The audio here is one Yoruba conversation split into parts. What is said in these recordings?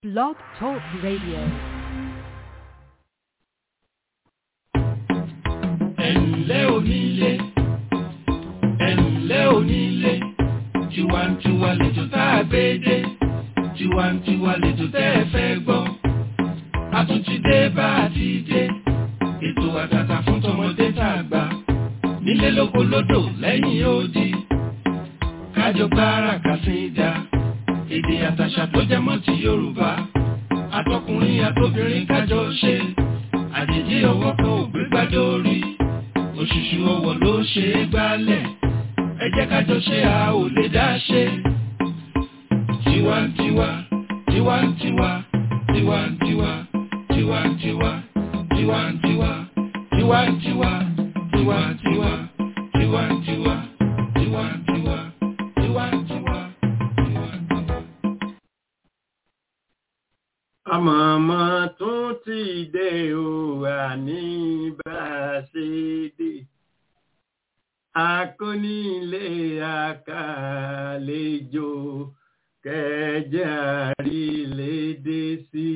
Blog Talk Radio. ẹ̀ǹlẹ́ onílé ẹ̀ǹlẹ́ onílé tiwantiwa lètò tá a gbé dé tiwantiwa lètò tẹ́ ẹ fẹ́ gbọ́ a tún ti dé bá a ti dé ètò àtàtà fún tọmọdé tá a gbà nílé lóko lódò lẹ́yìn odi kájọ gbára kàsíńdà èdè àtàṣà tó jẹ mọ́ ti Yorùbá àtọkùnrin àtobìnrin kájọ ṣe àjèjì ọwọ́ kan ò gbé gbádùn orí òṣùṣù ọwọ́ ló ṣe é gbálẹ̀ ẹ jẹ́ ká jọ ṣe a ò lè dá ṣe. tiwantiwa tiwantiwa tiwantiwa tiwantiwa tiwantiwa tiwantiwa tiwantiwa tiwantiwa tiwantiwa tiwantiwa tiwantiwa. àmọ̀mọ́ tún ti dé o àní bá a ṣe dé akónílé àkàlejò kẹjẹ àrílédé sí.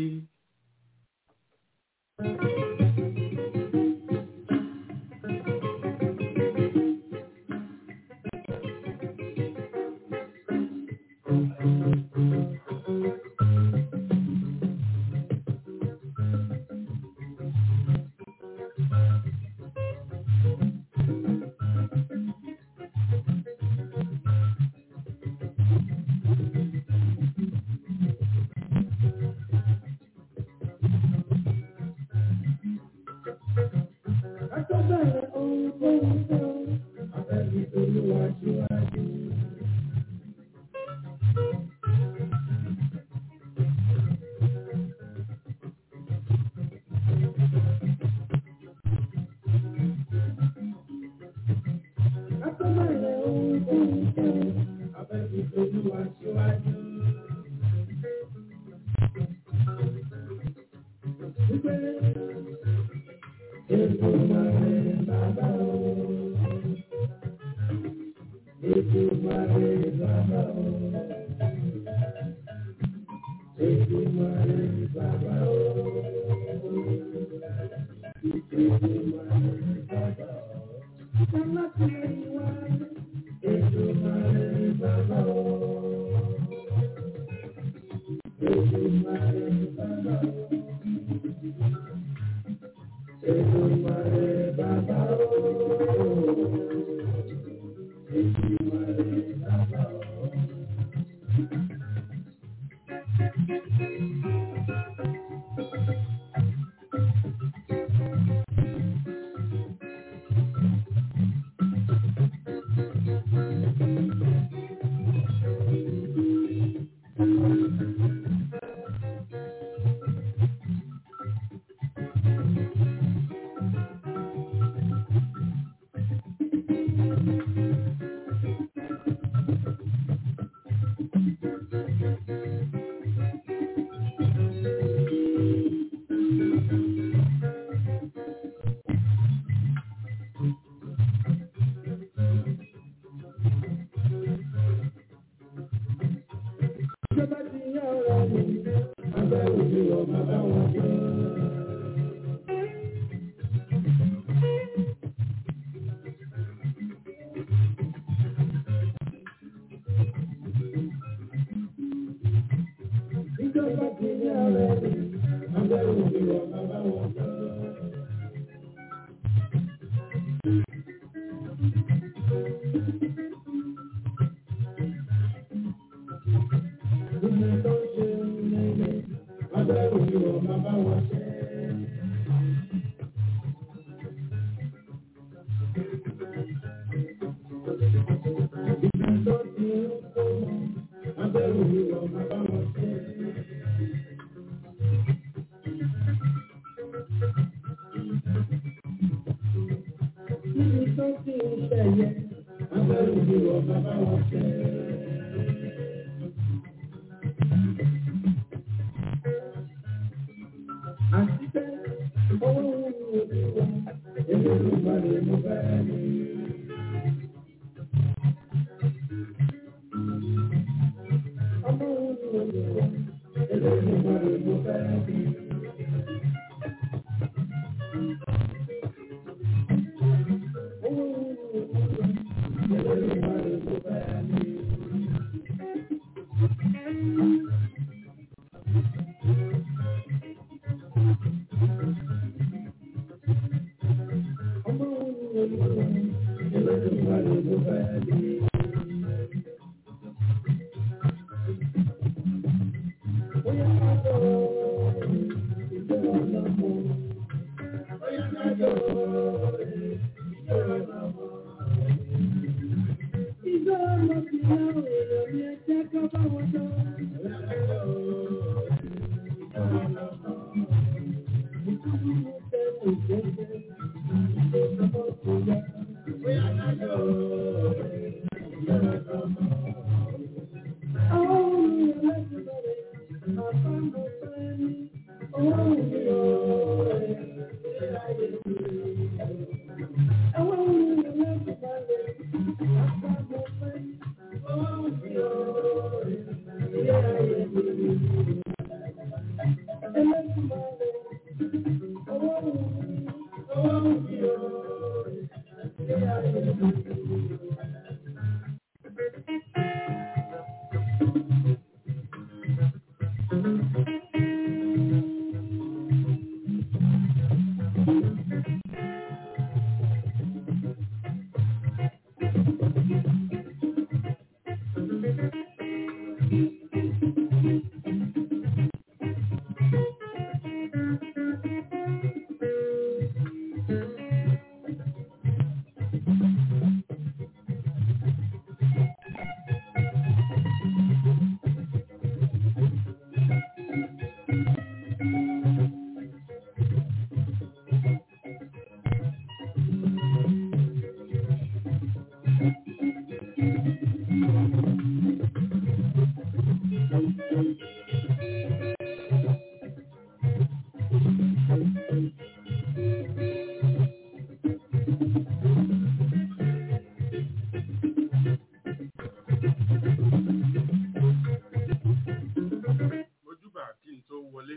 Thank you. Mojúbà kí n tó wọlé.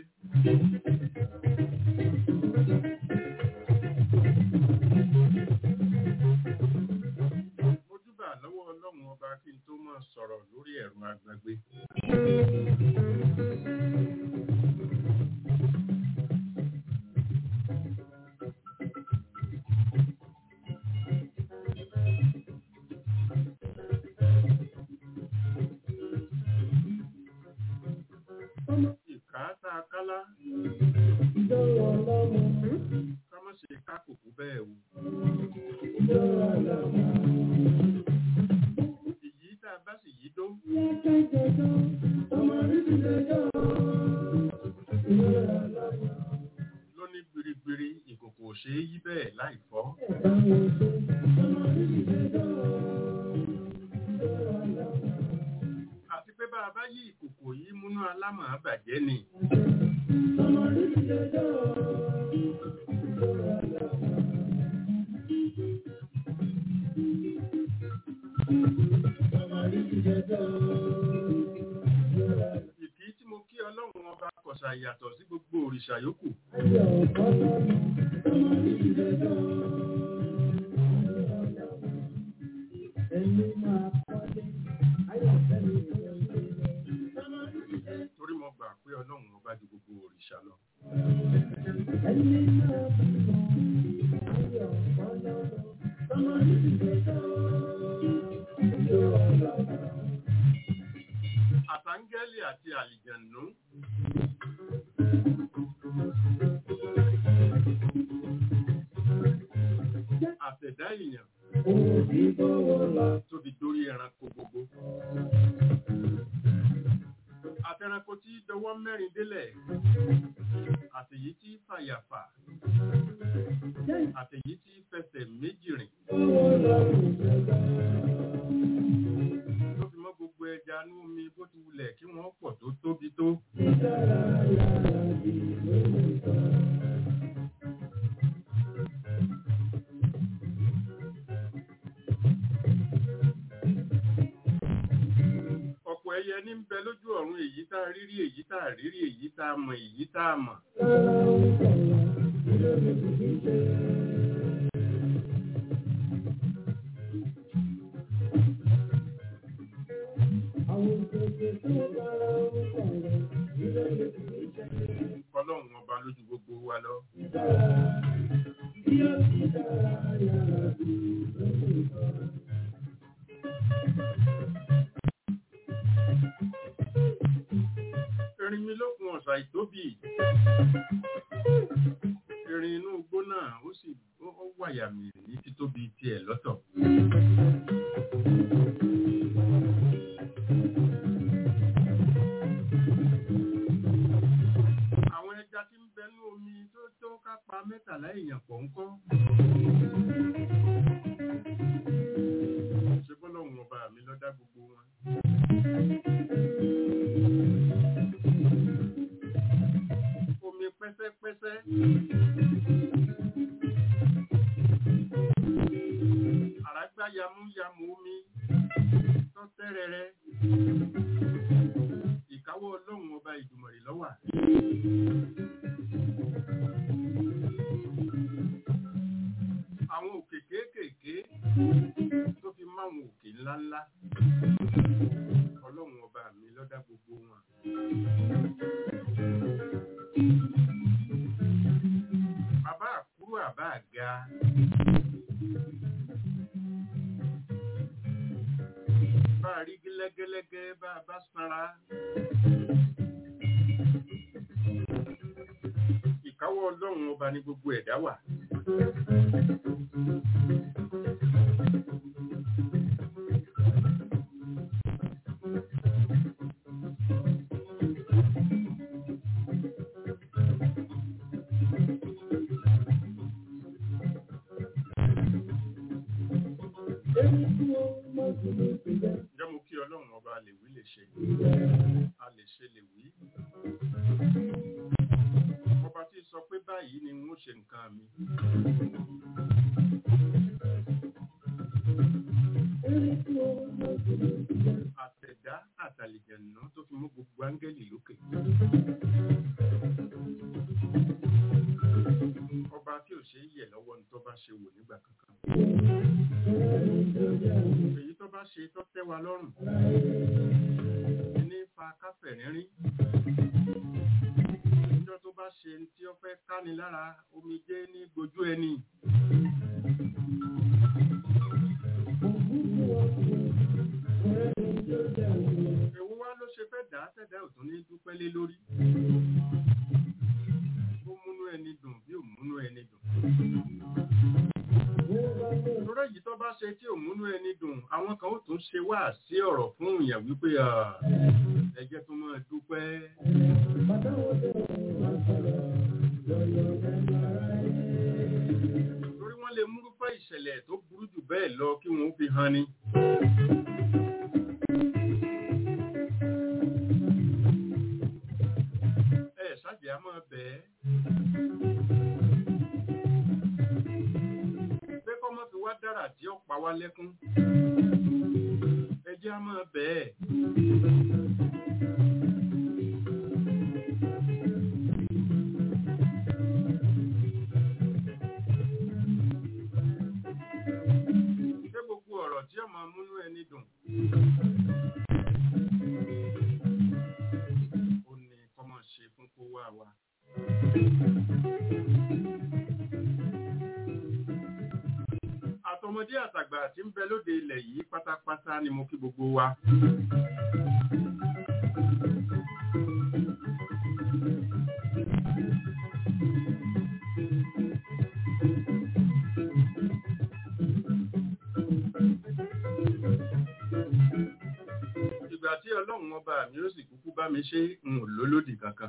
Mojúbà lọ́wọ́ Ọlọ́run ọba kí n tó máa sọ̀rọ̀ lórí ẹ̀rọ agbègbè. Ìkà tá a kálá. Ká má ṣe ká kòkó bẹ́ẹ̀ o. Ìyí tá a bá sì yí dó. Lóní gbirigbiri ìkòkò ò ṣeé yí bẹ́ẹ̀ láì fọ́. Àti pé bá a bá yí ìkòkò yìí múnú alámọ̀ bàjẹ́ ni. Ìkí tí mo kí Ọlọ́run ọba kọ̀ṣà yàtọ̀ sí gbogbo òrìṣà yòókù. Torí mo gbà pé Ọlọ́run ọba ju gbogbo òrìṣà lọ. Àtàngẹ́lì àti àlìjẹ̀nú. Àtẹ̀dá èèyàn tó fi dórí ẹranko gbogbo. Àtẹranko tí dọwọ́ mẹ́rin délẹ̀. Àtèyí tí fàyàfà. Àtèyí tí fẹsẹ̀ méjì rìn. Tó fi mọ́ gbogbo ẹja ní omi bó ti wulẹ̀ kí wọ́n pọ̀ tó tóbi tó. Ọ̀pọ̀ ẹyẹ ní ń bẹ lójú ọ̀run. ọ̀run èyí tá a rírí èyí tá a rírí èyí tá a mọ̀ èyí tá a mọ̀. ọlọ́run ọba lójú gbogbo wa lọ. erin mi lókun ọ̀sà ìtóbì erin inú igbó náà ó sì ó ó wàyà mì ní títóbi tiẹ̀ lọ́tọ̀. àwọn ẹja tí ń bẹnú omi tó tó ká pa mẹ́tàlá èèyàn pọ̀ ń kọ́. ṣé bọ́lọ́hún ọba mi ló dá gbogbo wọn. omi pẹ́sẹ́pẹ́sẹ́. àràgbá yamuyamu omi tó tẹ́rẹrẹ. ìkáwọ́ ọlọ́run ọba ìdùmọ̀rì lọ́wà. àwọn òkè kéékèèké tó fi máwọn òkè ńláńlá. ọlọ́run ọba mi ló dá gbogbo wọn. bàbá àkúrò àbá àga. bá a rí gẹ́lẹ́gẹ́lẹ́gẹ́ bá a bá sanra. ìkáwọ́ ọlọ́run ọba ní gbogbo ẹ̀dá wà. ǹjẹ́ mo kí ọlọ́run ọba lè wí lè ṣe a lè ṣe lè wí. ọba tí sọ pé báyìí ni n ó ṣe nǹkan mi. àtẹ̀dá àtàlìjẹ̀nà tó fi mú gbogbo áńgẹ́lì lókè. ọba tí ò ṣe é yẹ̀ lọ́wọ́ ní tó bá ṣe wò nígbà kankan. èyí tó bá ṣe tó tẹ́ wa lọ́rùn ní fa káfẹ̀ rínrín níjọ́ tó bá ṣe tí ó fẹ́ káni lára omijé ní gbojú ẹni. èwo wá ló ṣe fẹ́ dá tẹ̀dá ò tún ní dúpẹ́ lé lórí. ó múnú ẹni dùn bí ò múnú ẹni dùn. Lórí èyí tó bá ṣe tí ò múnú ẹni dùn, àwọn kan ó tún ṣe wá sí ọ̀rọ̀ fún ìyàn wípé ẹjẹ́ tó máa dúpẹ́. Lórí wọ́n lè múrúfẹ́ ìṣẹ̀lẹ̀ tó burú jù bẹ́ẹ̀ lọ kí wọ́n fi hàn ni. Ẹ ṣáàjì á máa bẹ̀ẹ́. pé kọ́ mọ́ fi wá dára tí ó pa wá lẹ́kún. ẹ jẹ́ á máa bẹ́ẹ̀. ṣé gbogbo ọ̀rọ̀ tí ó máa múnú ẹni dùn? ó ní kọ́ máa ṣe fún kó wá wa. àtọmọdé àtàgbà tí ń bẹ lóde ilẹ̀ yìí pátápátá ni mo kí gbogbo wa. ìgbà tí ọlọ́run ọba mi ó sì kúkú bá mi ṣe ń lólódì kankan.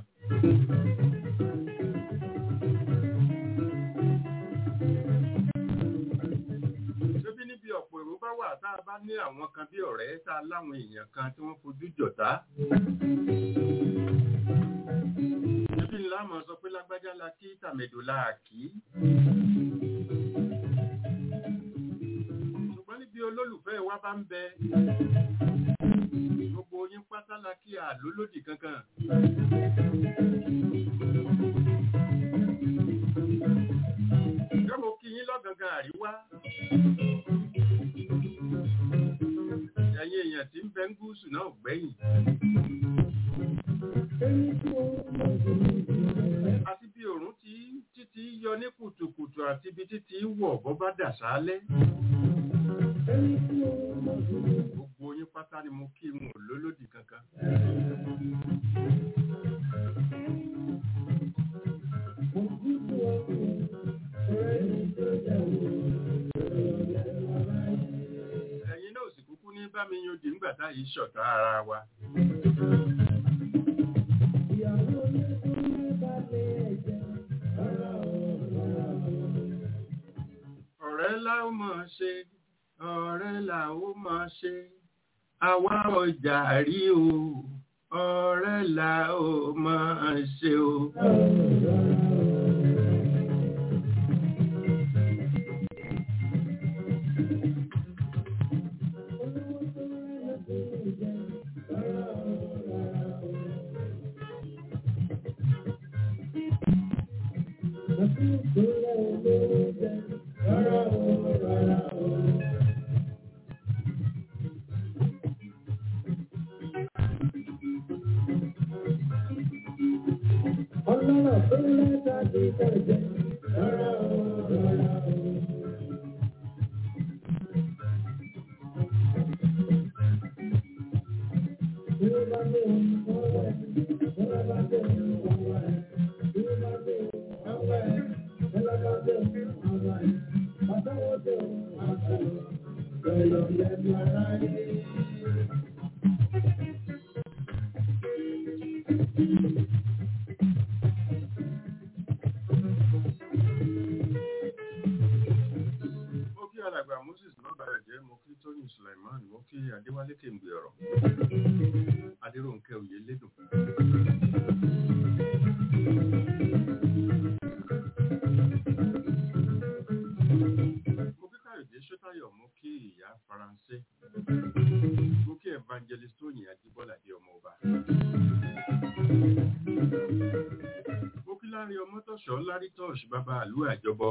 ṣébí níbi ọ̀pọ̀ èrò bá wà tá a bá ní àwọn kan bí ọ̀rẹ́ tá a láwọn èèyàn kan tí wọ́n fojú jọ̀tá. ṣébí ńlá mọ̀ sọ pé lágbájá la kí tàmẹ̀dò la kí. ṣùgbọ́n níbi olólùfẹ́ wa bá ń bẹ gbogbo gbogbo yín pátá la kí àlólòdì kankan. Ṣé mo kí yín lọ́gangan àríwá? Ẹ̀yin èèyàn tí ń bẹ ń gúúsù náà gbẹ̀yìn. Àti bí òòrùn tí títí yọ ní kùtùkùtù àti ibi títí wọ̀ bọ́ bá dà sálẹ̀. Gbogbo yín pátá ni mo kí wọn ò lólòdì kankan. Ẹ̀yin náà sì kúkú ní bá mi yan dì ńgbà táyì ṣọ̀tá ara wa. Ọ̀rẹ́ la ó máa ṣe, ọ̀rẹ́ la ó máa ṣe, àwa ọjà rí o, ọ̀rẹ́ la ó máa ṣe o. Mo kí alàgbà Moses lọ́bàrẹ̀ jẹ́, mo kí Tóyìn Sulaiman, mo kí Adéwálé Kèǹgbè ọ̀rọ̀. Adéròǹkẹ́ Oyè Lédùn. Mo kí Káyọ̀dé Ṣótáyọ̀, mo kí ìyá Faransé. Mo kí Evangelist Tóyìn Ajíbọ́ládé ọmọ ọba. Mo kí Lárí Ọmọ́tọ̀ṣọ́ Lárí Tọ́ọ̀ṣ bàbá àlú àjọbọ.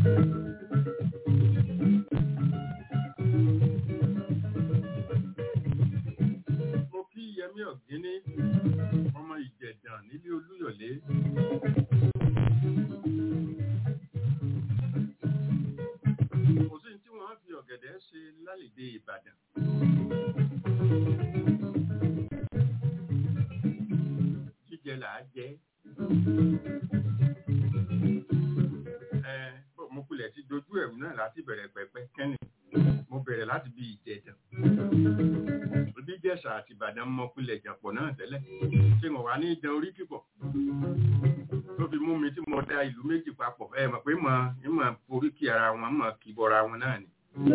Mo kí Yẹmí Ọ̀gíní, ọmọ Ìjẹ̀dàn nílé Olúyọ̀lé. Kò sí tí wọ́n fi ọ̀gẹ̀dẹ̀ ṣe lálìdé Ìbàdàn. Jíjẹ là á jẹ́. Ẹ mo kulẹ̀ ti dojú ẹ̀rù náà láti bẹ̀rẹ̀ pẹ̀pẹ́ kẹ́ni. Mo bẹ̀rẹ̀ láti bí Ìjẹ̀dàn. Bí Jẹ̀ṣà àti Ìbàdàn mọ kulẹ̀ jàpọ̀ náà tẹ́lẹ̀. Ṣé mo wà ní ìdán orí kíkọ̀? Tó fi mú mi tí mo da ìlú méjì papọ̀. Ẹ mọ̀ pé mo ìmọ̀ forí kí ara wọn, mọ̀ kí bọ́ra wọn náà ni.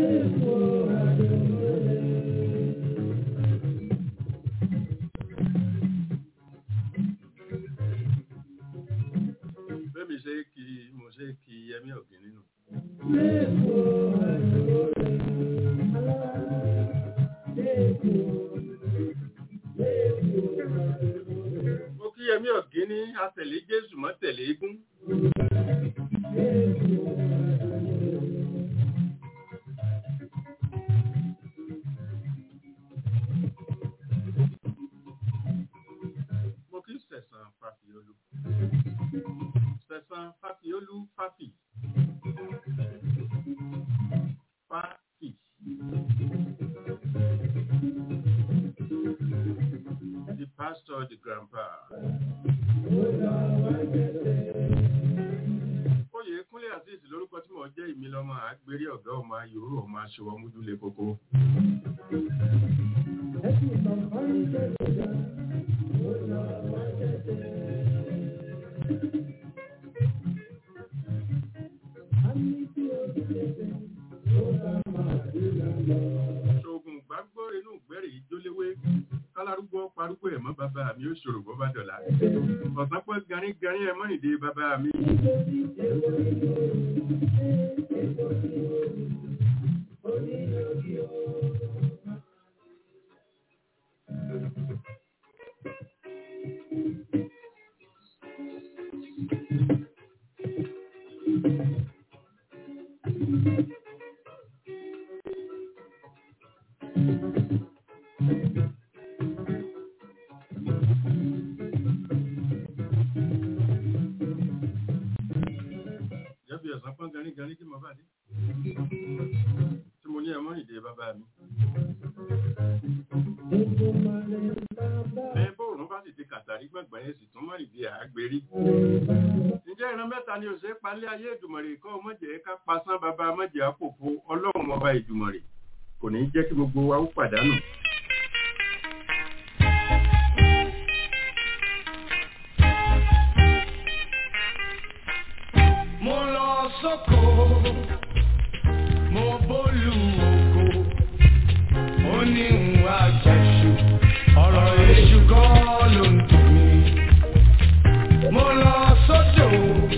Bẹ́ẹ̀mi ṣe kí mo ṣe kí Yẹmí Ọ̀gín nínú. Mo kí Yẹmí Ọ̀gín ní atẹ̀lé Jésù mọ́ tẹ̀lé egún. Mo kí Sẹ̀sán Fàfíolú. Sẹ̀sán Fàfíolú Fàfì. Fàfì. The pastor, the grandpa. Oyè Kúnlé Azeez lórúkọ tí mo jẹ́ ìmílọ́mọ àgbérí ọ̀gá ọmọ ayòrò ọmọ aṣọwọ́ múdúlé kókó. Ṣoògùn gbàgbọ́ inú ìgbẹ́rẹ̀ ìjóléwé kálárúgbó parúgbó ẹ̀mọ́ bàbá mi ó ṣòro bọ́ bá dọ̀la. Ọ̀sán pẹ́ garí garí ẹ̀mọ́ nìdí bàbá mi. Thank you. Jẹ́bi ọ̀sán pọ́n garí garí kí mo bá dé. Tí mo ní ẹmọ́ ìdè bàbá mi. Ẹ bóòrùn bá sì ti kàtàrí gbọ̀ngbọ̀n yẹn sì tún mọ́ ìdí àgbèrí. Ǹjẹ́ ìran mẹ́ta ni òṣèré palẹ́ ayé ìdùmọ̀rè kọ́ mọ̀jẹ̀ ká pasán bàbá mọ̀jẹ̀ àpòpọ̀ ọlọ́run ọba ìdùmọ̀rè. Kò ní jẹ́ kí gbogbo wa ó pàdánù. mo lọ sóko mo bólú oko ó ní ìwà àjẹsù ọ̀rọ̀ èṣù kọ́ ló ń dùn mí. mo lọ sódò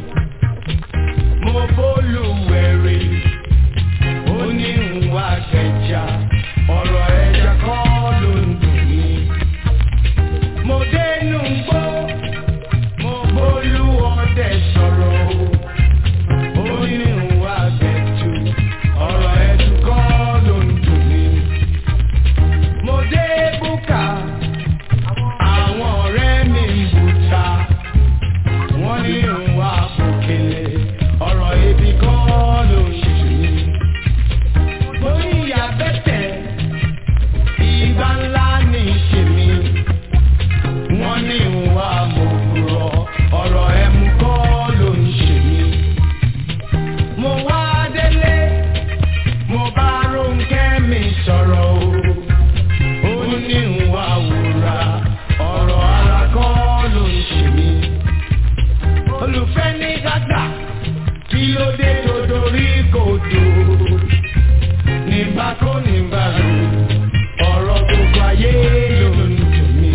mo bólú wẹ̀rẹ̀ ó ní ìwà àjẹjà ọ̀rọ̀ ẹja kọ́ ló ń dùn mí. mo dénú gbó mo bólú ọdẹ sọ̀rọ̀ o onírúurú àgbẹ̀tù ọ̀rọ̀ ẹ̀dùn kọ́ ló ń dùn mí. mo dé búkà àwọn ọ̀rẹ́ mi ń bùtà wọ́n ní ìrùn àpòkèlè ọ̀rọ̀ ebi kọ́ ló ń dùn mí. mo ní ìyá bẹ́tẹ̀ ìgbà ńlá ní ìṣèmí wọ́n ní ìrùn àmọ̀kùrọ̀ ọ̀rọ̀ ẹ̀mú kọ́ ló ń ṣe mí mo wá délé mo bá Rónkẹ́ mi sọ̀rọ̀ o ó ní ìwà wúrà ọ̀rọ̀ ara kọ́ ló ń ṣe mí olùfẹ́ ní gàgà kí ló dé tó dorí kodò nígbà kó nígbà lò ọ̀rọ̀ gbogbo ayé ló ń dùn mí.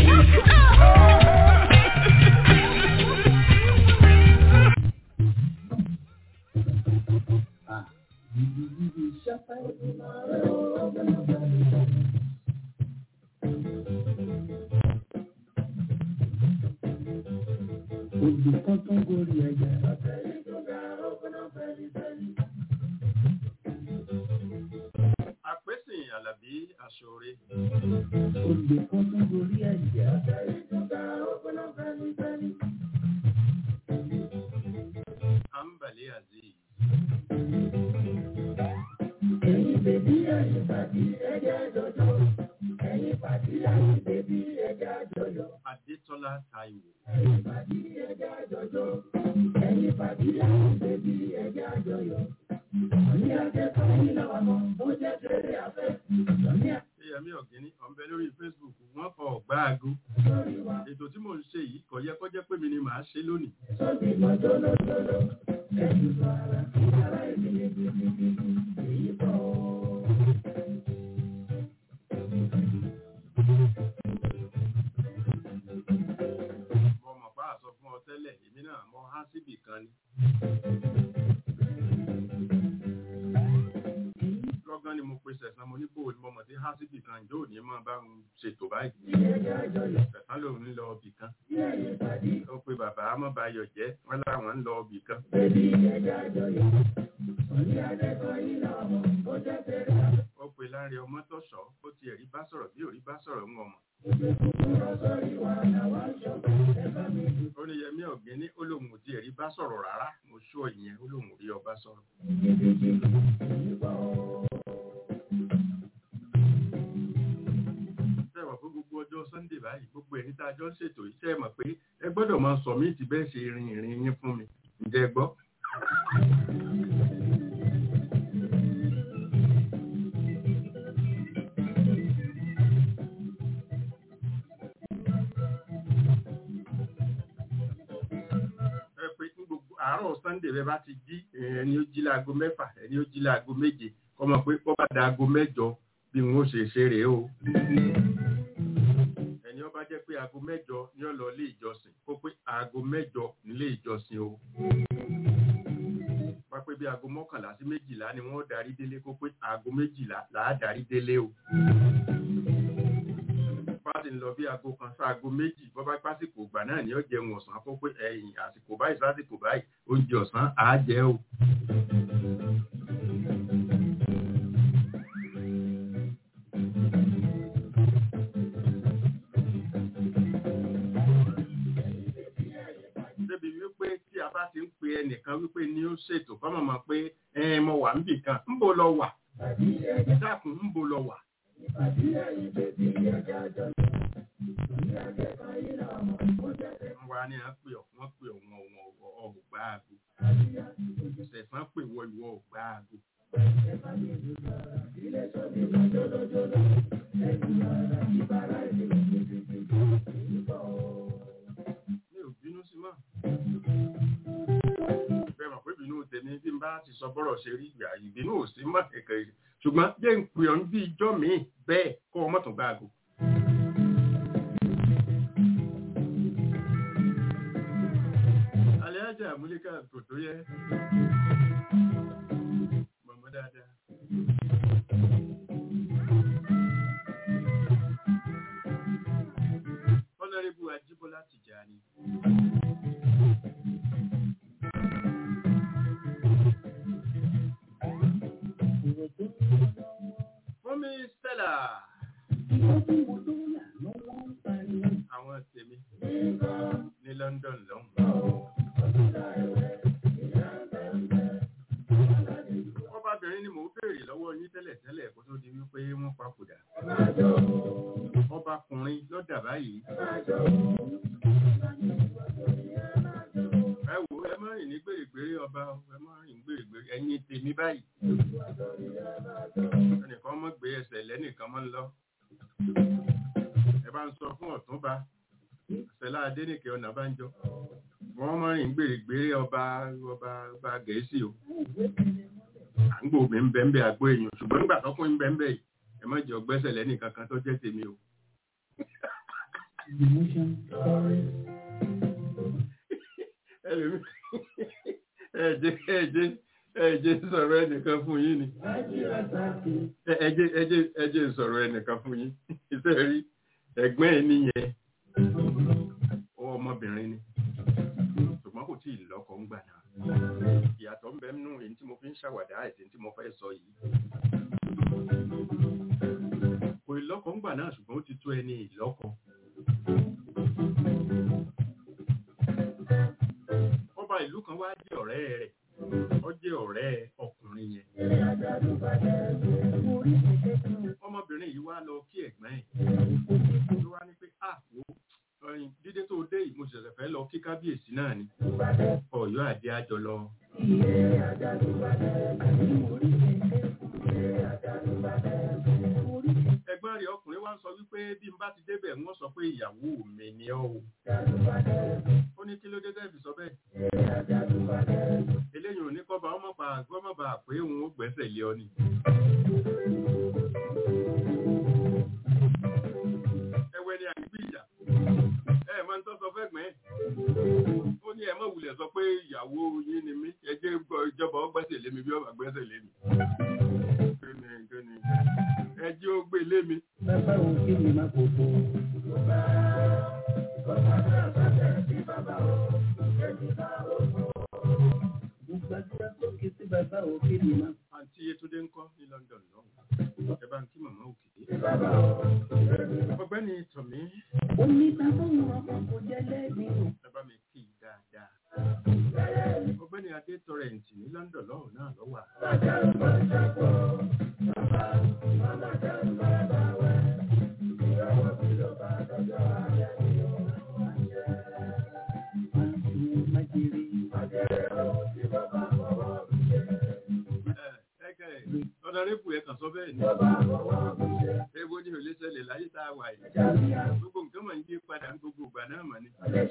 Odò kan tó ń gorí ẹja. Àpèsìn Àlàbí Aṣọre. Odò kan tó ń gorí ẹja. Ambali Aziz. Ẹyin bèbí ẹyin pàdé ẹja jọjọ. Ẹyin pàdé ẹyin bèbí ẹja jọjọ. Adétọ́lá Táíwò. Ẹyin pàdé ẹja jọjọ. Ẹyin pàdé ẹyin bèbí ẹja jọjọ. Ní akẹ́kọ̀ọ́ yìí làwọn ọmọ bó jẹ́ kéré afẹ́. Ní Eyẹmí Ọ̀gíní ọ̀nbẹ lórí Facebook wọ́n kọ ọ̀gbá aago. àkọ́rí wa Ètò tí mò ń ṣe yìí kò yẹ kó jẹ́ pé mi ni màá ṣe lónìí. sọ́bí mọ́jọ́ lọ́jọ́lọ́. Ẹ̀sùn sọ ara ara ìdílé gidigidi. Èyí bọ̀ ọ́. Mo mọ̀ bá àsọ fún ọ tẹ́lẹ̀, èmi náà mọ há síbì kan ni. Lọ́gán ni mo pe sẹ̀sán mo ní kó o ní mo mọ̀ sí há síbì kan ìjọ òní máa bá ń ṣètò báyìí. Sẹ̀sán lòun ń lọ ibì kan. Ó pe bàbá Amọ́bayọ̀ jẹ́ wọ́n láwọn ń lọ ibì kan. Ó pe láre ọmọ tó sọ, ó ti ẹ̀rí bá sọ̀rọ̀ bí òrí bá sọ̀rọ̀ ń ọmọ. Ó ní Yẹmí Ọ̀gíní ó lóun ò ti ẹ̀rí bá sọ̀rọ̀ rárá. Mo ṣú ìyẹn ó lóun ò rí ọba sọ̀rọ̀. Sẹ́wọ̀n fún gbogbo ọjọ́ Sunday báyìí, gbogbo ẹni tá a jọ ń ṣètò iṣẹ́ mọ̀ pé ẹ gbọ́dọ̀ máa sọ mí ti bẹ́ẹ̀ ṣe rin ìrìn yín fún mi. Ǹjẹ́ ẹ gbọ́? ẹ pé ní gbogbo àárọ̀ Sunday bẹ́ẹ̀ bá ti jí ẹni ó jí láago mẹ́fà ẹni ó jí láago méje kọ́ mọ̀ pé bọ́ bá da aago mẹ́jọ bí n ó ṣe ṣe rèé o. ẹni ó bá jẹ́ pé aago mẹ́jọ ni ó lọ ilé ìjọsìn kó pé aago mẹ́jọ nílé ìjọsìn o. wá pé bí aago mọ́kànlá sí méjìlá ni wọ́n darí délé kó pé aago méjìlá là á darí délé o. wá bá ti ń lọ bí aago kan sáago méjì bọ́ bá pásìkò ìgbà náà ni ó jẹun ọ̀sán kó pé ẹ̀yìn àsìkò báyìí sásìkò báyìí oúnjẹ ọ̀sán á jẹ́ o. débi wípé tí a bá ti ń pe ẹnìkan wípé ní ó ṣètò kọ́mọ̀ mọ̀ pé ẹ mo wà níbì kan ń bo lọ wà dákun ń bo lọ wà. wa ni a pè ọ wọn pè ọ wọn wọn ọgbà àgò ṣẹ̀sán pè wọ ìwọ ọgbà àgò. mi ò bínú sí mọ́ bẹ́ẹ̀ mọ̀ pé ìbínú tèmi bí n bá ti sọ bọ́rọ̀ ṣe rí ìgbà ìbínú ò sí mọ́ kẹ̀kẹ́ ṣùgbọ́n jẹ́ ń pè ọ́ bí ijọ́ mi bẹ́ẹ̀ kọ́ ọ mọ́tò gbá àgò. Alhaja Múlíkà kò tó yẹ. Mọ̀mọ́ dáadáa. Honorable Ajíbọ́lá Tìjàní. Fúnmi Stella. Àwọn tèmi ní London lọ́hùn. Ọbabìnrin ni mò ń béèrè lọ́wọ́ yín tẹ́lẹ̀ tẹ́lẹ̀ kó tó di wípé wọ́n papòdà. Ọbakùnrin lọ́dà báyìí. Ẹ wò ẹ má rìn ní gbèrègbèrè ọba ẹ má rìn gbèrègbèrè ẹ̀yin tèmi báyìí. Ẹnìkan mọ́ gbé ẹsẹ̀ lẹ́nìkan mọ́ ń lọ. Ẹ bá ń sọ fún ọ̀túnba. Ṣẹlá Adénìkẹ́ Ọ̀nàbánjọ. Wọ́n mọ́ rìn gbèrègbèrè ọba ọba ọba Gẹ̀ẹ́sì o à ń gbòmí ń bẹ ń bẹ àgbo èèyàn ṣùgbọ́n nígbà tọ́kùn ń bẹ ń bẹ yìí ẹ má jẹ́ ọgbẹ́sẹ̀ lẹ́nì kankan tó jẹ́ tèmi o. ẹlòmí ẹ̀jẹ̀ ẹ̀jẹ̀ ẹ̀jẹ̀ sọ̀rọ̀ ẹnìkan fún yín ni ẹ̀jẹ̀ ẹ̀jẹ̀ ẹ̀jẹ̀ sọ̀rọ̀ ẹnìkan fún yín iṣẹ́ rí ẹ̀gbọ́n ẹ̀ nìyẹn ọmọbìnrin ni ṣùgbọ́n kò tí ì lọ́kọ ń gbà náà ìyàtọ̀ ń bẹ nínú èyí tí mo fi ń ṣàwàdà àti tí mo fẹ́ sọ yìí. kò ìlọ́kọ ń gbà náà ṣùgbọ́n ó ti tó ẹni ìlọ́kọ. ọba ìlú kan wá jẹ́ ọ̀rẹ́ rẹ̀ ó jẹ́ ọ̀rẹ́ ọkùnrin yẹn. ọmọbìnrin yìí wá lọ kí ẹ̀gbọ́n ẹ̀ ló wá ní pé ah wo ọyìn dídé tó dé yìí mo ṣẹ̀ṣẹ̀ fẹ́ lọ kí kábíyèsí náà ni ọ̀yọ́ àdé àjọ lọ. ẹ̀gbọ́n rẹ̀ ọkùnrin wá ń sọ wípé bí n bá ti débẹ̀ wọ́n sọ pé ìyàwó mi ni ọ́ o. ó ní kí ló dé tẹ́ fi sọ bẹ́ẹ̀. eléyìí ò ní kọ́ bá ọmọ bá gbọ́mọ bá pé òun ó gbẹ́sẹ̀ lé ọ ni. ẹwẹ́ ni àgbí ìjà ẹ máa ń tọ́ sọ fẹ́ gbẹ́ ó ní ẹ má wulẹ̀ sọ pé ìyàwó yín ni mí ẹ jẹ́ ìjọba ó gbẹ́sẹ̀ lé mi bí ọba gbẹ́sẹ̀ lé mi. kíni kíni ẹ jẹ́ ó gbé lé mi. Bàbá òun kí ni máa kò tó. Mo gbàdúrà sókè sí bàbá òun kí ni máa. àǹtí Yétúndé ń kọ́ ní London lọ́hùn ẹ bá ń kí màmá òkè. ọgbẹ́ni tọ̀mí Ó ní bàbá òun ọkọ̀ kò jẹ́ lẹ́bi o. ẹ bá mi kí i dáadáa. ọgbẹ́ni adé tọrẹǹtì ní London lọ́hùn náà lọ́wọ́ ọ̀dọ̀rẹ́bù ẹ̀ kàn sọ bẹ́ẹ̀ ni. ewo ni ò lè ṣẹlẹ̀ láyé tá a wà yìí. gbogbo nǹkan mọ̀ ń yí padà ní gbogbo ìgbà náà mọ̀ ni.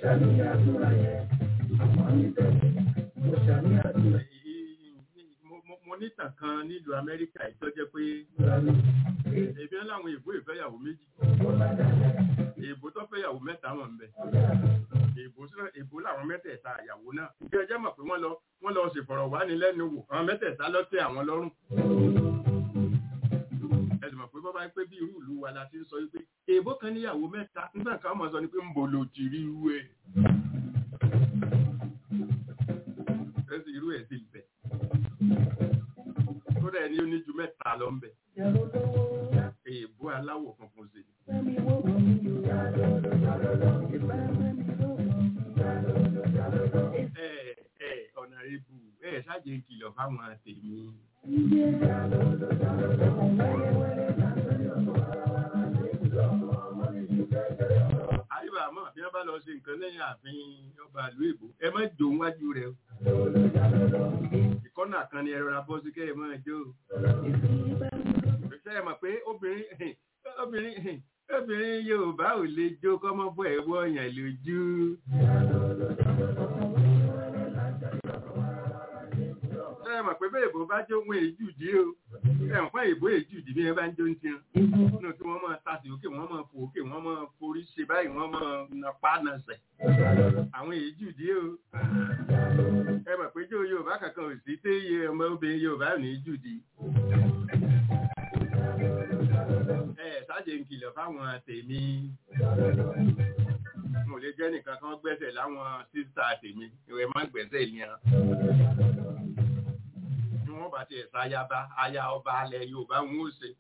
Mo- mo- mo nítàn kan nílùú Amẹ́ríkà yìí tó jẹ́ pé èmi ń láwọn èbó ìfẹ́yàwó méjì. èbó tó fẹ́yàwó mẹ́ta wọn ń bẹ. èbó sí èbó làwọn mẹ́tẹ̀ẹ̀ta àyàwó náà. ìgbẹ́ ẹjẹ́ mọ̀ pé wọ́n lọ wọ́n lọ ṣèfọ̀rọ̀wánilẹ́nuwò àwọn mẹ́tẹ̀ẹ̀ta ló tẹ́ àwọn lọ́rùn. ẹ̀sùn mọ̀ pé bọ́bá pé bí irú ìlú wa la ti ń sọ wípé èèbó kan níyàwó mẹ́ta nígbà kan mọ̀ sọ ni pé ń bò lò ti rí irú ẹ̀ ẹsì irú ẹ̀ sì bẹ̀ kódà ẹni ó ní ju mẹ́ta lọ ń bẹ̀ èèbó aláwọ̀ funfun sí ni. ẹ ẹ ọ̀nà ibù ẹ ṣáàjẹ́ kìlọ̀ fáwọn tèmi. àyíbá mọ̀ bí wọ́n bá lọ ṣe nǹkan lẹ́yìn ààfin ọba ìlú èbó ẹ má jò wájú rẹ o. ìkọ́nà kan ni ẹ rọra bọ́ sí kẹ́ ẹ máa jó o. ṣé ẹ mọ̀ pé obìnrin obìnrin obìnrin Yorùbá ò lè jó kọ́mọ́ bọ́ ẹ̀ wọ́ ọ̀yàn lójú. ṣé ẹ mọ̀ pé bẹ́ẹ̀ bó bá jó wọn èjù dí o ẹ mọ̀ fún èbó èjù dí bí ẹ bá ń jó ń tiẹ̀ nínú kí wọ́n máa tasì òkè wọ́n máa fò òkè wọ́n máa forí ṣe báyìí wọ́n máa napá nasẹ̀ àwọn èjù dí o ẹ mọ̀ pé jó Yorùbá kankan ò sí téye ọmọ obìnrin Yorùbá ò ní jù dí ẹ ṣáàjẹ́ ń kìlọ̀ fáwọn tèmi mo lè jẹ́ nìkan kan gbẹ́sẹ̀ láwọn sísá tèmi ìwé má gbẹ́sẹ̀ yẹn bí wọ́n bá ti ẹ̀sà ayaba aya ọba alẹ̀ Yorùbá ń ó ṣe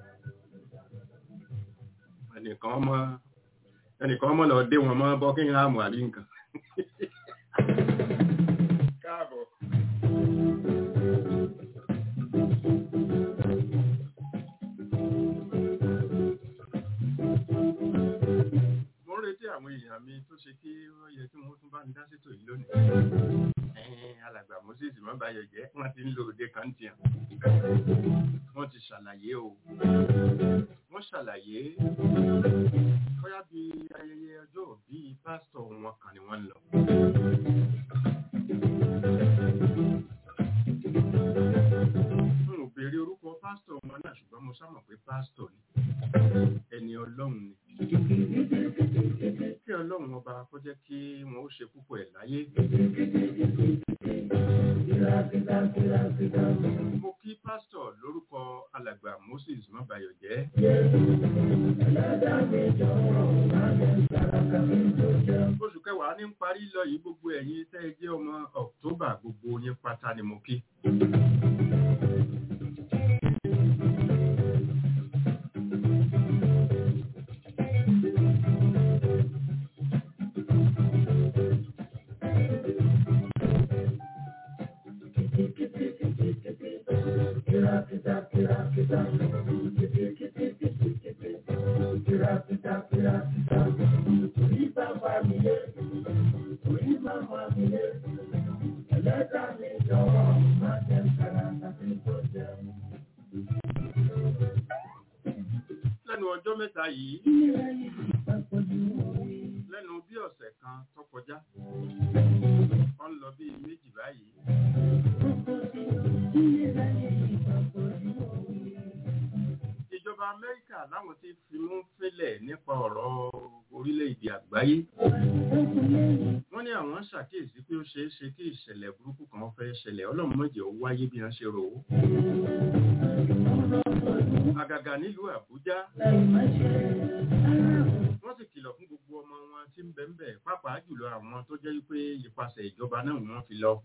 ẹnìkan ọmọ ẹnìkan ọmọ lọ dé wọn mọ́ Buckingham àbí nǹkan káàbọ̀. mo ń retí àwọn èèyàn mi tó ṣe kí wọ́n yẹ kí wọ́n tún bá mi dá sétò yìí lónìí. Ẹ̀ẹ́n, alàgbà Moses mọ́bàyọ̀ jẹ́ wọ́n ti ń lo òde kan tiẹ̀. Wọ́n ti ṣàlàyé o. Wọ́n ṣàlàyé bóyá bí ayẹyẹ ọjọ́ òbí pásítọ̀ wọn kan ni wọ́n ń lọ. N ò béèrè orúkọ pásítọ̀ wọn náà ṣùgbọ́n mo sámọ̀ pé pásítọ̀ ni. Ẹni ọlọ́run ni kí ọlọ́run ọba kó jẹ́ kí wọ́n ó ṣe púpọ̀ ẹ̀ láyé. mo kí pásítọ̀ lórúkọ alàgbà Moses mọ́bayọ̀jẹ́. oṣù kẹwàá ní ń parí lọ yìí gbogbo ẹ̀yin tẹ́ ẹ jẹ́ ọmọ October gbogbo yín pátá ni mo kí. lẹ́nu ọjọ́ mẹ́ta yìí lẹ́nu bí ọ̀sẹ̀ kan tó kọjá ó ń lọ bí méjì báyìí. ìjọba Amẹ́ríkà láwọn ti fimú fínlẹ̀ nípa ọ̀rọ̀ orílẹ̀-èdè àgbáyé. wọ́n ní àwọn ṣàkíyèsí pé ó ṣeé ṣe kí ìṣẹ̀lẹ̀ burúkú kan fẹ́ ṣẹlẹ̀ ọlọ́run má jẹ́ ó wáyé bí wọ́n ṣe rò ó. àgàgà nílùú Àbújá wọ́n sì kìlọ̀ fún gbogbo ọmọ wọn tí ń bẹ ń bẹ pàápàá jùlọ àwọn tó jẹ́ wípé ìpasẹ̀ ìjọba náà wọ́n fi lọ.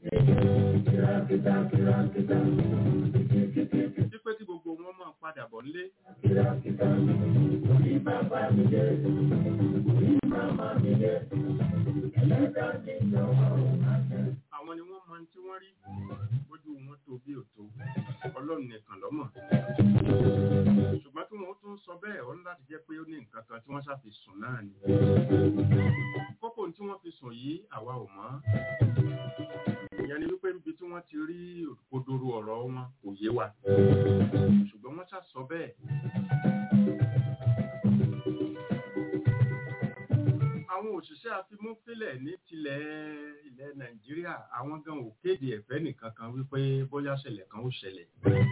wípé tí gbogbo wọn máa padà bọ̀ nílé. àwọn ni wọ́n mọ tí wọ́n rí bójú wọn tó bí òtó ọlọ́run nìkan lọ́mọ̀ ṣùgbọ́n tí wọ́n tún sọ bẹ́ẹ̀ ó ní láti jẹ́ pé ó ní nǹkan kan tí wọ́n ṣàfi sùn náà ni kókó tí wọ́n fi sùn yìí àwa ò mọ̀ ìyẹn ni wípé níbi tí wọ́n ti rí òkodoro ọ̀rọ̀ wọn kò yé wa ṣùgbọ́n wọ́n ṣà sọ bẹ́ẹ̀ àwọn òṣìṣẹ́ afimúfilẹ̀ ní tilẹ̀ ilẹ̀ nàìjíríà àwọn gan ò kéde ẹ̀fẹ́ nìkan kan wípé bóyá ṣẹlẹ̀ kan ó ṣẹlẹ̀.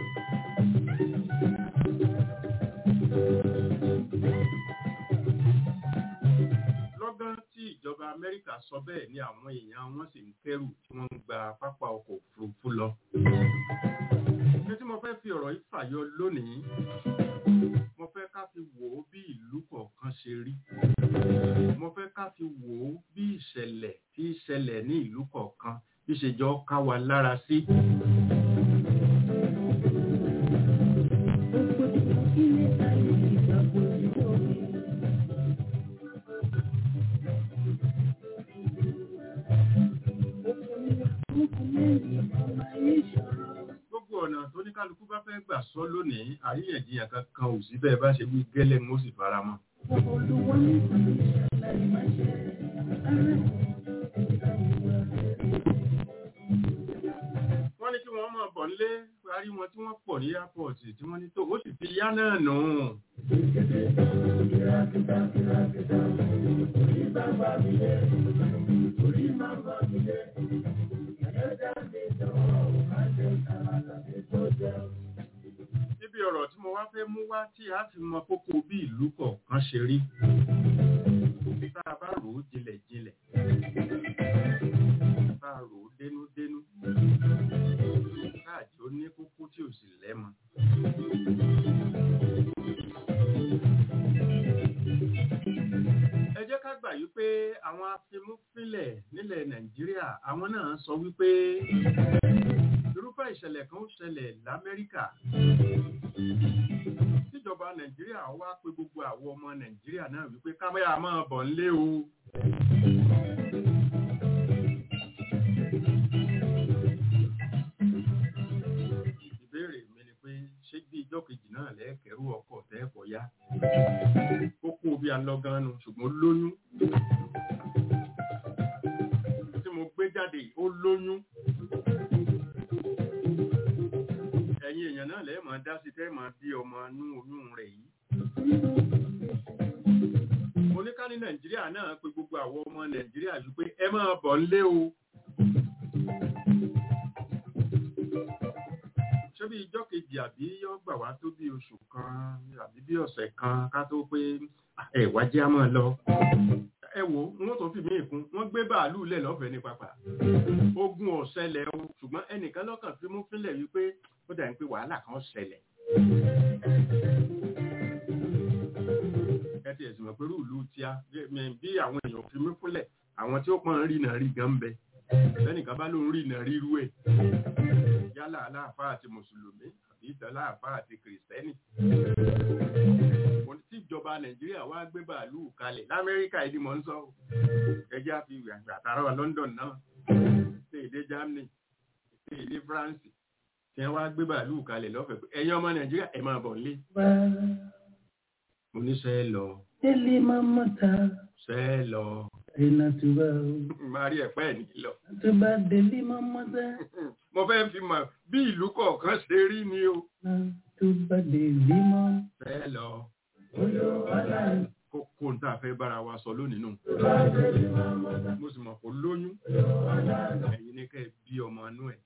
lọ́gán tí ìjọba amẹ́ríkà sọ bẹ́ẹ̀ ni àwọn èèyàn wọn sì ń kẹ́rù tí wọ́n ń gba pápá ọkọ̀ òfurufú lọ. ní tí mo fẹ́ fi ọ̀rọ̀ yìí fàyọ lónìí kọ̀ọ̀kan ṣe rí mo fẹ́ ká fi wò ó bí ìṣẹ̀lẹ̀ tí í ṣẹlẹ̀ ní ìlú kọ̀ọ̀kan bí ṣe jọ ká wa lára sí. gbogbo ọ̀nà tó ní kálukú bá fẹ́ gbà sọ lónìí àríyànjiyàn kankan ò sí bẹ́ẹ̀ bá ṣe wí gẹ́lẹ́ ń ó sì fara mọ́. wọ́n ní kí wọ́n máa bọ̀ nílé parí wọn tí wọ́n pọ̀ ní airport tí wọ́n ní tó ó sì ti yá náà nù. níbi ọ̀rọ̀ tí mo wá fẹ́ mú wá tí a fi mọ kókó bí ìlú kọ̀ọ̀kan ṣe rí tá a bá rò ó jinlẹ̀ jinlẹ̀ tá a rò ó dénúdénú káàdì ó ní kókó tí ò sì lẹ́mọ. ẹ jẹ́ ká gbà yí pé àwọn afimúfilẹ̀ nílẹ̀ nàìjíríà àwọn náà sọ wípé irúfẹ́ ìṣẹ̀lẹ̀ kan ó ṣẹlẹ̀ lamẹ́ríkà tíjọba nàìjíríà wá pé gbogbo àwọn ọmọ nàìjíríà náà wípé kámẹ́rà máa bọ̀ nílé o. ìbéèrè mi ni pé ṣé bí ijọ́ kejì náà lẹ́ẹ̀kẹ́rù ọkọ̀ tẹ́ẹ̀kọ́ yá ó kú bí alọ́gánu ṣùgbọ́n lóyún tí mo gbé jáde ó lóyún ẹ̀yin èèyàn náà lẹ́ẹ̀ máa dá sí tẹ́ máa bí ọmọ inú oyún rẹ̀ yìí oníká ní nàìjíríà náà pé gbogbo àwọn ọmọ nàìjíríà yìí pé ẹ máa bọ̀ nílé o ṣé bí ijọ́ kejì àbí yọ́ gbà wá tó bí oṣù kan àbí bí ọ̀sẹ̀ kan ká tó pé ẹ wá jẹ́ á máa lọ ẹ wò wọ́n tó fi mí ìkún wọ́n gbé bàálù lẹ̀ lọ́fẹ̀ẹ́ ní pápá ogun ọ̀sẹ̀lẹ̀ o ṣùgbọ́n ẹnìkan lọ́kàn fi mú fílẹ̀ wípé ó dà ní pé wàhálà kan ṣẹlẹ̀ ẹ ti ẹ̀sùn mọ̀ pé rúùlù tíá bí àwọn èèyàn fi mí fúnlẹ̀ àwọn tí ó pọ́n rí náà rí gan ń bẹ lẹ́nìkan bá ló ń rí náà rírú ẹ̀ yálà aláàfáà àti mùsùlùmí àbí ìtàn aláàfáà àti kìrìsìtẹ́nì mo tí ìjọba nàìjíríà wá gbé bàálù kalẹ̀ lamẹ́ríkà ìdí mọ̀ ń sọ ẹjẹ́ àfi àtàrà london náà ṣe èdè germany ṣe èdè france tí wọ́n wá gbé bàálù kalẹ̀ lọ́fẹ̀ẹ́ pé ẹ̀yin ọmọ nàìjíríà ẹ̀ máa bọ̀ nílé mo ní sẹ́ lọ Délé máa mọ̀ ta. sẹ́ lọ Iná ti wá o. máa rí ẹ̀pẹ́ ẹ̀ ní lọ Tó bá délé máa mọ̀ ta. mo fẹ́ fi mọ̀ bí ìlú kọ̀ọ̀kan ṣe rí ni o Tó bá délé mọ́. sẹ́ lọ Olúwalá. kókó ń tà fẹ́ bára wa sọ lónìí nù mo sì mọ̀ kó lóyún ẹ̀yin ní kẹ́ ẹ bí ọmọ inú ẹ̀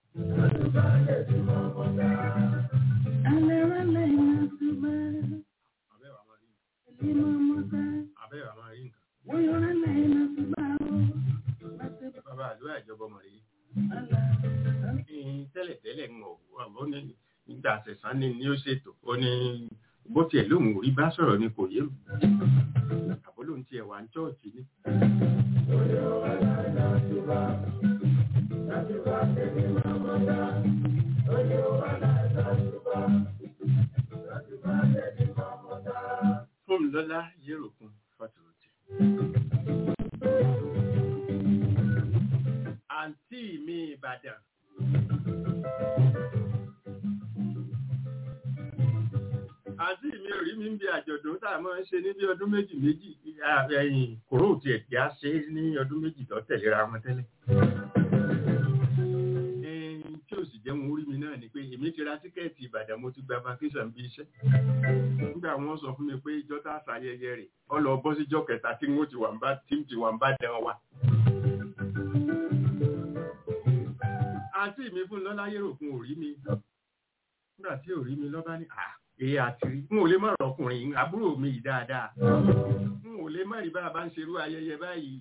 Alẹ́ rálẹ̀ iná tó bá. abẹ́ wa máa rí Délé máa mọ̀ ta. abẹ́ wa máa rí nǹkan Wọ́n yọ rálẹ̀ iná tó bá o. Láti bàbá àdúrà ìjọba ọmọ rẹ̀ bàlá. yìí tẹ́lẹ̀ tẹ́lẹ̀ ń wọ̀ ó ní nígbà àṣẹ̀sán ni ni ó ṣètò ó ní bó tiẹ̀ lóun ò rí bá sọ̀rọ̀ ni kò yé mi àbó lóun tiẹ̀ wà ní chọ́ọ̀chì ni. fún mi lọ́lá yéròkun fọ́tòrọ̀tì. àǹtí mi ìbàdàn. àǹtí mi ò rí mi ń bi àjọ̀dún tá a máa ń ṣe ní bí ọdún méjì méjì ẹ̀yìn kòró tiẹ̀ tí a ṣe ní ọdún méjì tó tẹ̀léra wọn tẹ́lẹ̀. Ẹ̀yìn tí ò sì jẹ́ wọn orí mi náà ni pé èmi ti ra tíkẹ́ẹ̀tì ìbàdàn mo ti gba vacation bí iṣẹ́. nígbà wọn sọ fún mi pé ìjọ tá a ṣayẹyẹ rẹ̀ ọ lọ bọ́ síjọ́ kẹta tí wọ́n ti wà ń bá tí ń ti wà ń bá dán wa. àǹtí mi fún lọ́lá yẹ̀rò fún òrí mi nígbà tí òrí mi lọ́ba ní à èyí àti rí n ò lè mọ̀ ọkùnrin àbúrò mi yìí dáadáa n ò lè mọ̀ rí bá a bá ń ṣerú ayẹyẹ báyìí.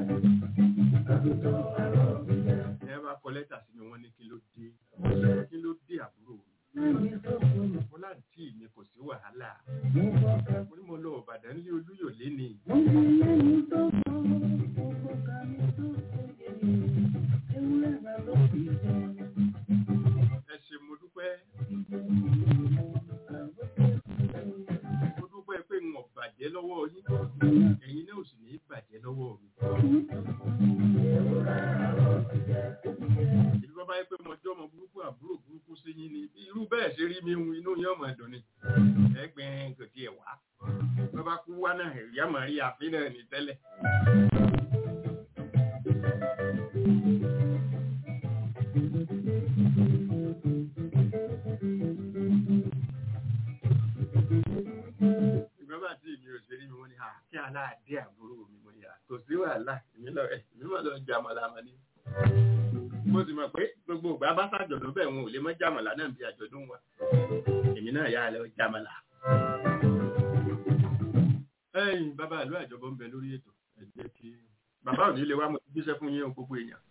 ẹ bá kọ lẹ́tà sí mi wọ́n ní kí ló dé kí ló dé àbúrò mi mo láǹtí mi kò sí wàhálà mo ní mo lọ ọ̀bàdàn ní olúyọ̀lé bá yẹ pé mo jọ́ ọmọ burúkú àbúrò burúkú sí yín ni irú bẹ́ẹ̀ ṣe rí mi hun inú yín ọmọ ẹ̀dùn ni ẹgbẹ́ kò tiẹ̀ wá bọ́ bá kú wá náà ìyá màá rí àfin náà ní tẹ́lẹ̀. ìgbọ́n bá tí èmi ò ṣe rí mi wọ́n ní "Ah, kí aláàdé àbúrò mi mo ní "Ah, kò sí wàhálà èmi lọ èmi mọ̀ lọ jàmọ̀lá mọ́ ni. mo sì mọ̀ pé gbogbo ìgbà bá ṣàjọ̀dún bẹ́ẹ̀ wọn ò lè mọ́ jàmọ̀lá náà bí àjọ̀dún wa èmi náà yà á lọ jàmọ̀lá. ẹ̀yin bàbá àlọ́ àjọbọ ń bẹ lórí ètò ẹ jẹ́ kí bàbá ò ní lè wá mo ti jíṣẹ́ fún yín o gbogbo èèyàn.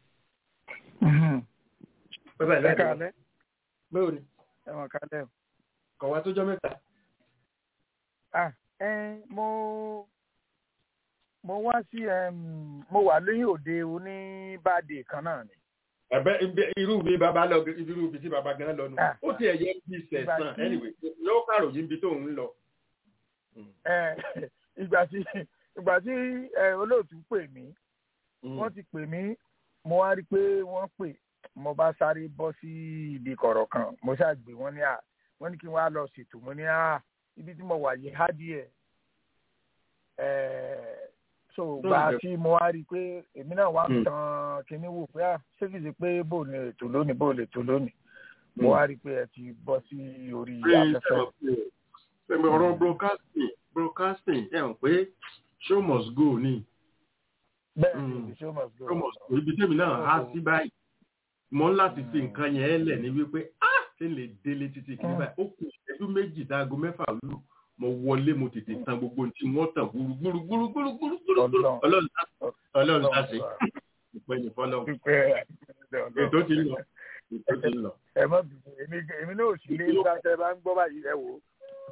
bàbá àlọ́ ẹ àjọbọ kálẹ́ bẹ́ẹ̀ ni ẹ mọ̀ kálẹ́ o. kọ̀ wá tó jọ́ mẹ́ta. ah ẹ mo mo wá sí em, mo wà lóyún òde oníbàdé kan náà ni. ẹ̀bẹ́ ibi- irú mi bàbá lọ irú ibi tí bàbá gan lọ nù Ah. ó tiẹ̀ yẹ bí sẹ̀sán Ìgbà tí- anyway yóò kàròyìn ibi tó ń lọ. ẹ ìgbà tí ìgbà tí ẹ olóòtú pè mí Mm. wọ́n ti pè mí mo wá rí i pé wọ́n pè mo bá sáré bọ́ sí ibi kọ̀rọ̀ kan mo ṣàgbé wọ́n ní à wọ́n ní kí n wá lọ ṣètò mo ní à ibi tí mo wà yìí há díẹ̀ ẹ̀ so gbà tí mo wá rí i pé èmi náà wá ń Mm. tan kinní wò pé à ṣé kìí ṣe pé bò ní ètò lónìí bò lè tó lónìí mo wá rí i pé ẹ ti bọ́ sí orí Pé afẹ́fẹ́. sẹ́mi ọ̀rọ̀ broadcasting broadcasting ẹ̀ hàn pé show must go ni bẹ́ẹ̀ Mm. ni show must go. show must go ibi tẹ́mi náà há sí báyìí mo ń láti fi nǹkan yẹn lẹ̀ ní wípé ah ṣé n lè délé títí kí ní báyìí ó kù ìṣẹ́jú méjì dáago mẹ́fà lù mo wọlé mo tètè tan gbogbo ohun tí wọ́n tàn gbúrú gbúrú gbúrú gbúrú gbúrú gbúrú Ọlọ́run. ọlọ́run sá- ọlọ́run sá sí ìpẹ́yìn fọlọ́run Pípẹ́ ètò ti ń lọ ètò ti ń lọ. ẹ má bìí èmi èmi náà ò sí lé sáṣẹ bá ń gbọ́ báyìí ẹ wò ó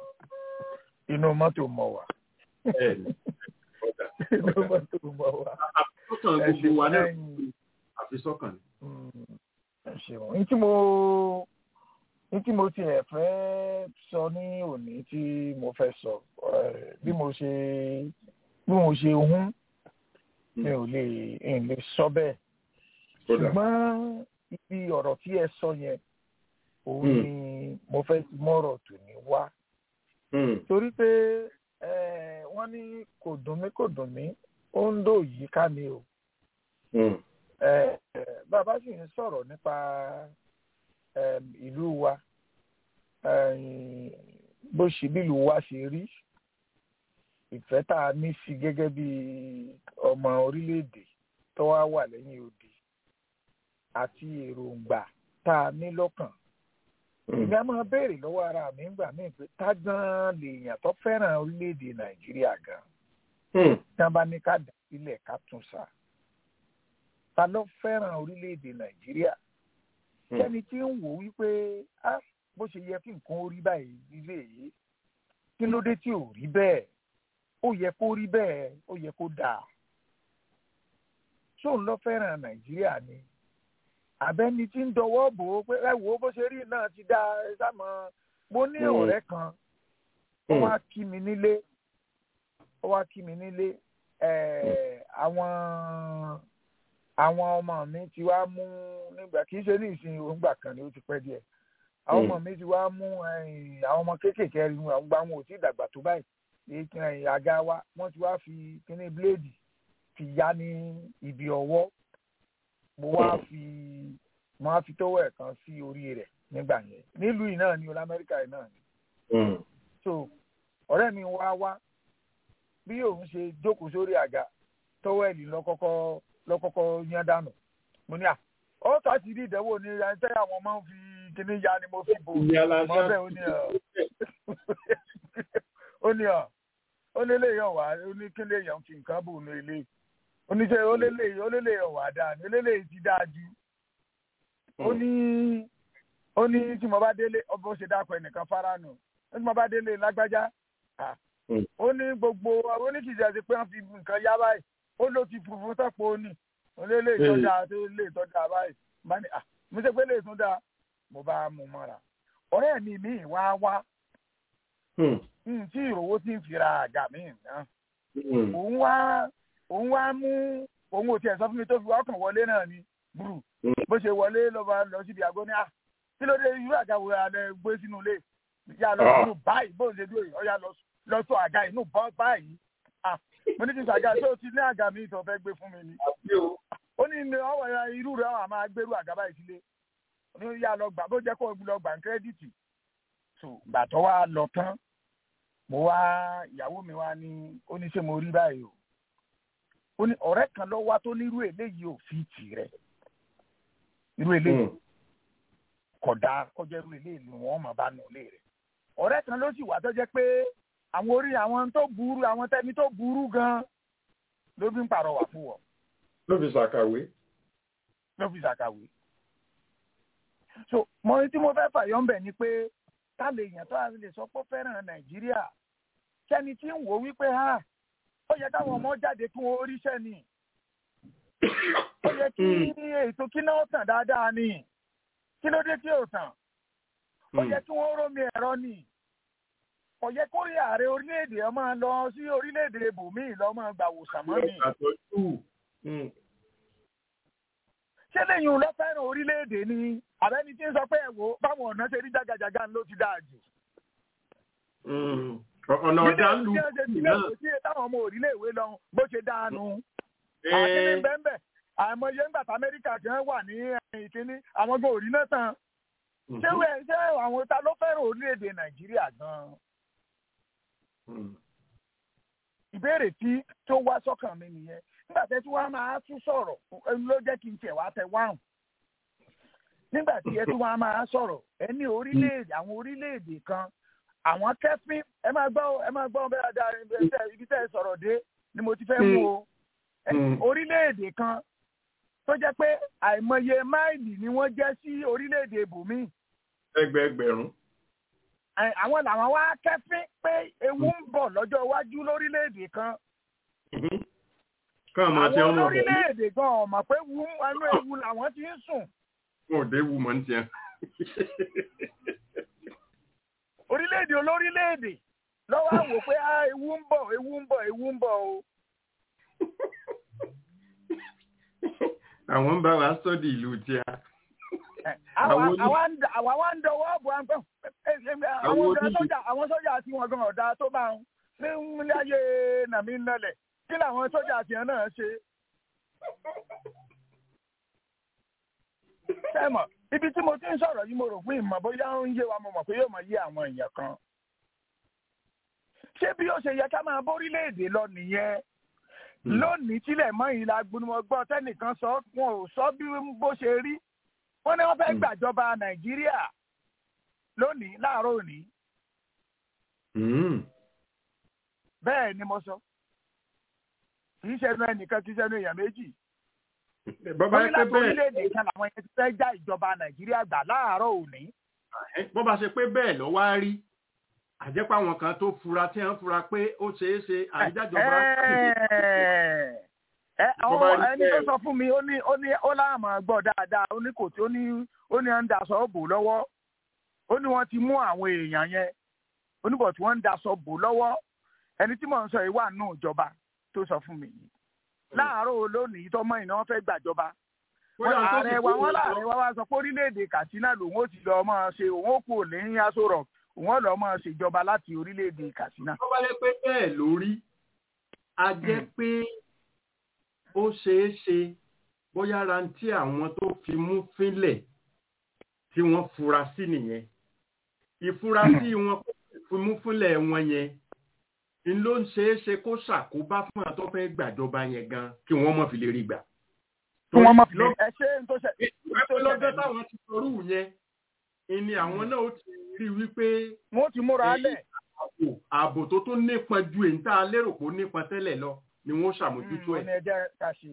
inú mọ́tò mọ̀ wá Bẹ́ẹ̀ni, ọ̀dà. inú mọ́tò mọ̀ wá. àfisọ́kàn ẹ gbogbo wa náà ṣeun àfisọ́kàn ni. Mm, ẹ ṣeun ní tí mo ní tí mo tiẹ̀ fẹ́ sọ ní òní tí mo fẹ́ sọ eh, bí mo ṣe bí mo ṣe hún mi ò lè n lè sọ bẹ́ẹ̀ Kódà. ṣùgbọ́n ibi ọ̀rọ̀ tí ẹ sọ yẹn òun Mm. ni mo fẹ́ ti mọ́rọ̀ tò ní wá Hmm. torí pé eh, wọ́n ní kò dùn mí kò dùn mí ó ń dò yí ká mi o Hmm. Eh, eh, bàbá sì ń sọ̀rọ̀ nípa em, ìlú wa eh, bó ṣe bí ìlú wa ṣe rí ìfẹ́ tá a ní sí gẹ́gẹ́ bí ọmọ orílẹ̀-èdè tó wá wà lẹ́yìn odi àti èròǹgbà tá a ní lọ́kàn èmi á máa béèrè lọ́wọ́ ara mi ńgbà míì pé tá gan lèèyàn tó fẹ́ràn orílẹ̀-èdè nàìjíríà gan Hmm. tí wọ́n bá ní ká dà sílẹ̀ ká tún sá ta ló fẹ́ràn orílẹ̀-èdè nàìjíríà Hmm. kẹ́ni tí ń wò wípé á bó ṣe yẹ kí nǹkan ó rí báyìí nílé yìí kí ló dé tí ò rí bẹ́ẹ̀ ó yẹ kó rí bẹ́ẹ̀ ó yẹ kó dáa ṣóun ló fẹ́ràn nàìjíríà ni àbẹ́ni tí ń dọwọ́ bò ó pé ẹ wò ó bó ṣe rí náà ti dáa ẹ sáàmọ́ mo ní Hmm. ọ̀rẹ́ kan ó Hmm. wá kí mi nílé ó wá kí mi nílé ẹ̀, àwọn àwọn ọmọ mi ti wá mú nígbà kì í ṣe ní ìsìn òǹgbà kan ni ó ti pẹ́ díẹ̀ àwọn ọmọ mi ti wá mú ẹ̀yìn, àwọn ọmọ kéékèèké rí wọn àwọn gba wọn ò tí ì dàgbà tó báyìí èyí ẹ̀yìn, àga wa wọ́n ti wá fi kíní bíléèdì fi yá ní ibi ọwọ́ mo wá fi mo wá fi tówó ẹ̀ kan sí orí rẹ̀ nígbà yẹn nílùú yìí náà ní olú amẹ́ríkà yìí náà ni Hmm. so ọ̀rẹ́ mi wá wá bí òun ṣe jókòó sórí àga tọ́wẹ́ẹ̀lì lọ́kọ́kọ́ lọ́kọ́kọ́ yán dànù mo ní à ó ta ti rí ìdánwò ní ẹ̀ńtẹ́ àwọn máa ń fi kíní ya ni mo fi bò Ìyá la mọ bẹ́ẹ̀ ó ní ọ̀ ó ní ọ̀ ó lé lè yàn wá ó ní kí lè yàn fi nǹkan bò ní ilé ó ní sẹ́ ó lé lè ó lé lè yàn wá dáa ní ó lé lè ti dáa ju ó ní ó ní tí mo bá délé ọbọ̀ ṣe dákọ̀ ẹnìkan fáránù ó ní mo bá délé lágbájá à, Mm. ó ní gbogbo ó ní kìí ṣe pé wọ́n fi nǹkan yá báyìí ó ló ti funfun sọ́pọ̀ ó ní ó lé lè tọ́jà tó lè tọ́jà báyìí bá ní à mo ṣe pé lè tún dáa mo bá mú mọ́ra ọ̀rẹ́ mi mi wá wá Hmm. n tí ìrówó ti ń fira àga mi náà Hmm. òun wá òun wá mú òun ò tiẹ̀ sọ fún mi tó fi wá kàn wọlé náà ni burú bó ṣe wọlé ló bá lọ síbi àgọ́ ní à kí ló dé irú àga wo alẹ́ gbé sínú ilé yà lọ sínú báyìí bó ṣe dúró yìí ọ̀yà lọ sọ àga inú bọ́ báyìí mo ní kí n sọ àga tó ti ní àga mi tó fẹ́ gbé fún mi ni ó ní ní ọwọ́ irú rẹ̀ wà máa gbérú àga báyìí sílé ní yà lọ gbà bó jẹ́ kó lọ gbà ń kírẹ́dìtì so gbà tó wá lọ tán mo wá ìyàwó mi wá ní ó ní ṣé mo rí báyìí o ó ní ọ̀rẹ́ kan lọ wá tó ní irú eléyìí ò fi tì rẹ̀ irú eléyìí kódà kọjá irú eléyìí ni wọ́n mọ̀ bá nù lé rẹ̀ ọ̀rẹ́ kan ló sì wà tó jẹ́ pé àwọn orí àwọn tó burú àwọn tẹ́ni tó burú gan ló fi ń pàrọwà fún wọn. ló fi ṣàkàwé. ló fi ṣàkàwé. so mo ní tí mo fẹ́ fàyọ́ ń bẹ̀ ni pé ká lè yàn tó a lè sọ pé ó fẹ́ràn nàìjíríà kẹ́ni tí ń wò wípé ha ó yẹ káwọn ọmọ jáde kí wọ́n ríṣẹ́ ni ó yẹ kí ètò kíná ó tàn dáadáa ni kí ló dé tí ò tàn ó yẹ kí wọ́n rómi ẹ̀rọ ni kò yẹ kó rí ààrẹ orílẹ̀-èdè ọmọ lọ sí orílẹ̀-èdè ibòmíì lọ́mọ gbàwòsàn mọ́ ni. ṣé lẹ́yìn lọ fẹ́ràn orílẹ̀-èdè ni àbẹ́ni tí ń sọ pé ẹ̀wò báwọn ọ̀nà ṣe rí jágajàga ló ti dáa jù. ọ̀nà ọ̀dà ń lu náà. sí táwọn ọmọ orílẹ̀-èwe lọ bó ṣe dáanu. àkíní bẹ́ẹ̀ àìmọye ńgbà tí amẹ́ríkà ti wà ní ìkíní àwọn gbọ́ òrí náà tán. ṣé ṣé àwọn ta ló fẹ́ràn orílẹ̀-èdè nàìjíríà gan-an? ìbéèrè tí tó wá sọ́kàn mi nìyẹn nígbà tẹ́ tí wọ́n máa tún sọ̀rọ̀ ló jẹ́ kí n tiẹ̀ wá tẹ wáhùn nígbà tí ẹ tí wọ́n máa sọ̀rọ̀ ẹ ní orílẹ̀-èdè àwọn orílẹ̀-èdè kan àwọn kẹ́fín ẹ máa gbọ́ ẹ máa gbọ́ bẹ́ẹ̀ dáa ibi tẹ́ ẹ sọ̀rọ̀ dé ni mo ti fẹ́ mú o orílẹ̀-èdè kan tó jẹ́ pé àìmọye máìlì ni wọ́n jẹ́ sí orílẹ̀-èdè ibòmíì. ẹgbẹẹgbẹ̀rún àwọn làwọn wá kẹ́fín pé ewu ń bọ̀ lọ́jọ́ iwájú lórílẹ̀‐èdè kan. àwọn lórílẹ̀‐èdè gan ọ̀mọ̀ pé wú ẹnu ewu làwọn ti ń sùn. wọn ò dé wu mọ́ ní tiẹ̀. orílẹ̀‐èdè olórílẹ̀‐èdè lọ́wọ́ àwò pé ewu ń bọ̀ ewu ń bọ̀ ewu ń bọ̀ o. àwọn ń bá wa sọ́dí ìlú tíá àwa wá ń dọwọ́ bọ̀ àwọn sọ́jà tí wọ́n gan ọ̀dà tó bá ń ní ilé ayé nàmí nálẹ̀ kí làwọn sọ́jà tí wọ́n náà ṣe. sẹ́mọ̀ ibi tí mo ti ń sọ̀rọ̀ yìí mo rò pé ìmọ̀ bóyá ń yé wa mo mọ̀ pé yóò mọ̀ yé àwọn èèyàn kan. ṣé bí ó ṣe yẹ ká máa bórílẹ̀-èdè lọ nìyẹn lónìí tílẹ̀ mọ́ ìlà gbónúmọ̀gbọ́ tẹ́nìkan sọ wọn ò sọ bí bó ṣe rí wọ́n ní wọ́n fẹ́ gbàjọba nàìjíríà lónìí láàárọ̀ òní. bẹ́ẹ̀ ni mo sọ kì í ṣẹnu ẹnìkan kì í ṣẹnu èèyàn méjì. bọ́bá ṣe pé bẹ́ẹ̀ orílẹ̀-èdè kan làwọn yẹn ti fẹ́ já ìjọba nàìjíríà gbà láàárọ̀ òní. bọ́bá ṣe pé bẹ́ẹ̀ lọ wá rí àjẹpọ̀ àwọn kan tó fura tí wọ́n fura pé ó ṣeé ṣe àìjájọba ẹni tó sọ fún mi ó ní ó ní ó láàmú gbọ́ dáadáa ó ní kò tí ó ní ó ní ń daṣọ bò lọ́wọ́ ó ní wọ́n ti mú àwọn èèyàn yẹn ó ní bọ̀ tí wọ́n ń daṣọ bò lọ́wọ́ ẹni tí mò ń sọ yìí wà nù ìjọba tó sọ fún mi yìí láàárọ̀ lónìí tọmọ ìná wọn fẹ́ gbàjọba ààrẹ wa wọn láàrẹ wa wá sọ pé orílẹ̀-èdè Katsina lòun ó ti lọ máa ṣe òun ó kú òní aṣọ rọ̀ òun ó lọ máa ṣèjọba láti orílẹ̀-èdè Katsina. tó bá lè pé bẹ́ẹ̀ lórí a jẹ́ pé ó ṣeé ṣe bóyá rántí àwọn tó fi mú fínlẹ̀ tí wọ́n fura sí nìyẹn ìfurasí wọn fi mú fínlẹ̀ wọn yẹn n ló ń ṣeé ṣe kó ṣàkóbá fún àwọn tó fẹ́ gbàjọba yẹn gan kí wọ́n mọ̀ fi lè rí gbà. kí wọ́n mọ̀ fi lè ẹ ṣe ń tó ṣe. lọ́jọ́ táwọn ti sọrú yẹn ni àwọn náà ó ti rí wípé. wọ́n ti múra lẹ̀. ààbò tó tó nípọn ju èyí tá a lérò pé ó nípọn tẹ́lẹ̀ lọ ni wọ́n ṣàmójútó ẹ̀. ọ̀nà ẹ̀jẹ̀ ká ṣe.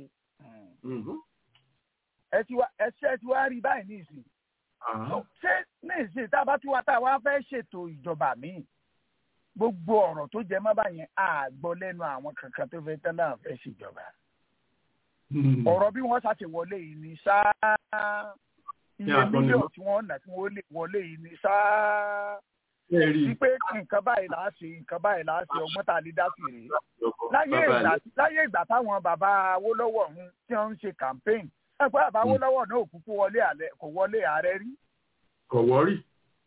ẹ ti wá ẹṣẹ́ ti wá rí báyìí ní ìsìn. ṣé ní ìsìn tá a bá tún wá tá a wá fẹ́ ṣètò ìjọba míì gbogbo ọ̀rọ̀ tó jẹ mọ́ báyẹn á gbọ́ lẹ́nu àwọn kankan tó fẹ́ tán náà fẹ́ ṣèjọba. ọ̀rọ̀ bí wọ́n ṣàṣe wọlé yìí ni ṣáá iye mílíọ̀nù tí wọ́n nà tí wọ́n lè wọlé yìí ni ṣáá wípé nǹkan báyìí là á ṣe nǹkan báyìí là á ṣe ọgbọ́n tá a lè dá sí rèé. láyé ìgbà táwọn bàbá Awólọ́wọ̀ ọ̀hún tí wọ́n ń ṣe campaign ẹ pé bàbá Awólọ́wọ̀ náà ò kúkú wọlé àlẹ kò wọlé ààrẹ rí kò wọ́rì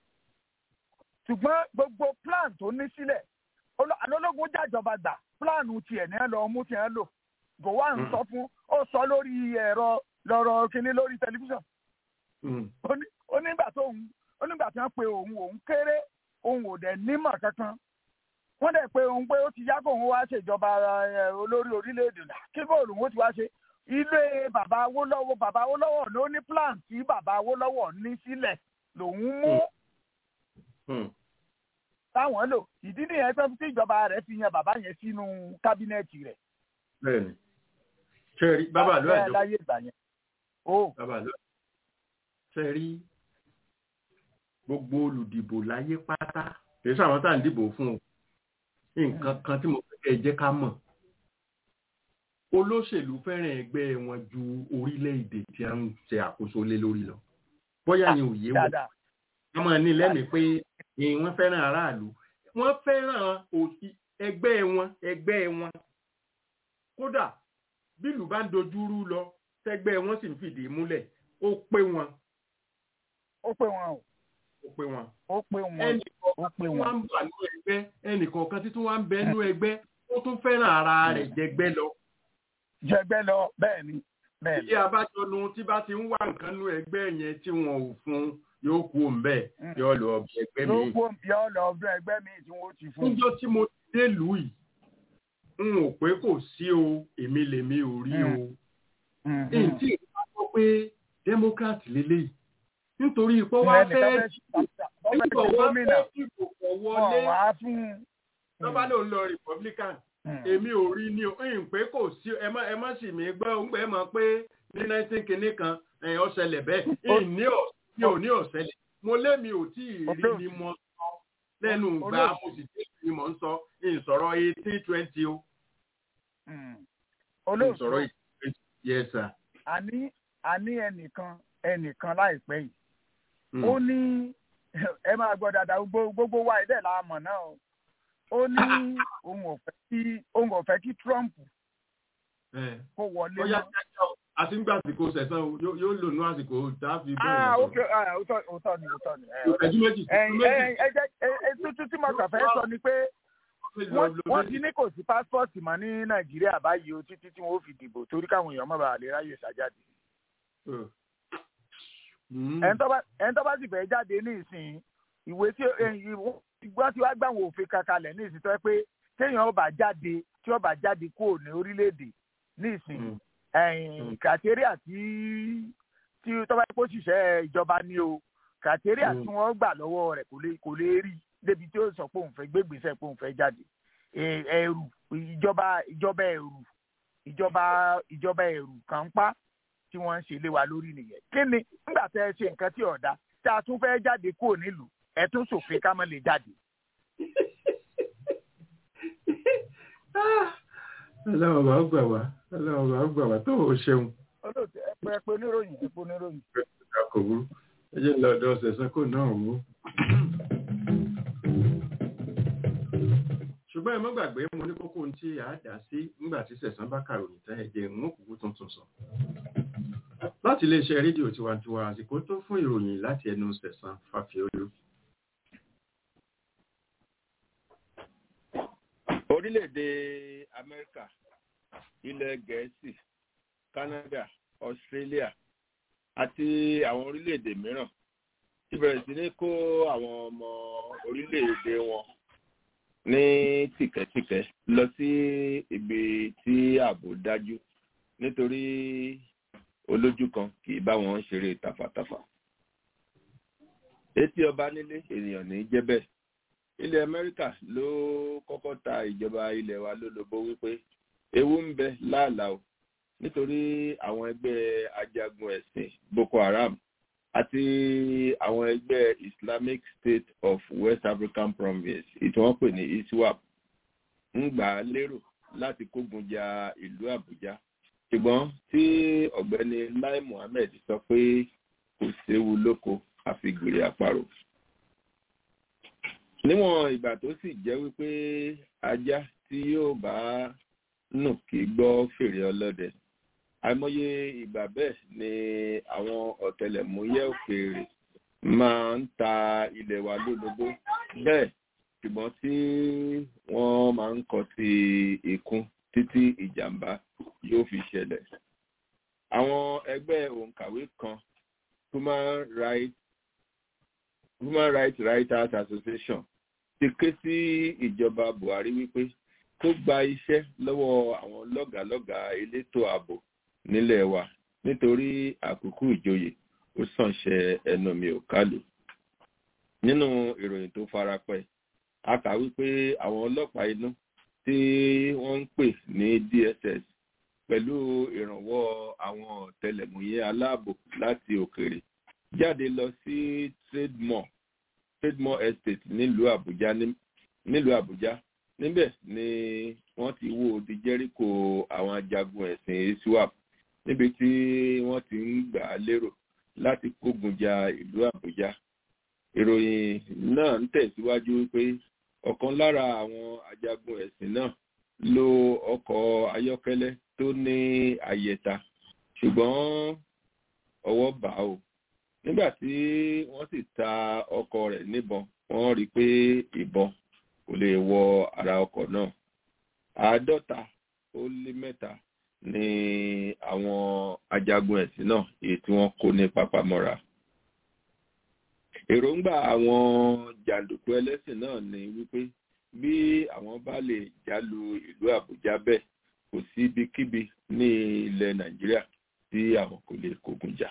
ṣùgbọ́n gbogbo plan tó ní sílẹ̀ olo- alólógún jàjọba gbà plan tiẹ̀ ní ẹ lọ mú tiẹ̀ lò gowon Mm. sọ fún ó sọ lórí ẹ̀rọ lọ́rọ̀ kínní lórí tẹlifíṣàn Mm, ó ní- ó nígbà tó òun ó nígbà tí wọ́n pe òun òun kéré òun ò dẹ̀ nímọ̀ kankan wọ́n dẹ̀ pe òun pé ó ti yá kó òun wá ṣèjọba ẹ, olórí orílẹ̀-èdè náà kí bóòlù òun ó ti wá ṣe ilé bàbá Awólọ́wọ̀ bàbá Awólọ́wọ̀ ló ní plan tí bàbá Awólọ́wọ̀ ní sílẹ̀ lòun mú mm, táwọn lò ìdí nìyẹn tó tí ìjọba rẹ̀ fi yan bàbá yẹn sínú kábínẹ̀tì rẹ̀ bẹ́ẹ̀ni ṣe rí bàbá ló Bẹ́ẹ̀ àjọ láyé ìgbà yẹn ó bàbá ló ṣe rí gbogbo olùdìbò láyé pátá kì í sàwọn tá à ń dìbò fún o nǹkan kan tí mo fẹ́ kẹ́ ẹ jẹ́ ká mọ̀ olóṣèlú fẹ́ràn ẹgbẹ́ wọn ju orílẹ̀-èdè tí a ń ṣe àkóso lé lórí lọ bóyá ni òye wọn dáadáa wọ́n máa ní lẹ́mìí pé eh, wọ́n fẹ́ràn aráàlú wọ́n fẹ́ràn òsì ẹgbẹ́ wọn ẹgbẹ́ wọn kódà bílù bá ń dojúrú lọ tẹ́gbẹ́ wọn sì ń fìdí múlẹ̀ ó pé wọn ó pé wọn o ó pé wọn. ó pé wọn ẹnì ó kọ̀ọ̀kan pé tí wọn wọ́n ń bà nínú ẹgbẹ́ ẹnì kọ̀ọ̀kan tí wọ́n ń bẹ nínú ẹgbẹ́ ó tún fẹ́ràn ara rẹ̀ jẹgbẹ́ lọ. jẹgbẹ́ lọ bẹ́ẹ̀ ni bẹ́ẹ̀ ni tí abájọ nu tí bá ti ń wá nǹkan nínú ẹgbẹ́ yẹn tí wọn ò fún yóò kú òǹbẹ Mm. yóò lọ ọbẹ ẹgbẹ́ ló mi. kó yọ lọ ọdún ẹgbẹ́ mi tí wọ́n ti fún níjọ́ tí mo dé lùú yìí n ò pé kò sí o èmi lèmi ò rí o un. èyí tí ìgbà gbọ́ pé democrat lélẹ́yìí nítorí ipò wá fẹ́ nígbà wá gómìnà fẹ́ dìbò kọ̀ wọlé wọn wá fún lọ́ba ló ń lọ republican èmi ò rí ni o ń pé kò sí ẹ má ẹ má sì mí gbọ́ ń gbẹ́ mọ̀ pé ní nineteen kìíní kan ẹ̀ ó ṣẹlẹ̀ bẹ́ẹ̀ ìní ò ní ò ní ọ̀ṣẹlẹ̀ mo lémi ò tí ì rí ni mo sọ lẹ́nu ìgbà mo sì tí ì rí mo ń sọ ìsọ̀rọ̀ eighteen twenty o olóòtú ìsọ̀rọ̀ eighteen twenty yes sir. àní àní ẹnìkan ẹnìkan láìpẹ́ yìí Mm. ó ní ẹ máa gbọ́ dáadáa gbogbo gbogbo wa ẹ̀dẹ̀ la mọ̀ náà o ó ní òun ò fẹ́ kí òun ò fẹ́ kí Trump Eh. kó wọlé ó yá mọ́. kíákíá o àti ń gbà àsìkò sẹ̀sán o yóò yóò lò ní àsìkò tá a fi ah bẹ́ẹ̀ ok ah òótọ́ òótọ́ ni òótọ́ ni ẹ ìtẹ́jú méjì ẹ̀yin méjì ẹ̀yin ẹ jẹ́ ẹ ẹ tuntun tí mo kàn fẹ́ sọ ni pé wọ́n wọ́n ti ní kò sí pásítọ̀tì mọ́ ní Nàìjíríà báyìí o títí tí wọ́n ó fi dìbò torí káwọn èèyàn má bàa lè ráyè ṣàjáde ẹni tó bá ẹni tó bá sì fẹ́ jáde ní ìsìn ìwé tí ìgbọ́n tí wàá gbà wọ́n òfin kankanlẹ̀ ní ìsìn tó yẹ pé téèyàn ó bá jáde tí ó bá jáde kúrò ní orílẹ̀-èdè ní ìsìn ẹ̀yìn kàtẹ́ríà tí tí tó bá yẹ kó ṣiṣẹ́ ìjọba ní o kàtẹ́ríà tí wọ́n gbà lọ́wọ́ rẹ̀ kò lè kò lè rí débi tí ó sọ pé òun fẹ́ gbégbèsè pé òun fẹ́ jáde Ẹ- ẹ̀rù ìjọba ìjọba ẹ̀rù ìjọba ìjọba ẹ̀rù kan ń pa tí wọ́n ń ṣe lé wa lórí nìyẹn kí ni nígbà tẹ́ ẹ ṣe nǹkan tí ọ̀dà tá a tún fẹ́ jáde kúrò nílùú ẹ tún ṣòfin ká má lè jáde. ọlọ́run bá gbà wá ọlọ́run bá gbà wá tó o ṣeun olóòtú ẹ pé ẹ pé oníròyìn ẹ pé oníròyìn. ká kò burú ẹ jẹ́ lọ ọ̀dọ̀ ṣẹ̀sán kò náà wú. ṣùgbọ́n ẹ má gbàgbé mo ní kókó ohun tí a dá sí nígbà tí ṣẹ̀sán bá kàròyìn tán ẹ̀jẹ̀ ń kúkú tuntun sọ. láti iléeṣẹ́ rédíò tiwantiwa àsìkò tó fún ìròyìn láti ẹnu ṣẹ̀sán fàfíolú. orílẹ̀-èdè amẹ́ríkà ilẹ̀ gẹ̀ẹ́sì canada australia àti àwọn orílẹ̀-èdè mìíràn ti bẹ̀rẹ̀ sí ní kó àwọn ọmọ orílẹ̀-èdè wọn ní tìkẹ́tìkẹ́ lọ sí ibi tí ààbò dájú nítorí olójú kan kì í bá wọn ṣeré tàfàtàfà etí ọba nílé ènìyàn ní jẹ́ bẹ́ẹ̀ ilẹ̀ amẹ́ríkà ló kọ́kọ́ ta ìjọba ilẹ̀ wa lólobó wípé ewu ń bẹ láàlàó nítorí àwọn ẹgbẹ́ ajagun ẹ̀sìn boko haram àti àwọn ẹgbẹ́ islamic state of west african province ìtí wọ́n pè ní iswap ń gbà á lérò láti kógun ja ìlú àbújá ṣùgbọ́n tí ọ̀gbẹ́ni lai muhammed sọ pé kò séwu lóko àfi gbèrè àparò níwọ̀n ìgbà tó sì jẹ́ wípé ajá tí yóò bá nù kí gbọ́ fèrè ọlọ́dẹ àìmọye ìgbà bẹ́ẹ̀ ni àwọn ọ̀tẹlẹ̀múyẹ́ òkèèrè máa ń ta ilẹ̀ wa lólobó bẹ́ẹ̀ ṣùgbọ́n tí wọ́n máa ń kọ sí ìkún títí ìjàmbá yóò fi ṣẹlẹ̀. àwọn ẹgbẹ́ òǹkàwé kan human rights human rights writers association ti ké sí ìjọba buhari wípé kó gba iṣẹ́ lọ́wọ́ àwọn lọ́gàálọ́gàá elétò ààbò nílẹ̀ wa nítorí àkókò ìjòyè ó sànṣẹ ẹnu mi ò kálù. nínú ìròyìn tó farapẹ́ a kà wípé àwọn ọlọ́pàá inú tí wọ́n ń pè ní dss pẹ̀lú ìrànwọ́ àwọn ọ̀tẹlẹ̀múyẹ́ aláàbò láti òkèèrè jáde lọ sí trademore trademore estate nílùú àbújá nílùú àbújá níbẹ̀ ni wọ́n ti wó di jẹ́ríkò àwọn ajagun ẹ̀sìn iswap níbi tí wọ́n ti ń gbà á lérò láti kógun ja ìlú àbújá ìròyìn náà ń tẹ̀síwájú wípé ọ̀kan lára àwọn ajagun ẹ̀sìn náà lo ọkọ̀ ayọ́kẹ́lẹ́ tó ní àyẹ̀ta ṣùgbọ́n ọwọ́ bà á o nígbà tí wọ́n sì ta ọkọ̀ rẹ̀ níbọn wọ́n rí i pé ìbọn kò lè wọ ara ọkọ̀ náà àádọ́ta ó lé mẹ́ta ní àwọn ajagun ẹ̀sìn náà èyí tí wọ́n kó ní pápámọ́ra èròǹgbà àwọn jàǹdùkú ẹlẹ́sìn náà ni wípé bí àwọn bá lè jálu ìlú àbújá bẹ́ẹ̀ kò sí ibikíbi ní ilẹ̀ nàìjíríà tí àwọn kò lè kógun jà.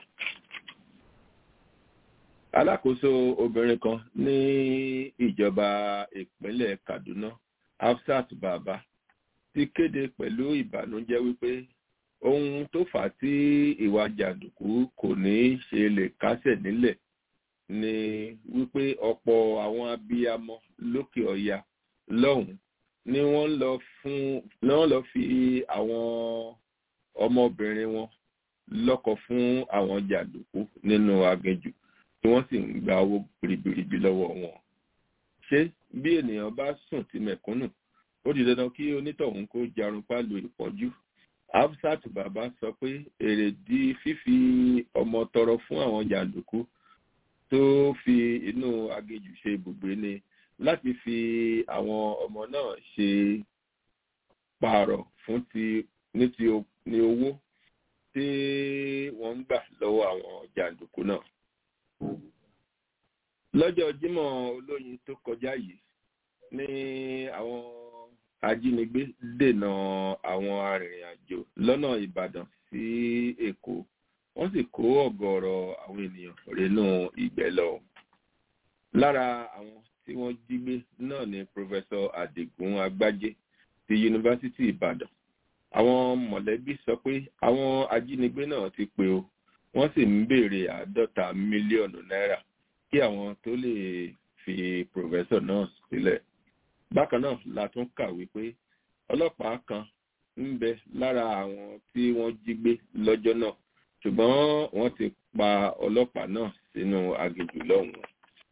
alákòóso obìnrin kan ní ìjọba ìpínlẹ̀ kaduna hafsat baba ti kéde pẹ̀lú ìbànújẹ́ wípé ohun tó fà á tí ìwà jàǹdùkú kò ní ṣe lè kásẹ̀ nílẹ̀ ni wípé ọ̀pọ̀ àwọn abiyamọ lókè ọ̀ya lọ́hùn ni wọ́n lọ fún ni wọ́n lọ fi àwọn ọmọbìnrin wọn lọ́kọ fún àwọn jàǹdùkú nínú aginjù tí wọ́n sì ń gba owó ribiribi lọ́wọ́ wọn. ṣé bí ènìyàn bá sùn ti mẹ̀kúnnù ó di dandan kí onítọ̀hún kó jarun pálù ìpọ́njú hafsat baba sọ pé èrèdí fífi ọmọ tọrọ fún àwọn jàǹdùkú tó fi inú aginjù ṣe ibùgbé ni láti fi àwọn ọmọ náà ṣe pààrọ̀ fún ti ní ti ní owó tí wọ́n ń gbà lọ́wọ́ àwọn jàǹdùkú náà. lọ́jọ́ jímọ̀ olóyin tó kọjá yìí ní àwọn ajínigbé dènà àwọn arìnrìn-àjò lọ́nà ìbàdàn sí èkó wọ́n sì kó ọ̀gọ̀ọ̀rọ̀ àwọn ènìyàn rínú ìgbẹ́ lọ. lára àwọn tí wọ́n jí gbé náà ni pòfẹ́sọ adigun agbájé ti yunifásitì ìbàdàn. àwọn mọ̀lẹ́bí sọ pé àwọn ajínigbé náà ti pé o wọ́n sì ń béèrè àádọ́ta mílíọ̀nù náírà kí àwọn tó lè fi pòfẹ́sọ náà sílẹ̀. bákan náà la tún kà wípé ọlọ́pàá kan ń bẹ lára àwọn tí wọ́n jí gbé lọ́jọ́ náà ṣùgbọ́n wọ́n ti pa ọlọ́pàá náà sínú aginjù lọ́hùn-ún.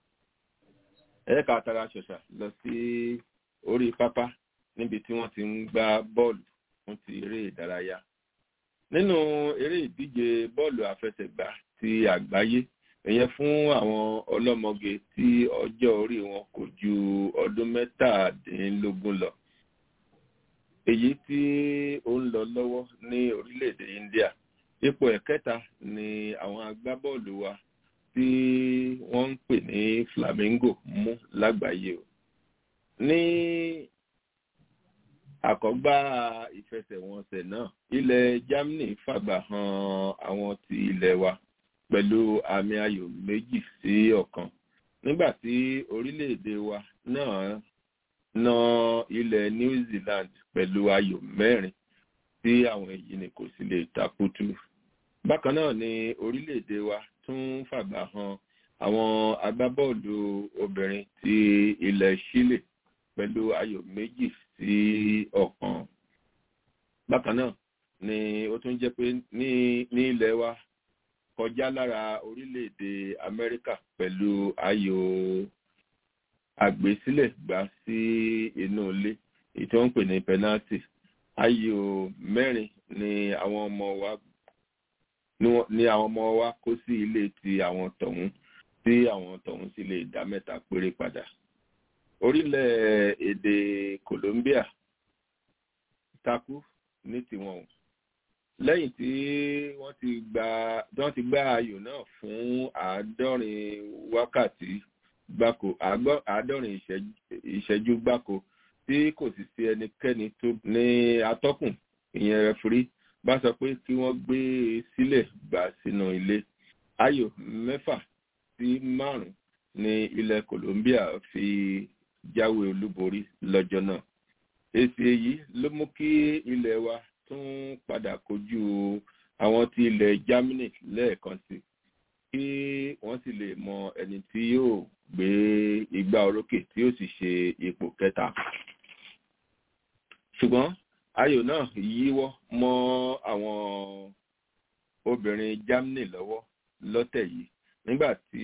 ẹ̀ka tara ṣọ̀ṣà lọ sí orí pápá níbi tí wọ́n ti ń gbá bọ́ọ̀lù fún ti eré ìdárayá. nínú eré ìdíje bọ́ọ̀lù àfẹsẹ̀gbá ti àgbáyé ìyẹn fún àwọn ọlọ́mọge tí ọjọ́ orí wọn kò ju ọdún mẹ́tàdínlógún lọ. èyí tí ó ń lọ lọ́wọ́ ní orílẹ̀-èdè india ipò ẹ̀kẹta ni àwọn agbábọ́ọ̀lù wa tí wọ́n ń pè ní flamingo mú lágbàáyé o ní àkọ́gbá ìfẹsẹ̀wọnsẹ̀ náà ilẹ̀ germany fàgbà han àwọn ti ilẹ̀ wa pẹ̀lú àmì ayò méjì sí ọ̀kan nígbà tí orílẹ̀-èdè wa náà na ilẹ̀ new zealand pẹ̀lú ayò mẹ́rin tí àwọn èyí ni kò sì lè takutu bákan náà ni orílẹ̀-èdè wa tún fàgbà han àwọn agbábọ́ọ̀lù obìnrin ti ilẹ̀ chile pẹ̀lú ayò méjì sí ọ̀kan bákan náà ni ó tún jẹ́ pé ní ní ilẹ̀ wa kọjá lára orílẹ̀-èdè amẹ́ríkà pẹ̀lú ayò àgbésílẹ̀ gbà sí inú ilé èyí tí wọ́n ń pè ní penalty ayò mẹ́rin ni àwọn ọmọ wa ni àwọn ọmọ wa kó sí ilé ti àwọn tọ̀hún tí àwọn tọ̀hún sì lè dá mẹ́ta péré padà orílẹ̀-èdè Colombia takú ní tiwọn o lẹ́yìn tí wọ́n ti gba wọ́n ti gbá ayò náà fún àádọ́rin wákàtí gbáko àádọ́rin ìṣẹ́jú gbáko tí kò sì sí ẹnikẹ́ni tó ní atọ́kùn ìyẹn rẹfurí bá sọ pé kí wọ́n gbé e sílẹ̀ gbà sínú ilé ayò mẹ́fà sí márùn ní ilẹ̀ Colombia fi jáwé olúborí lọ́jọ́ náà èsì èyí ló mú kí ilẹ̀ wa tún padà kojú àwọn tí ilẹ̀ Germany lẹ́ẹ̀kan sí kí wọ́n sì lè mọ ẹni tí yóò gbé igbá orókè tí yóò sì ṣe ipò kẹta ṣùgbọ́n ayò náà yíwọ́ mọ́ àwọn obìnrin Germany lọ́wọ́ lọ́tẹ̀ yìí nígbà tí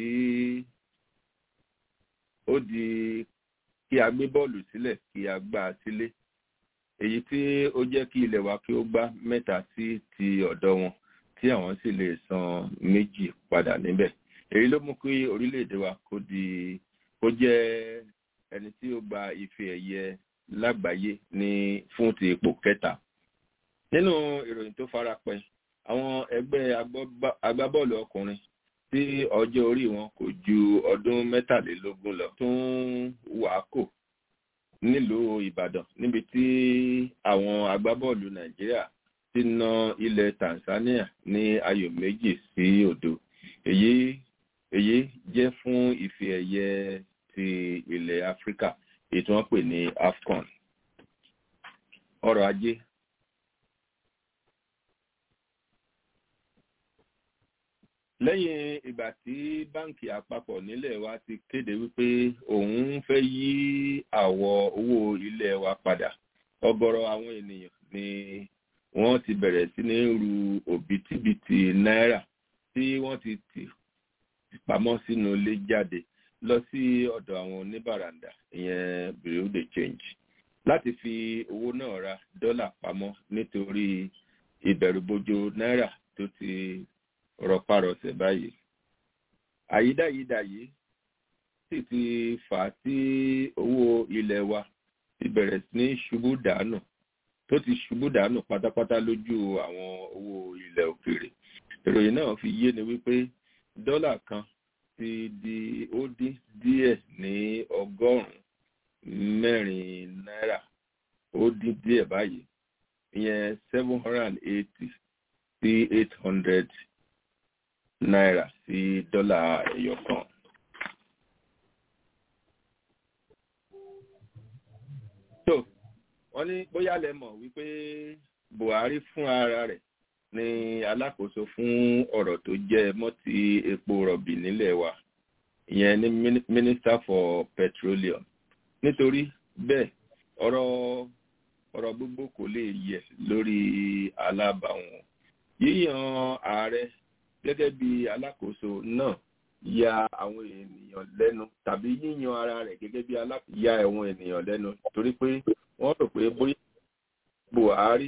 ó di kí a gbé bọ́ọ̀lù sílẹ̀ kí a gbá a sílé èyí tí ó jẹ́ kí ilẹ̀ wa kí ó gbá mẹ́ta sí ti ọ̀dọ̀ wọn tí àwọn sì lè san méjì padà níbẹ̀ èyí ló mú kí orílẹ̀-èdè wa kó di kó jẹ́ ẹni tí ó gba ife ẹ̀yẹ lágbàáyé ní fún ti ipò kẹta nínú ìròyìn tó farapẹ́ àwọn ẹgbẹ́ agbábọ́ọ̀lù ọkùnrin tí ọjọ́ orí wọn kò ju ọdún mẹ́tàlélógún lọ tún wàákò nílùú Ìbàdàn níbi tí àwọn agbábọ́ọ̀lù Nàìjíríà ti na ilẹ̀ Tanzania ní ayò méjì sí òdo èyí èyí jẹ́ fún ife ẹ̀yẹ ti ilẹ̀ Áfíríkà èyí tí wọ́n pè ní AFCON ọrọ̀ ajé lẹ́yìn ìgbà tí báǹkì àpapọ̀ nílẹ̀ wa ti kéde wípé òun fẹ́ yí àwọ̀ owó ilẹ̀ wa padà ọ̀gọ̀rọ̀ àwọn ènìyàn ni wọ́n ti bẹ̀rẹ̀ sí ní ru òbítíbitì náírà tí wọ́n ti tì pamọ́ sínú ilé jáde lọ sí ọ̀dọ̀ àwọn oníbàràǹdà ìyẹn bureau de change láti fi owó náà ra dọ́là pamọ́ nítorí ìbẹ̀rùbojo náírà tó ti rọpárọsẹ̀ báyìí àyídáyídà yìí sì ti fà á tí owó ilẹ̀ wa ti bẹ̀rẹ̀ sí ní ṣubú dànù tó ti ṣubú dànù pátápátá lójú àwọn owó ilẹ̀ òkèèrè ìròyìn náà fi yé ni wípé dọ́là kan ti di ó dín díẹ̀ ní ọgọ́rùn-ún mẹ́rin náírà ó dín díẹ̀ báyìí ìyẹn seven hundred and eighty sí eight hundred náírà sí dọ́là ẹyọ kan. tó wọ́n ní bóyá lẹ mọ̀ wípé Buhari fún ara rẹ̀ ní alákòóso fún ọ̀rọ̀ tó jẹ́ mọ́ ti epo rọ̀bì nílẹ̀ wa ìyẹn ní minister for petroleum nítorí bẹ́ẹ̀ ọ̀rọ̀ ọ̀rọ̀ gbogbo kò lè yẹ lórí alábàáwọn yíyan ààrẹ gẹ́gẹ́ bí alákòóso náà ya àwọn ènìyàn lẹ́nu tàbí yíyan ara rẹ̀ gẹ́gẹ́ bí alákòóso ya àwọn ènìyàn lẹ́nu torí pé wọ́n rò pé bóyá Buhari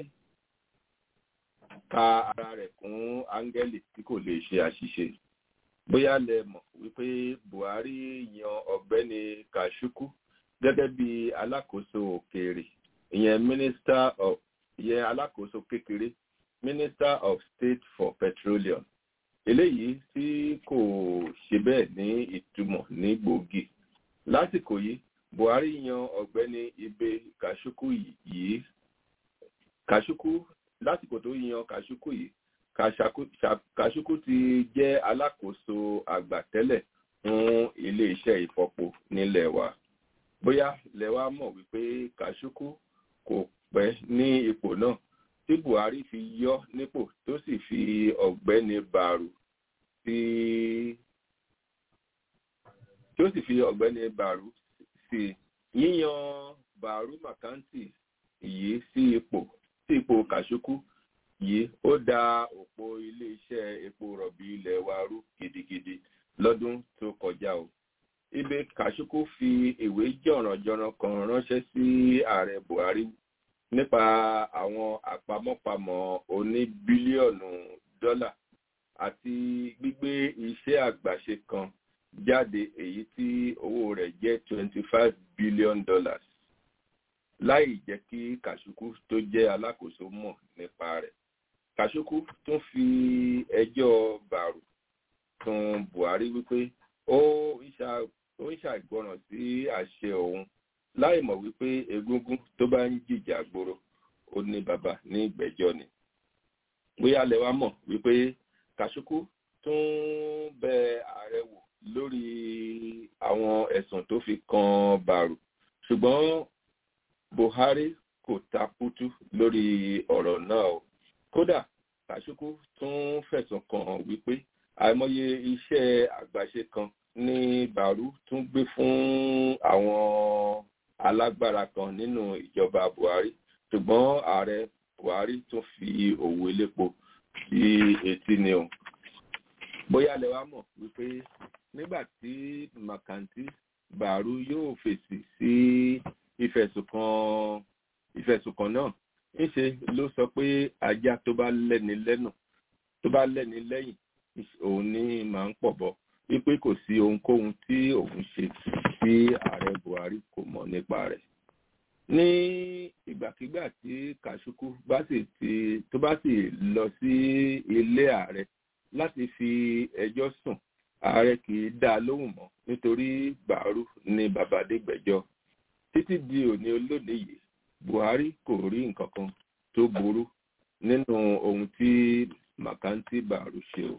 ka ara rẹ̀ kún áńgẹ́lì tí kò lè ṣe àṣìṣe bóyá lẹ mọ̀ wípé Buhari yan ọ̀gbẹ́ni Kàṣùkù gẹ́gẹ́ bí alákòóso òkèèrè ìyẹn minister of ìyẹn alákòóso kékeré minister of state for petroleum eléyìí tí kò ṣe bẹ́ẹ̀ ní ìtumọ̀ ní gbòógì lásìkò yìí Buhari yan ọ̀gbẹ́ni Ibe Kàṣùkù yìí Kàṣùkù lásìkò tó yan Kàṣùkù yìí Kàṣùkù ti jẹ́ alákòóso àgbà tẹ́lẹ̀ fún ilé-iṣẹ́ ìfọpo nílẹ̀ wa bóyá lẹ wá mọ̀ wípé Kàṣùkù kò pẹ́ ní ipò náà tí Buhari fi yọ nípò tó sì fi ọ̀gbẹ́ni Bàrù sí tí ó sì fi ọ̀gbẹ́ni Bàrù sí yíyan Bàrù Màkántì yìí sí ipò sí ipò Kàṣùkù yìí ó da òpó iléeṣẹ́ epo rọ̀bì ilẹ̀ wa rú gidigidi lọ́dún tó kọjá o Ibe Kàṣùkù fi ìwé jọ̀rànjọ̀ràn kan ránṣẹ́ sí ààrẹ Buhari nípa àwọn àpamọ́pamọ́ oní bílíọ̀nù dọ́là àti gbígbé iṣẹ́ àgbàṣe kan jáde èyí tí owó rẹ̀ jẹ́ twenty five billion dollars láì jẹ́ kí kàṣùkú tó jẹ́ alákòóso mọ̀ nípa rẹ̀. kàṣùkú tún fi ẹjọ́ bàrù sun buhari wípé ó ń ṣàìgbọràn sí àṣẹ òun láì mọ̀ wípé egúngún tó bá ń jìjà gbòòrò ó ní bàbá ní ìgbẹ́jọ́ ni. bóyá lẹ wá mọ̀ wípé kàṣùkú tún bẹ ààrẹ wò lórí àwọn ẹ̀sùn tó fi kan bàrù ṣùgbọ́n buhari kò takútú lórí ọ̀rọ̀ náà o kódà kàṣùkú tún fẹ̀sùn kàn wípé àìmọye iṣẹ́ àgbàṣe kan ní bàrú tún gbé fún àwọn alágbára kan nínú ìjọba buhari ṣùgbọ́n ààrẹ buhari tún fi òwò elépo sí etí ni o bóyá lẹ wá mọ̀ wípé nígbà tí makanti bàrú yóò fèsì sí ìfẹ̀sùnkàn ìfẹ̀sùnkàn náà ńṣe ló sọ pé ajá tó bá lẹ́ni lẹ́nu tó bá lẹ́ni lẹ́yìn òun ní máa ń pọ̀ bọ̀ wípé kò sí ohunkóhun tí òun ṣe tí ààrẹ buhari kò mọ̀ nípa rẹ̀ ní ìgbàkigbà tí kàṣùkú bá sì ti tó bá sì lọ sí ilé ààrẹ láti fi ẹjọ́ sùn ààrẹ kì í dá a lóhùn mọ́ nítorí bàárù ní babadégbẹ̀jọ́ títí di òní olónìí yìí buhari kò rí nǹkan kan tó burú nínú ohun tí makanti bàárù ṣe o.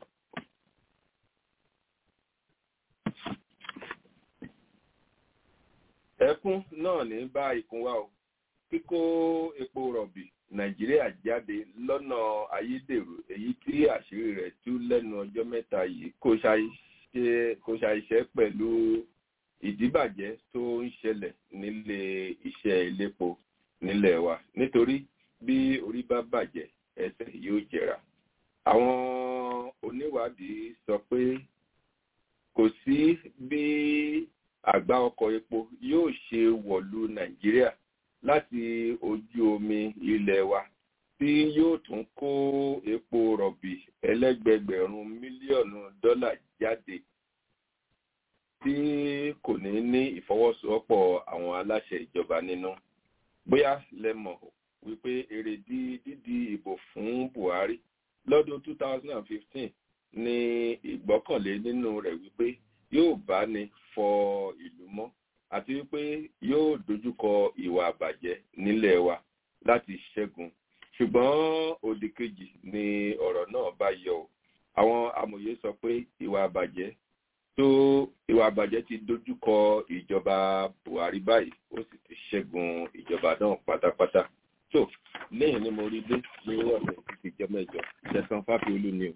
ẹkún náà ní bá ikùn wa o kíkó epo rọ̀bì nàìjíríà jáde lọ́nà ayédèrú èyí tí àṣírí rẹ̀ tú lẹ́nu ọjọ́ mẹ́ta yìí kò ṣàìṣẹ́ pẹ̀lú ìdíbàjẹ́ tó ń ṣẹlẹ̀ nílé iṣẹ́ ilépo nílẹ̀ wa nítorí bí orí bá bàjẹ́ ẹsẹ̀ yóò jẹrà. àwọn oníwádìí sọ pé kò sí bí àgbá ọkọ̀ epo yóò ṣe wọ̀lú nàìjíríà láti ojú omi ilẹ̀ wa tí yóò tún kó epo rọ̀bì ẹlẹ́gbẹgbẹ̀rún mílíọ̀nù dọ́là jáde tí kò ní ní ìfọwọ́sowọ́pọ̀ àwọn aláṣẹ ìjọba nínú. bóyá lẹ mọ̀ wípé èrèdí dídi ìbò fún buhari lọ́dún 2015 ní ìgbọ́kànlé nínú rẹ̀ wípé yóò bá ní fọ ìlú mọ́ àti wípé yóò dojúkọ ìwà àbàjẹ́ nílẹ̀ wa láti ṣẹ́gun ṣùgbọ́n òdì kejì ni ọ̀rọ̀ náà bá yọ ọ́ àwọn amòye sọ pé ìwà àbàjẹ́ tó ìwà àbàjẹ́ ti dojúkọ ìjọba buhari báyìí ó sì ti ṣẹ́gun ìjọba náà pátápátá tó lẹ́yìn ni mo rí dé ní ọ̀sẹ̀ títí jọ mẹ́jọ ṣẹ̀sán fáfiolú ni o.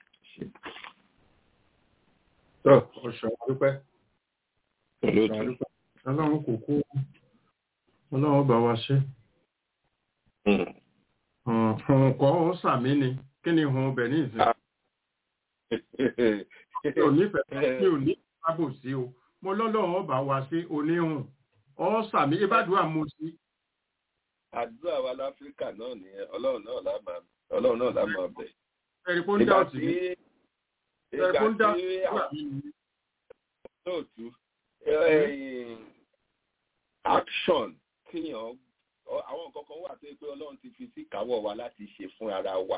tó ọ̀ṣọ́ dúpẹ́ olóòtú ọlọ́run kò kú ọlọ́run bá wa ṣe nǹkan ó sàmì ni kí ni hun ọbẹ̀ ní ìsìn mi ò nífẹ̀ẹ́ mi ò ní sábò sí o mo lọ́lọ́run ọba wa ṣe oníhùn ọ sàmì ìbádùn àmúṣí. àdúrà wa láfíríkà náà nìyẹn ọlọ́run náà lá máa ọlọ́run náà lá máa bẹ̀. ẹ̀rí kó ń dá òtí mi ẹ̀rí kó ń dá òtí mi. lóòtú action kíyàn àwọn nǹkan kan wà tó yẹ pé ọlọ́run ti fi sí ìkáwọ́ wa láti ṣe fún ara wa.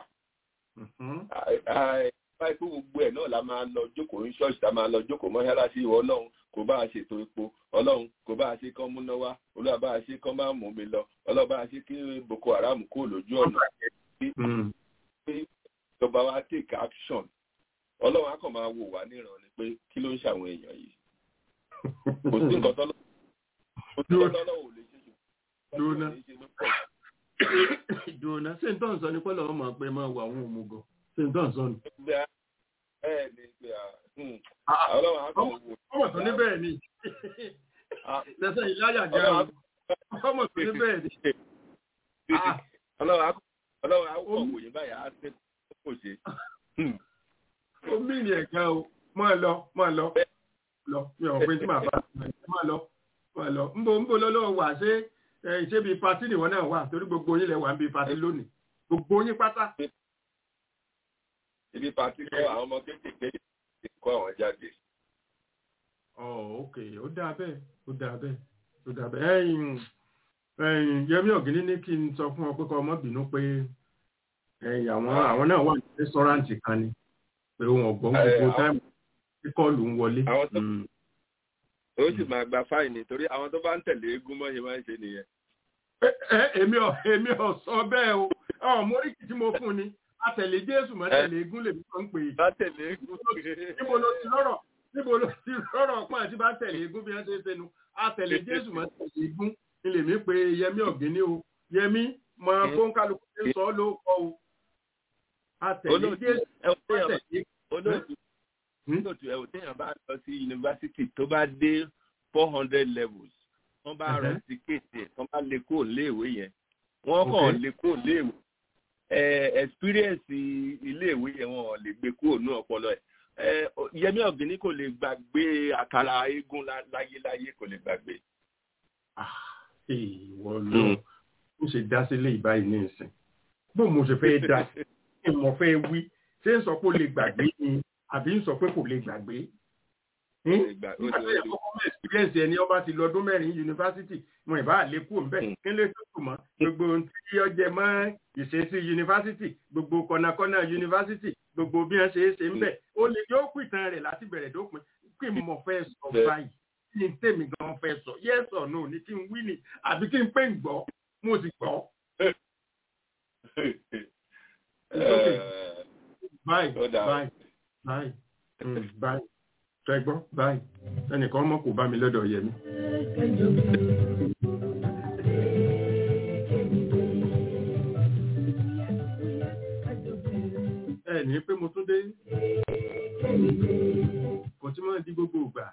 báyìí pé gbogbo ẹ̀ náà la máa lọ jókòó ní ṣọ́ọ̀ṣì tá a máa lọ jókòó mọ́ṣáláṣí ìwọ ọlọ́run kò bá a ṣètò epo ọlọ́run kò bá a ṣe kán múná wá olúwa bá a ṣe kán máa mú mi lọ ọlọ́run bá a ṣe kí boko haram kó lójú ọ̀nà ìjọba wa take action ọlọ́run á kàn máa wò wá níran ni pé kí ló ń ṣàwọn èèyàn yìí kò sí nǹkan tọ́lọ́ kò sí nǹkan tọ́lọ́ ò lè ṣe dúnà dúnà ṣé n tó ń sọ ní pẹ́lú ọmọ pé máa wà àwọn òmùgọ̀ ṣé n tó ń sọ ní. bẹ́ẹ̀ ni pé ọlọ́run á kàn wò. ọmọ tó ní bẹ́ẹ̀ ni lẹ́sẹ̀ ìláyà jẹ́ ọmọ tó ní bẹ́ẹ̀ ni. ọlọ́run á kàn wò yín báyìí á ṣe kò ṣe. omi ni ẹ̀ka o máa lọ máa lọ lọ mi ò pé tí màá bá máa lọ máa lọ nbọ nbọ lọ́lọ́wọ́ wà ṣé ẹ ṣé bíi patí nìwọ náà wà torí gbogbo yín lẹ wà ń bíi patí lónìí gbogbo yín pátá. ibi pàtí kọ́ àwọn ọmọ kéékèèké ti kọ́ àwọn jáde. ọ̀ ok ó dáa bẹ́ẹ̀ ó dáa bẹ́ẹ̀ ó dáa bẹ́ẹ̀ ẹ̀yin ẹ̀yin Yẹmí Ọ̀gíní ní kí n sọ fún ọ pé kọ́ ọmọ bínú pé ẹ̀yin àwọn àwọn náà wà ní rẹ́sọ́ráǹtì kan ni pé wọn ò gbọ́ Ẹ, gbogbo àwọn- táìmù tí kọ́ọ̀lù ń wọlé. Àwọn tó- Mm. ó sì máa gba fáìní torí àwọn tó bá ń tẹ̀lé eégún mọ́ ṣe máa ń ṣe nìyẹn. ẹ ẹ, èmi ò èmi ò sọ bẹ́ẹ̀ o ọ móríkì tí mo fún ni àtẹ̀lé Jésù mọ́ tẹ̀lé egún lèmi kan ń pè é. bá tẹ̀lé eégún. níbo ló ti lọ́rọ̀ níbo ló ti lọ́rọ̀ pọ́n àti bá tẹ̀lé egún bí wọ́n ṣe ń ṣe nu àtẹ̀lé Jésù mọ́ tẹ̀lé egún ni lèmi pé Yẹmí Ọ̀gíní o Yẹmí mọ fóńkálukú ti sọ ọ́ ló kọ́ o àtẹ̀lé Olóòtú, Jésù ẹ wò mọ́ téèyàn bá- tẹ̀lé olóòtú olóòtú ẹ wò téèyàn bá lọ sí yunifásitì tó bá dé four hundred levels wọ́n bá rọ Mhm. tíkẹ́ẹ̀tì ẹ̀ wọ́n bá lè kó léèwé yẹn wọ́n kàn Okay. lè kó léèwé ẹ experience iléèwé yẹn wọn ò lè gbé kúrò ní ọpọlọ ẹ ẹ Yẹmí Ọ̀gíní kò lè gbàgbé àkàrà eégún lá- láyéláyé kò lè gbàgbé. ìwọ lọ ó ṣe dá sílé ìbáyìí ní ìsìn bó mo ṣe fẹ́ dá sí kí mo fẹ́ wí ṣé ń sọ pé ó lè gbàgbé ni àbí ń sọ pé kò lè gbàgbé. Kò lè gbà- ó nígbà ti- tí ẹ̀kọ́ kọ́mọ̀ experience ẹni ọba ti lọ́dún mẹ́rin yunifásitì mo ìbá àlékún ńbẹ Mm. kí lè tó tù mọ́ gbogbo ohun tí ó jẹ mọ́ ìṣesí yunifásitì gbogbo kọ̀nàkọ́nà yunifásitì gbogbo bí wọ́n ṣe é ṣe ń bẹ̀ ó lè yóò kú ìtàn rẹ̀ láti bẹ̀rẹ̀ dópin kí mo fẹ́ sọ Bẹ́ẹ̀. báyìí kí n tèmi gan fẹ́ sọ yes or no ni kí n wí ni àbí kí n pè ń gbọ́ mo sì gbọ́ okay. báyìí Ó dáa. báyìí báyìí mm, báyìí ṣẹgbọ́n báyìí ẹnìkan mọ̀ kò bá mi lọ́dọ̀ yẹmi. ẹ ní pé mo tún dé kò tí máa di gbogbo ìgbà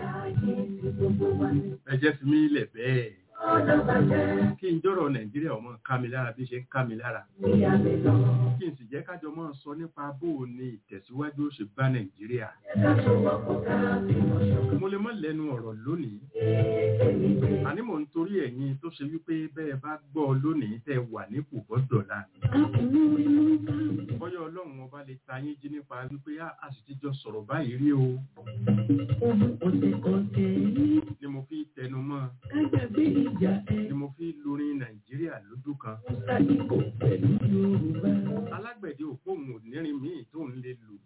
ẹ jẹ́ fi mí lẹ̀ bẹ́ẹ̀ kí n jọ̀rọ̀ nàìjíríà ọmọ ká mi lára bí ṣe ń ká mi lára kí n sì jẹ́ kájọ máa sọ nípa bó o ní ìtẹ̀síwájú ó ṣe bá nàìjíríà mo lè má lẹ́nu ọ̀rọ̀ lónìí àní mò ń torí ẹ̀yin tó ṣe wípé bẹ́ẹ̀ bá gbọ́ lónìí tẹ́ wà nípò gbọ́dọ̀la bọ́yọ̀ ọlọ́run ọba lè ta yín jí nípa wípé "Ah, a sì ti jọ sọ̀rọ̀ báyìí rí o ni mo fi tẹnu mọ́ ni mo fi lorin nàìjíríà lójú kan alágbẹ̀dẹ òpóhùn ònírin míì tó ń lè lù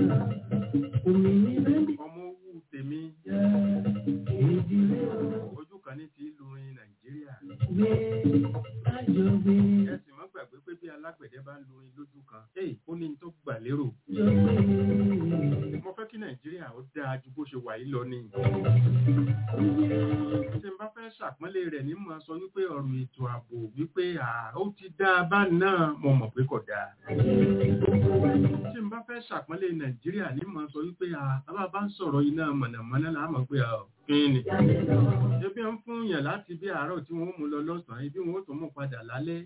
ọmọ owó tèmi ojú kan ní ti lorin nàìjíríà ẹ sì má gbàgbé pé bí alágbẹ̀dẹ bá ń lorin lójú kan ẹ ó ní tó gbà lérò mo fẹ́ kí nàìjíríà ó dáa ju bó ṣe wà yìí lọ ni tí n bá fẹ́ ṣàpọ́nlé rẹ̀ ní mọ̀ sọ wípé ọ̀rọ̀ ètò ààbò wípé à ó ti dáa bá náà mo mọ̀ pé kò dáa tí n bá fẹ́ ṣàpọ́nlé nàìjíríà ní mọ̀ sọ wípé à bàbá bá ń sọ̀rọ̀ iná mọ̀nàmọ́ná là á mọ̀ pé à kí ni ebi ń fún yàn láti bí àárọ̀ tí wọ́n mú lọ lọ́sàn-án ibi wọn ó tún mú padà lálẹ́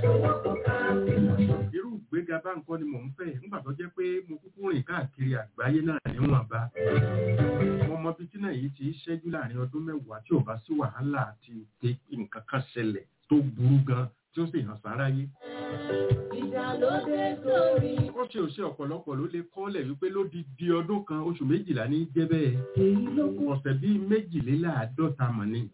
irú ìgbéga bá nǹkan ni mò ń fẹ́ nígbà tó jẹ́ pé mo kúkú rìn káàkiri àgbáyé náà níwọ̀nba mo mọ bí tí náà yìí ti ṣẹ́jú láàrin ọdún mẹ́wàá tí ò bá sí wàhálà àti ìpè nǹkan kan ṣẹlẹ̀ tó burú gan tí ó sì hàn sáráyé. ó ṣe òṣè ọ̀pọ̀lọpọ̀ ló lè kọ́lẹ̀ wípé ló di di ọdún kan oṣù méjìlá ní jẹ́ bẹ́ẹ̀ ọ̀sẹ̀ bíi méjìléláàádọ́ta mọ̀ ni.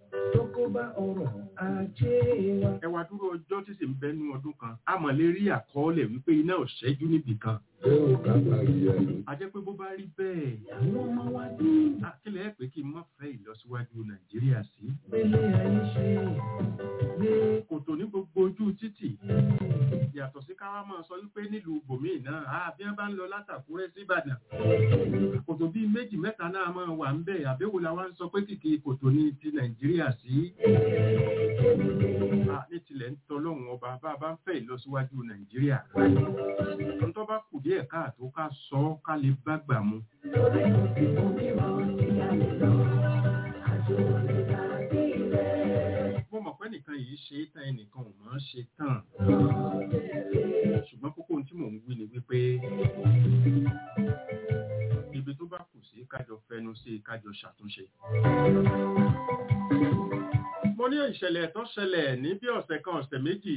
ẹ wá dúró ọjọ́ tí sì ń bẹnu ọdún kan a mọ̀ lè rí àkọọ́lẹ̀ wípé iná ò ṣẹ́jú níbì kan. a jẹ́ pé bó bá rí bẹ́ẹ̀ akílẹ̀ ẹ̀ pé kí n má fẹ́ ìlọsíwájú nàìjíríà sí. kòtò ní gbogbo ojú títì yàtọ̀ sí káwá máa sọ wípé nílùú bòmíì náà a bí wọ́n bá ń lọ látàkúrẹ́ síbàdàn kòtò bíi méjì mẹ́ta náà máa wà ń bẹ̀ àbẹ́wò la wá ń sọ pé kìkì kòtò ní ti nàìjíríà sí. a ní tilẹ̀ ń tọ́lọ́hún ọba bá a bá ń fẹ́ ìlọsíwájú nàìjíríà. ntọ́ bá kù díẹ̀ káàtó ká sọ ọ́ ká lè bá gbà mu. mo mọ̀ pé nìkan yìí ṣe é tán ẹnìkan ò máa ń ṣe tán ṣùgbọ́n kókó ohun tí mò ń wí ni wípé ibi tó bá kù sí kájọ fẹnu sí kájọ ṣàtúnṣe. mo ní ìṣẹ̀lẹ̀ tó ṣẹlẹ̀ ní bí ọ̀sẹ̀ kan ọ̀sẹ̀ méjì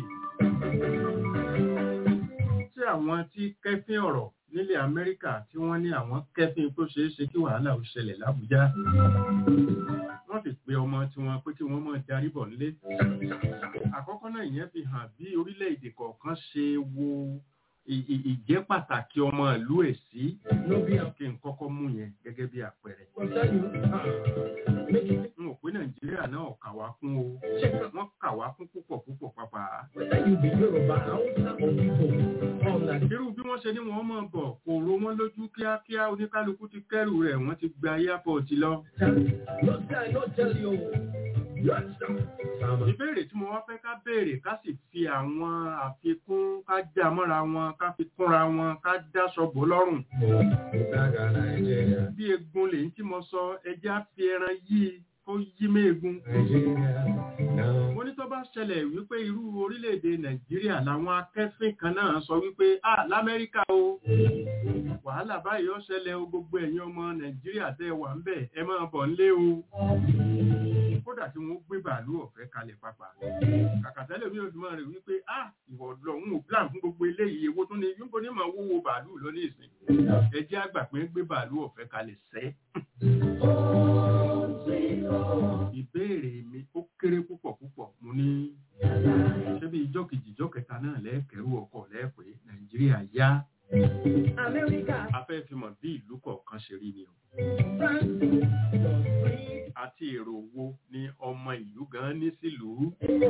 tí àwọn tí kẹ́fín ọ̀rọ̀ nílẹ̀ Amẹ́ríkà tí wọ́n ní àwọn kẹ́fín tó ṣeé ṣe kí wàhálà ó ṣẹlẹ̀ l'Ábùjá wọ́n sì pe ọmọ tí wọ́n pé kí wọ́n mọ̀ darí bọ̀ nílé àkọ́kọ́ náà ìyẹn fi hàn bí orílẹ̀-èdè kọ̀ọ̀kan ṣe wo ì- ì- ìjẹ́ pàtàkì ọmọ ìlú ẹ̀ sí kí n kọ́kọ́ mú yẹn gẹ́gẹ́ bí àpẹẹrẹ n ò pé Nàìjíríà náà kà wá kún o wọ́n kà wá kún púpọ̀ púpọ̀ pàápàá irú bí wọ́n ṣe ní wọ́n mọ̀ bọ̀ kò ro wọ́n lójú kíákíá oníkálukú ti kẹ́rù rẹ̀ wọ́n ti gba airport lọ. ìbéèrè tí mo wá fẹ́ ká béèrè ká sì fi àwọn àfikún ká já mọ́ra wọn ká fi kúnra wọn ká dáṣọ bò lọ́rùn. bí egun lèyí tí mo sọ ẹjẹ́ á fi ẹran yí i kó yí méegun. mo ní tó bá ṣẹlẹ̀ wípé irú orílẹ̀-èdè nàìjíríà làwọn akẹ́fín kan náà sọ wípé ah lamẹ́ríkà o wàhálà báyìí ó ṣẹlẹ̀ o gbogbo ẹ̀yin ọmọ nàìjíríà tẹ́ wà ń bẹ̀ ẹ máa bọ̀ nílé o kódà tí wọ́n gbé bàálù ọ̀fẹ́ kalẹ̀ pàpà kàkà tẹ́lẹ̀ mi ò fi máa rè wípé ah ìwọ lọ́hún ò plan fún gbogbo eléyìí ewo tó ní yúnbó ní máa wúwo bàálù lọ ní ìsìn ẹ jẹ́ àgbà pé ń gbé bàálù ọ̀fẹ́ kalẹ̀ sẹ́ ìbéèrè mi ó kéré púpọ̀ púpọ̀ mo ní ṣé bí ijọ́ kejì ijọ́ kẹta náà lẹ́ẹ̀kẹ́rù ọkọ̀ lẹ́ẹ̀pẹ́ nàìjíríà yá a fẹ́ fi mọ̀ bí ìlú kọ̀ọ̀kan ṣe rí ni o àti èrò wo ni ọmọ ìlú gan ní sílùú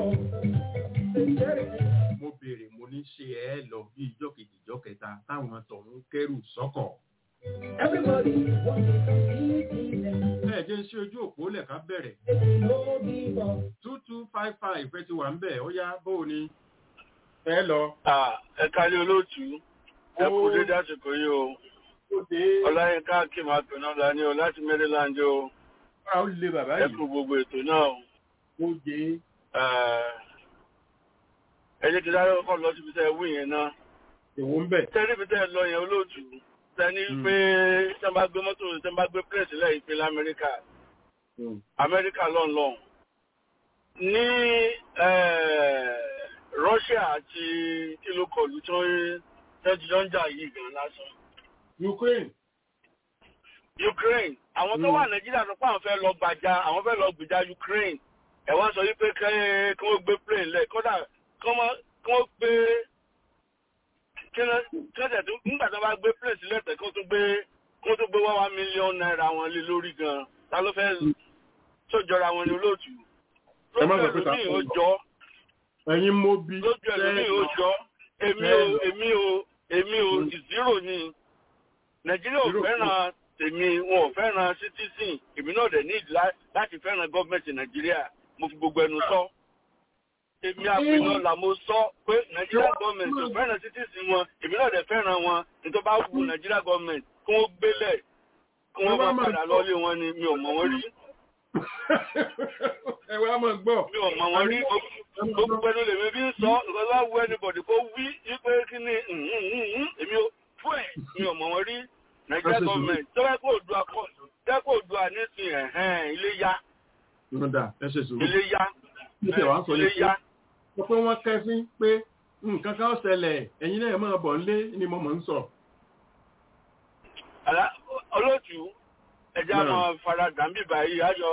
mo béèrè mo ní ṣe ẹ lọ bí ijọ́ kejì ijọ́ kẹta táwọn tọ̀hún kẹ́rù sọ́kọ̀ ẹ jẹ́ ṣe ojú òpó lẹ̀ka bẹ̀rẹ̀ two two five five ẹ ti wà ń bẹ̀ ó yá bó o ní ẹ lọ. ẹ kárí olóòtú ẹ kú dédé àsìkò yìí o ọláyínká akim apẹ̀nà lání o láti maryland o a ó lé bàbá ẹ yìí kú gbogbo ètò náà o ó jẹ ẹ jẹ́ kí sáré kọ́ lọ síbi tẹ́ ẹ wí yẹn náà èwo ń bẹ̀. tẹ́lẹ̀ bí tẹ́ ẹ lọ yẹn olóòtú tẹ́ni pé tẹ́ bá gbé mọ́tò tẹ́ bá gbé pírẹ̀sì lẹ́yìn pé lamẹ́ríkà amẹ́ríkà lọ́nlọ́n ní russia àti kílókọ̀lù tí wọ́n tẹ́jú jọ ń jà yìí gan lásán Ukraine ukraine àwọn tó wà nàìjíríà sọ pé àwọn fẹ́ lọ gbàjà àwọn fẹ́ lọ gbìjà ukraine ẹ̀ wá sọ wípé kẹ́ kí wọ́n gbé plane lẹ̀ kódà kí wọ́n gbé kí wọ́n tẹ̀ tún nígbà tó bá gbé plane sílẹ̀ tẹ̀ kí wọ́n tún gbé kí wọ́n tún gbé one one million naira wọn lé lórí gan ta ló fẹ́ sójọra wọn ní olóòtú Ẹ má lójú sọ pé ta ẹlòmíì ó fún jọ ẹ̀yin mo bí lójú ẹlòmíì ó jọ èmi ò èmi ò èmi ò zero ni nàìjíríà ò Zero. fẹ́ràn tèmi wọn ò fẹ́ràn citizen èmi náà dẹ̀ ní ìdílá láti fẹ́ràn gọ́ọ̀mẹ̀ntì nàìjíríà mo fi gbogbo ẹnu sọ èmi àpènà là mo sọ pé nàìjíríà gọ́ọ̀mẹ̀ntì ò fẹ́ràn citizen wọn èmi náà dẹ̀ fẹ́ràn wọn nítorí bá wù nàìjíríà gọ́ọ̀mẹ̀ntì kí wọ́n gbélẹ̀ kí wọ́n bá padà lọ́lé wọn ni mi ò mọ̀ wọ́n rí ẹ wá mọ̀ gbọ́. mi ò mọ̀ wọ́n rí gbogbo ẹnu lèmi bí ń sọ nǹkan bá wù anybody kó wí wípé kí ni èmi ò fún ẹ̀ mi ò mọ̀ wọ́n rí nàìjíríà That's gọ́ọ̀mẹ̀ntì tọ́wọ́ kó òdu akọ tẹ́kọ̀ òdu àníṣin ẹ̀hẹ́n ilé yá ló dà ẹ ṣe sùúrù. ilé yá Ní tẹ̀ wá ń sọ ilé ní yá sọ pé wọ́n kẹ́fín pé nǹkan kan ṣẹlẹ̀ ẹ̀yin náà máa bọ̀ nílé ni mo mọ̀ ń sọ. Àlá- olóòtú ẹja Náà. máa fara dàmbì báyìí àjọ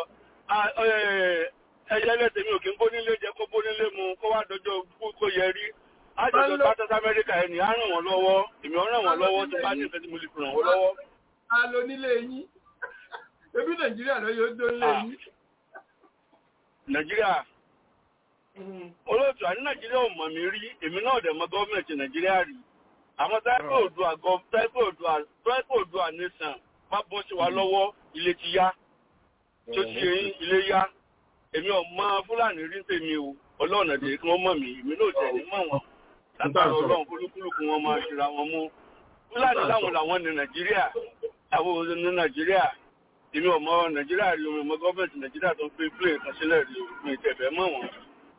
ẹyẹ lẹ́sẹ̀ mi ò kí ń bónílé jẹ kó bónílé mu kó wá dọjọ́ kú kó yẹ rí àjọjọ Bálọ́- tátà amẹ́ríkà ẹni á ràn wọ́n lọ́wọ́ èmi ò ràn wọ́n lọ́wọ́ tó bá ní ìfẹ́ tí mo lè fi ràn wọ́n lọ́wọ́. a lo nílé yín ebi nàìjíríà ló yóò dó nílé Ah. yín. nàìjíríà olóòtú àní nàìjíríà ò mọ̀ mí rí èmi náà dẹ̀ mọ gọ́ọ̀mẹ̀ntì nàìjíríà rí àwọn táìpì òdua gọ táìpì òdua táìpì òdua nation má bọ́ sí wa lọ́wọ́ ilé ti yá tó ti yẹn ilé yá èmi ò mọ fúlàní rí tèmi o ọlọ́run ẹ̀dẹ̀ kí wọ́n mọ̀ mí èmi náà tẹ̀ ní mọ̀ wọn látàrí ọlọ́run kúlúkúlùkù wọn máa ṣera wọn mú fúlàní láwọn làwọn ní nàìjíríà àwọn ò ní nàìjíríà èmi ò mọ nàìjíríà rí omi ọmọ gọ́ọ̀mẹ̀ntì nàìjíríà tó ń gbé plane kan sílẹ̀ rí mi ìtẹ̀fẹ́ mọ̀ wọn.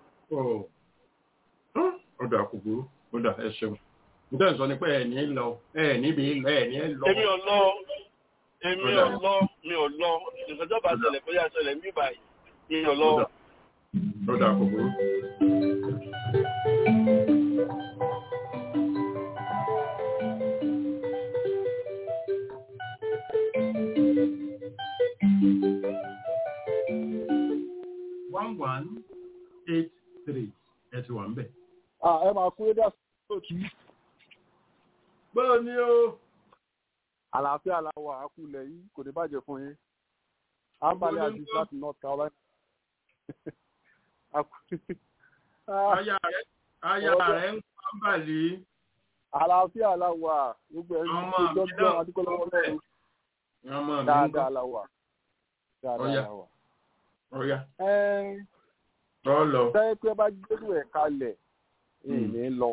ọ̀dà kòkòrò ọ̀dà ẹ ṣeun. nítorí sọ ni pé ẹ̀ ní lọ ẹ̀ níbi lọ ẹ̀ ní lọ. èmi ò lọ èmi ò lọ mi ò lọ nǹkan tó bá ṣẹlẹ̀ bóyá ṣẹlẹ̀ mí báyìí mi ò lọ. Ọ̀dà. ó dà kò burú. one one eight three ẹ ti wà ń bẹ̀. ẹ máa kú édà sóòtú báwo ni o. àlàáfíà làwà àkúlẹ̀ yìí kò ní bàjẹ́ fún yín ambali aziz láti north carolina. aya rẹ aya rẹ ń pa bàlí. àlàáfíà làwà gbogbo ẹ̀ ń Ọmọ ṣe mi jọ́jọ́ náà adúgbòlọ́wọ́ lọ́rùn ọmọ mi ń dáadáa bọ̀ làwà dáadáa Ọya. làwà. ọ̀ya ẹ ọ lọ. sẹ́yìn pé bá gbẹ́rù ẹ̀ kalẹ̀ ìní lọ.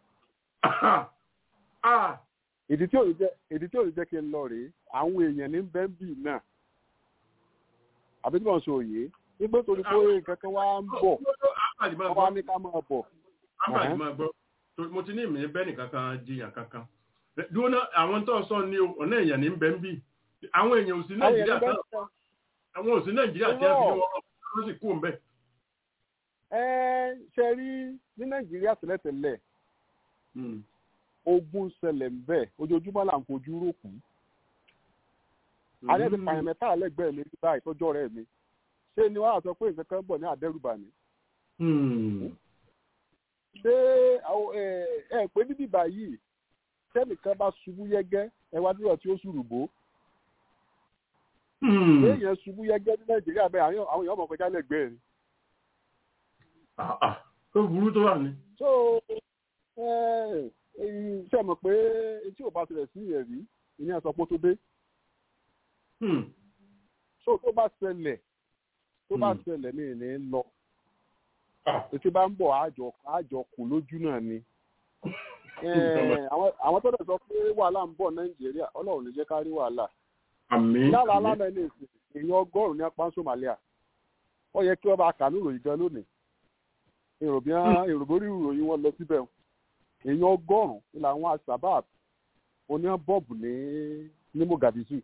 Ah, ìdí tí ò ní jẹ́ ìdí tí ò ní jẹ́ kí n lọ rèé àwọn èèyàn ní bẹ́ńbì náà àbí tí wọ́n sọ òye nígbà tó ní pé nǹkan kan wá ń bọ̀ Ábàdì máa wọ́n wá gbọ́. ní ká máa bọ̀. Ábàdì Ẹ̀hẹ́n. máa gbọ́. Torí Mo ti ní ìmì bẹ́ẹ̀ nìkan kan jiyàn kankan. Dúró náà àwọn tó sọ ní o, ọ̀nà èèyàn ní bẹ́ẹ̀ ń bì. Àwọn èèyàn ò sí àwọn Nàìjíríà èèyàn tán. bẹ́ẹ̀ sọ Àwọn ò sí Nàìjíríà tí a fi ní wọn lọ sí kú mbẹ́. ẹ ṣe rí ní nàìjíríà tẹ́lẹ̀tẹ́lẹ̀ ogun ṣẹlẹ̀ ń bẹ̀ ojoojúmọ́ là ń fojú rókù. alẹ́ ti pààyàn mẹ́ta lẹ́gbẹ̀ẹ́ mi ní báyìí tọ́jọ́ rẹ̀ mi ṣé ni wọ́n á sọ pé nǹkan kan bọ̀ ní àdẹ́rùbà ni. ṣé àwọn, ẹ ẹ pé níbí báyìí tẹ́nìkan bá ṣubú yẹ́gẹ́ ẹ wá dúró tí ó ṣùrùbó èèyàn ṣubú yẹ́gẹ́ ní nàìjíríà bẹ́ẹ̀ àwọn àwọn èèyàn ọmọ kọjá lẹ́gbẹ̀ẹ́ ni. Tó burú tó wà ní. so ẹ ẹ ṣe mọ̀ pé etí ò bá tilẹ̀ sí ìyẹn rí ìní àsọpọ̀ tó dé so tó bá ṣẹlẹ̀ tó bá Hmm. ṣẹlẹ̀ ní ìní lọ Ah. ètò bá ń bọ̀ àjọ àjọ kù lójú náà ni Eh, àwọn àwọn tó dẹ̀ sọ pé wàhálà ń bọ̀ nàìjíríà ọlọ́run lè jẹ́ ká rí wàhálà Àmì. lára alámọ̀ ilé ìsìn èèyàn ọgọ́rùn-ún ní apá somalia ó yẹ kí wọ́n bá kà ní ìròyìn gan lónìí èrò bí wọ́n èrò borí ìròyìn wọn lọ síbẹ̀ o. èèyàn ọgọ́rùn-ún ní làwọn asabab oníyàn bọ́ọ̀bù ní ní mogadishu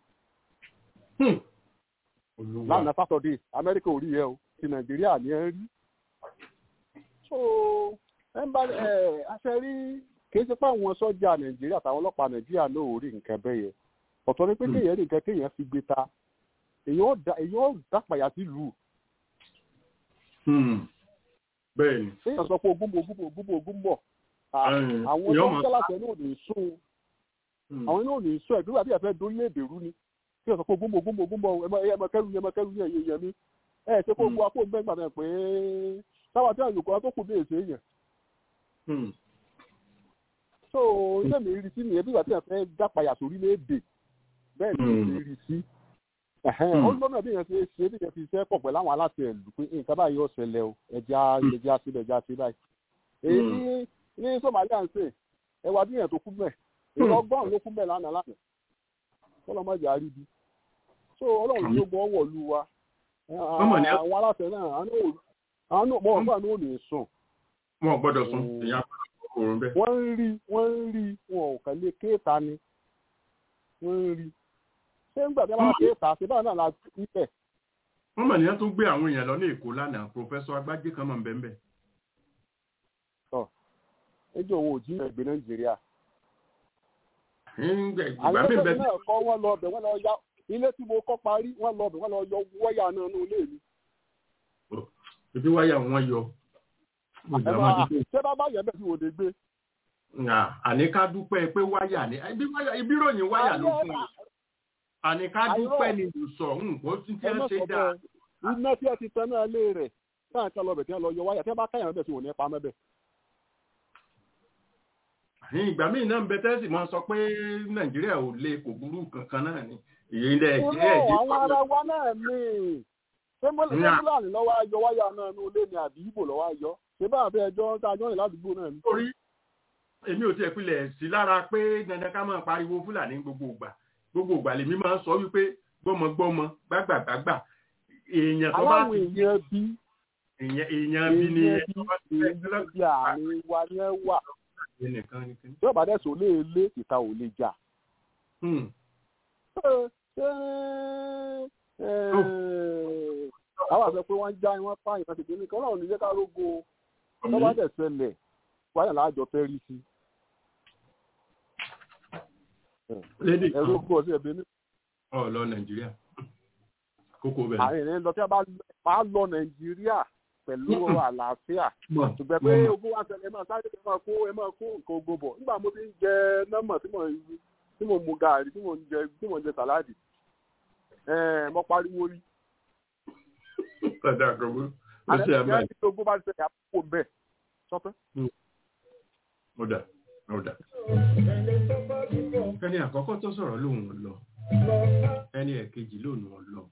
Olúwa. lánàá sátọdé amẹ́ríkà ò rí yẹ o ti nàìjíríà ní ẹ rí. so ẹ ń bá ẹ aṣẹ rí kìí ṣe pé àwọn sọ́jà nàìjíríà àtàwọn ọlọ́pàá nàìjíríà náà ò rí nǹkan bẹ́ẹ̀ yẹn ọ̀tọ̀ ni pé Hmm. kéèyàn rí nǹkan kéèyàn fi gbé ta èèyàn ó da- èèyàn ó dápàyà sílùú Hmm. Bẹ́ẹ̀ni. kéèyàn sọ pé ogún bọ̀ ogún bọ̀ ogún bọ̀ ogún bọ̀ À, Ẹ̀yìn, àwọn èèyàn tó ń máa- jẹ́ láṣẹ náà ò ní sún Hmm. àwọn náà ò ní sún ẹ̀dúrà bí ẹ̀fẹ́ dórílẹ̀-èdè rú ni kéèyàn sọ pé ogún bọ̀ ogún bọ̀ ogún bọ̀ ẹ máa- ẹ máa kẹ́rù yẹn ẹ máa kẹ́rù yẹn yẹn yẹn mi ẹ ṣe kó Hmm. gbọ́ apó gbẹ́ngbà náà pé táwọn tí àyùkọ́ tó kù dé èsè yẹn Hmm. so ilé mi rí sí nìyẹn bí ìgbà tí ẹ fẹ́ dápayà sórílẹ̀-èdè bẹ́ẹ̀ ni Hmm. mi rí sí ó lọ́nà bí yẹn ṣe ṣe bí yẹn fi ṣe pọ̀ pẹ̀lú àwọn aláṣẹ ìlú pé nǹkan báyìí yóò ṣẹlẹ̀ o ẹja ẹja síbẹ̀ ẹja sí báyìí èyí ní ní Somalia ń sè ẹwà bí yẹn tó kú mẹ́ èyí ọgọ́rùn ló kú mẹ́ lánàá lánàá kọ́lọ́mọ́jà àríbi so ọlọ́run ló gbọ́ wọ̀ lu wa Ọmọ ni ẹ- àwọn aláṣẹ náà àwọn náà àwọn náà mọ̀ ọgbà náà ò ní sùn Wọn ò gbọ́dọ̀ sùn. Hmm. Ìyá òórùn bẹ́ẹ̀. wọ́n ń rí wọ́n ń rí wọn ò kàn lè kéèta ni wọ́n ń rí ṣé nígbà tí wọ́n bá kéèta ṣe báyìí náà la ibẹ̀ Wọ́n mọ̀ ní wọ́n tún gbé àwọn èèyàn lọ ní Èkó lánàá. Pòfẹ́sọ Agbájé kan mọ̀ ń bẹ́ẹ̀ bẹ́ẹ̀. ẹjọ́ òun ò jí ẹgbẹ́ nàìjíríà Ìgbà àwọn mi ẹgbẹ́ bẹ́ẹ̀ náà kọ́ wọ́n lọ ọbẹ̀ wọ́n lọ ya ilé tí mo kọ́ parí wọ́n lọ ọbẹ̀ wọ́n lọ yọ wáyà náà ní ilé mi ibi wáyà wọn yọ. ẹ máa ṣé bá bá yẹ bẹ́ẹ̀ tí wò lè gbé Nà, Àní ká dúpẹ́ pé wáyà ni. Ibi wáyà ibi ròyìn wáyà ló fún mi. Àní ká dúpẹ́ ni ìsọ̀ nǹkan tí ẹ wọ́n má ṣe sọ dáa. bẹ́ẹ̀ iná tí ẹ ti tẹ náà lé rẹ̀ táà ń ká lọ ọbẹ̀ tí wọ́n lọ yọ wáyà tí wọ́n bá káyàn bẹ́ẹ̀ tí wò ní pa mẹ́bẹ̀ ní ìgbà míì náà ń bẹ tẹ́sí máa sọ pé nàìjíríà ò lè kò burú kankan náà ni èyí ilẹ̀ nàìjíríà Irọ́, èdè àwọn ará wa náà ní ṣé mọ́lẹ̀ Nà. fúlàní lọ́wọ́ ayọ̀ wáyà náà ní ilé ni àbí ìbò lọ́wọ́ ayọ̀ ṣé bá àbẹ́ ẹjọ́ tá a jọ́ rìn ládùúgbò náà ni. torí èmi ò tiẹ̀ pilẹ̀ sí lára pé dandan ká máa pariwo fúlàní gbogbo ìgbà gbogbo ìgbà lèmi máa ń sọ wípé gbọ́mọgbọ́mọ gbàgbàgbàgbà èèyàn tó bá aláwọ̀ ti èèyàn bí èèyàn èèyàn bí ni èèyàn ẹni bí tó bá ti èèyàn fẹ́ bí àárín wa ni ẹ wà lọ́gbàgbé nìkan ni kí ni. tí ọ̀bà dẹ̀ sọ lé lé ìta ò lè jà. Hmm. Ṣé- ṣé, eh, àwọn àwọn àṣẹ pé wọ́n ń já wọ́n pààyàn kan ṣègbè nìkan ọlọ́run ní jẹ́ ká rógo tó bá dẹ̀ ṣẹlẹ̀ wáyà láàjọ fẹ́ rí sí. lédè ẹ̀rọ kú ọ̀sẹ̀ ẹ̀bẹ̀ ní. ọ lọ nàìjíríà kókó bẹ̀rẹ̀. àárín ìrìn lọ tí a bá lọ nàìjíríà pẹ̀lú àlàáfíà ṣùgbọ́n pé ogún wa ṣẹlẹ̀ máa sáré ẹ máa kó ẹ máa kó nǹkan ogun bọ̀ nígbà mo ti ń jẹ nọ́mọ̀ tí mo tí mo mu gààrí tí mo ń jẹ tí mo ń jẹ sàláàdì mo pariwo rí. padà àkọ́kọ́ ó ṣe àmà àlẹ́ tí ogún bá ṣẹlẹ̀ àpò bẹ́ẹ̀ sọ́pẹ́. ó dà ó dà. ẹni àkọ́kọ́ tó sọ̀rọ̀ lòun ò lọ ẹni ẹ̀kejì lòun ò lọ.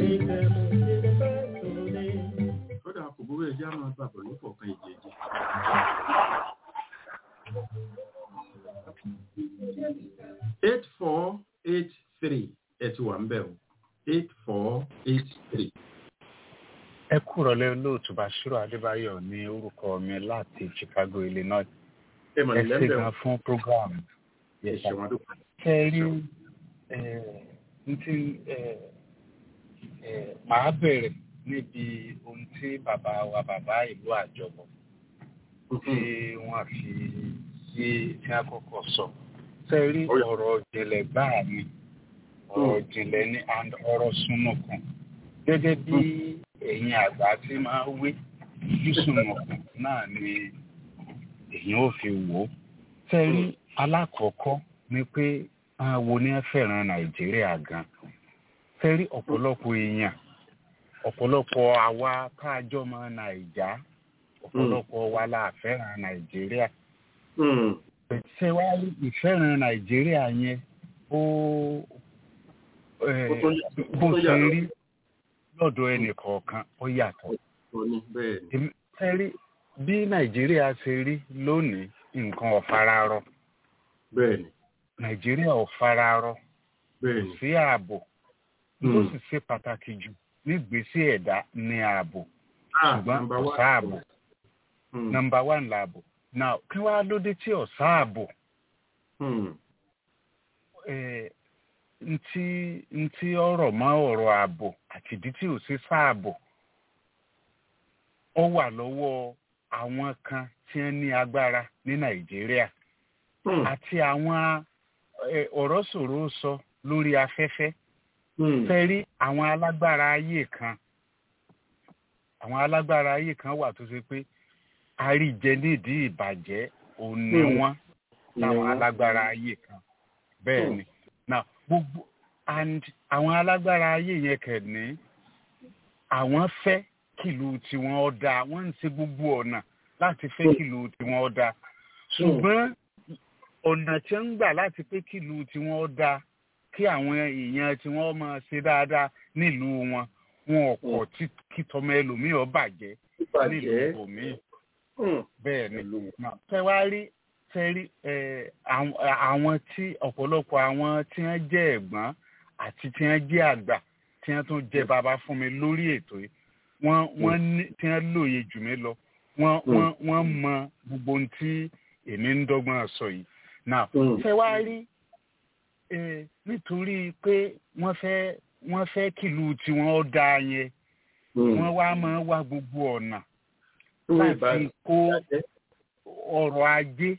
kódà kò burú ẹjẹ́ á máa bàbọ̀ ní kọ̀ọ̀kan ìjẹ́jẹ́. eight four eight three ẹ ti wà ń bẹ̀ o eight four eight three. ẹ kúrọ̀ lẹ́ olóòtú Bashiru Adébáyọ̀ ní orúkọ mi láti Chicago Illinois ẹ mọ̀ ẹ nílẹ̀ ṣe bẹ̀ gan fún program ẹ ṣeun adúgbò. ṣe rí n tí màá bẹ̀rẹ̀ níbi ohun tí bàbá wa bàbá ìlú àjọbọ̀ tí wọ́n fi yé tí a kọ́kọ́ sọ ṣe rí ọ̀rọ̀ ìjìnlẹ̀ gbáà ni ọ̀rọ̀ ìjìnlẹ̀ ní and ọ̀rọ̀ súnmọ̀kùn gẹ́gẹ́ bí ẹ̀yin àgbà tí máa wé sísùnmọ̀kùn náà ni èyàn ò fi wò ó ṣe rí alákọ̀ọ́kọ́ ni pé àwọn wo ni ẹ fẹ́ràn nàìjíríà gan ṣe rí ọ̀pọ̀lọpọ̀ èèyàn ọ̀pọ̀lọpọ̀ àwa káàjọ́ mọ nàìjà ọ̀pọ̀lọpọ̀ wa la fẹ́ràn nàìjíríà ṣe wá rí ìfẹ́ràn nàìjíríà yẹn ó eh, Ó tó yà- ó bó tó ṣe yàtọ̀. rí lọ́dọ̀ ẹnì kọ̀ọ̀kan ó yàtọ̀ ó ní bẹ́ẹ̀ ni. Èmi- ṣe rí bí nàìjíríà ṣe rí lónìí nǹkan ọ̀fararọ bẹ́ẹ̀ ni nàìjíríà ọ̀fararọ bẹ́ẹ̀ kò ni. sí ààbò tó Mm. sì ṣe pàtàkì jù nígbésí ẹ̀dá ní ààbò Ah, ṣùgbọ́n number kò one. sáàbò Mm. nọmba one làbò now kí wàá lóde tí ò sáàbò Mm. eh, ntí ntí ọ̀rọ̀ mọ́ ọ̀rọ̀ ààbò àti ìdí tí ò sí sáàbò ó wà lọ́wọ́ àwọn kan tí wọ́n ní agbára ní nàìjíríà Mm. àti àwọn eh, ọ̀rọ̀ sọ̀rọ̀ sọ lórí afẹ́fẹ́ Mm. fẹ́ rí àwọn alágbára ayé kan àwọn alágbára ayé kan wà tó ṣe pé àríjẹ nídìí ìbàjẹ́ òun ni Mm. wọ́n Ni láwọn wọ́n. alágbára ayé kan bẹ́ẹ̀ Mm. ni now gbogbo and àwọn alágbára ayé yẹn kẹ̀ní àwọn fẹ́ kìlú tiwọn ó dáa wọ́n ń ṣe gbogbo ọ̀nà láti fẹ́ Mm. kìlú tiwọn ó dáa ṣùgbọ́n ọ̀nà tí wọ́n ń gbà láti pé kìlú tiwọn ó dáa kí àwọn èèyàn tí wọ́n máa ṣe dáadáa nílùú wọn wọn ò kọ̀ tí kí tọmọ ẹlòmíì ó bàjẹ́ nílùú Ìbàjẹ́. ibòmíì Mm. bẹ́ẹ̀ ni Pẹ̀lú- tẹ wá rí tẹ rí ẹ, àwọn àwọn tí ọ̀pọ̀lọpọ̀ àwọn tí wọ́n jẹ́ ẹ̀gbọ́n àti tí wọ́n jẹ́ àgbà tí wọ́n tún jẹ́ bàbá fún mi lórí ètò yìí wọ́n wọ́n ní tí wọ́n lóye jù mí lọ wọ́n Mm. wọ́n wọ́n mọ gbogbo ohun tí èmi ń dọ́gbọ́n sọ yìí now Mm. tẹ wá rí ẹ, nítorí pé wọ́n fẹ́ wọ́n fẹ́ kìlú tiwọn ó dáa yẹn Mm. wọ́n wá máa wá gbogbo ọ̀nà Mm. láti Ìbàjẹ́. kó ọrọ̀ ajé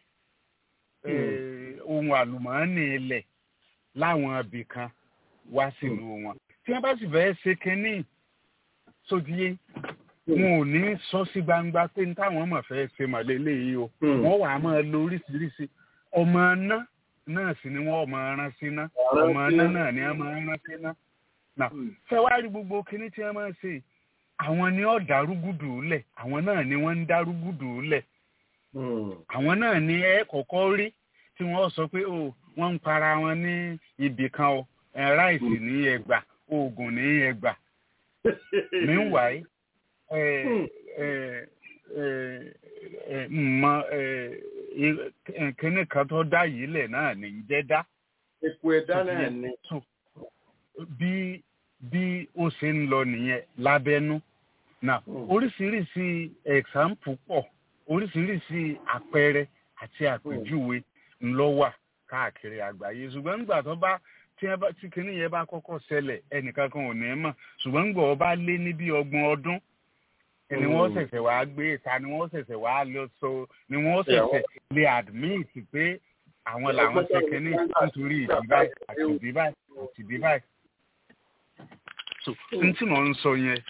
eh, ohun àlùmọ́ọ́nì ilẹ̀ láwọn ibì kan wá sílùú wọn tí wọ́n bá sì fẹ́ ṣe kínní sódìyé wọn ò ní sọ sí gbangba pé ní táwọn mọ̀ fẹ́ ṣe màlẹ́ léyìí o Mm. wọ́n wàá máa lo oríṣiríṣi ọmọ iná náà sì ni wọ́n máa rán sí iná Rán ọmọ sí iná iná. náà ni wọ́n máa rán sí iná náà Mm. fẹ́ wá rí gbogbo kinní tí wọ́n máa ń ṣe yìí, àwọn ni ó dárúgùdù lẹ̀ àwọn náà ni wọ́n ń dárúgùdù lẹ̀ Mm. àwọn náà ni ẹ kọ́kọ́ rí tí wọ́n sọ pé o wọ́n ń para wọn ní ibì kan o ẹ, ráìsì ní ẹgbà oògùn ní ẹgbà meanwhile ẹ Mm. ẹ ẹ ẹ mọ ẹ ẹ kíní kan tó dá yìí lẹ̀ náà ní í jẹ́ dá Epo ẹ̀dá náà ni. so bí bí ó ṣe ń lọ nìyẹn lábẹ́nú now Mm. oríṣiríṣi example pọ̀ oríṣiríṣi àpẹẹrẹ àti àpèjúwe ńlọ wà káàkiri àgbáyé ṣùgbọ́n nígbà tó bá tí ẹ bá tí kinní yẹn bá kọ́kọ́ ṣẹlẹ̀ ẹnìkan kan ò ní mọ̀ ṣùgbọ́n gbọ́ ọ bá lé ní bí ọgbọ̀n ọdún ni wọ́n ṣẹ̀ṣẹ̀ wá gbé ìta ni wọ́n ṣẹ̀ṣẹ̀ wá lọ so ni wọ́n ṣẹ̀ṣẹ̀ lè admit pé àwọn làwọn ṣe kinní nítorí ìdí báyìí àti ìdí báyìí àti ìdí báyìí. so n tí mò ń sọ yẹn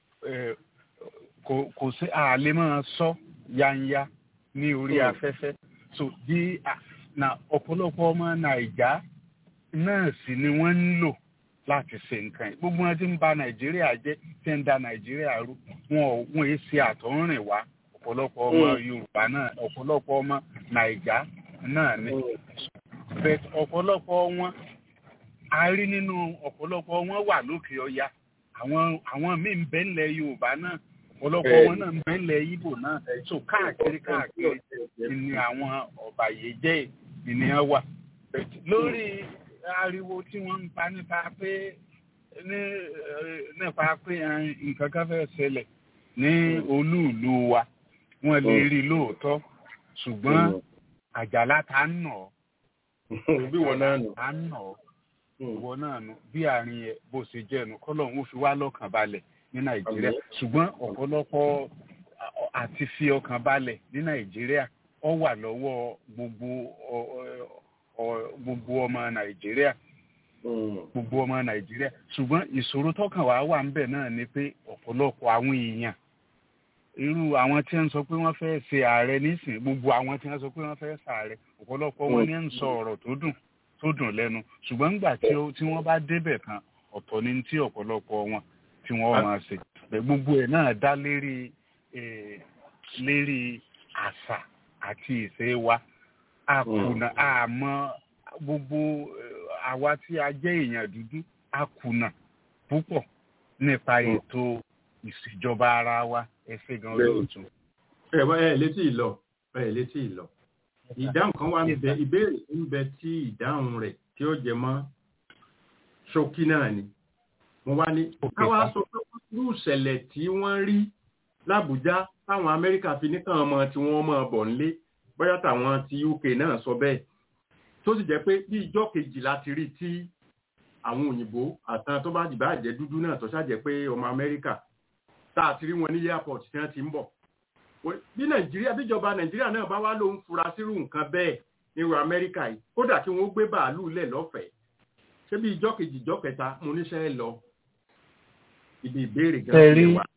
kò sí àlè máa sọ yanya ní orí afẹ́fẹ́ so bí na ọ̀pọ̀lọpọ̀ ọmọ nàìjà náà sì ni wọ́n ń lò láti ṣe nǹkan yìí gbogbo wọn ti ń ba nàìjíríà jẹ́ tí ń da nàìjíríà rú wọn ò wọn èé ṣe àtọ̀rìn wá ọ̀pọ̀lọpọ̀ ọmọ yorùbá náà ọ̀pọ̀lọpọ̀ ọmọ nàìjà náà ni but ọ̀pọ̀lọpọ̀ wọn a rí nínú ọ̀pọ̀lọpọ̀ wọn wà lókè ọya àwọn àwọn míì ń bẹ ńlẹ̀ yorùbá náà ọ̀pọ̀lọpọ̀ wọn náà ń bẹ ńlẹ̀ ibo náà so káàkiri káàkiri ni àwọn ọ̀bàyéjẹ́ ènìyàn wà lórí ariwo tí wọ́n ń pa nípa pé ní nípa pé nǹkan kan fẹ́ ṣẹlẹ̀ ní olúùlú wa wọ́n lè rí lóòótọ́ ṣùgbọ́n àjàlá ta ń nà ọ́ bí wọn náà nù ta ń nà ọ́ ìwọ náà nù bí àárín ẹ bó ṣe jẹ́ nu kọ́lọ̀ ń fi wá lọ́kàn balẹ̀ ní nàìjíríà ṣùgbọ́n ọ̀pọ̀lọpọ̀ àti fi ọkàn balẹ̀ ní nàìjíríà ó wà lọ́wọ́ gbogbo gbogbo ọmọ nàìjíríà gbogbo ọmọ nàìjíríà ṣùgbọ́n ìṣòro tọkàn wá wà ń bẹ̀ náà ni pé ọ̀pọ̀lọpọ̀ àwọn èèyàn irú àwọn tí wọ́n sọ pé wọ́n fẹ́ ṣe ààrẹ nísìnyí gbogbo àwọn tí wọ́n sọ pé wọ́n fẹ́ ṣààrẹ ọ̀pọ̀lọpọ̀ wọn ní ń sọ ọ̀rọ̀ tó dùn tó dùn lẹ́nu ṣùgbọ́n nígbà tí wọ́n bá débẹ̀ kan ọ̀tọ̀ ni tí ọ̀pọ̀lọpọ̀ wọn tí wọ́n máa ṣe gbogbo ẹ̀ náà dá lérí lérí àṣà àti ìṣe wa akùnà àmọ́ gbogbo àwa tí a jẹ́ èèyàn dúdú akùnà púpọ̀ nípa ètò ìṣèjọba ara wa ẹsẹ̀ gan olóòtú. ẹ wá ẹ létí ìlọ ẹ létí ìlọ ìdáhùn kan wà níbẹ̀ ìbéèrè ń bẹ tí ìdáhùn rẹ̀ tí ó jẹ mọ́ ṣókí náà ni mo wá ní káwá sọ pé irú ìṣẹ̀lẹ̀ tí wọ́n rí lábújá táwọn amẹ́ríkà fi níkàn ọmọ tí wọ́n mọ̀ bọ̀ nílé bóyá táwọn ti uk náà sọ bẹ́ẹ̀ tó sì jẹ́ pé bí ìjọ́ kejì láti rí tí àwọn òyìnbó àtàn tó bá dìbà jẹ́ dúdú náà tó ṣàjẹ́ pé ọmọ amẹ́ríkà tá a ti rí wọn ní airport tí wọ́n ti ń bọ̀ bí nàìjíríà bíjọba nàìjíríà náà bá wá ló ń fura sírú nǹkan bẹ́ẹ̀ nírú amẹ́ríkà yìí kódà kí wọ́n gbé bàálù lẹ̀ lọ́fẹ̀ẹ́ ṣé bí ìjọ́ kejì ìjọ́ kẹta mo níṣẹ́ lọ ibi ìbéèrè gan-an wà.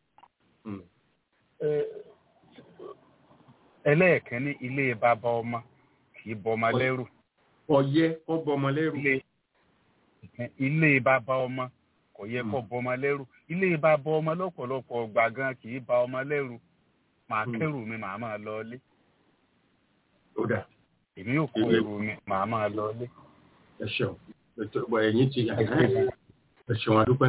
ẹlẹ́ẹ̀kẹ́ni ilé bàbá ọmọ kì í bọmọ lẹ́rù. ọ̀yẹ́ kọ́ bọmọ lẹ́rù. ilé bàbá ọmọ kò yẹ kọ́ bọmọ lẹ́rù. ilé bàbá ọmọ lọ́pọ̀lọpọ̀ ọgbà gan kì í ba ọmọ lẹ́rù. màá kẹ́rù mi màá máa lọ ilé. ó dà. èmi ò kó ẹrù mi màá máa lọ ilé. ẹ ṣeun ètò ìgbà ẹ̀yìn ti yà ẹ ṣeun adúpẹ́.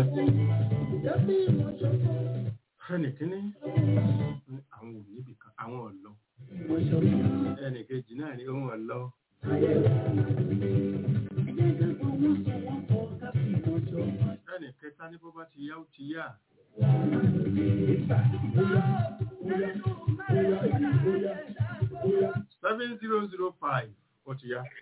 ẹnì kínní àwọn ò níbi kan àwọn ọ̀lọ́ ẹnì kejì náà ni òun ọ̀lọ́. ẹnì kẹta ní bó bá ti yá ó ti yá. seven zero zero five ó ti yá.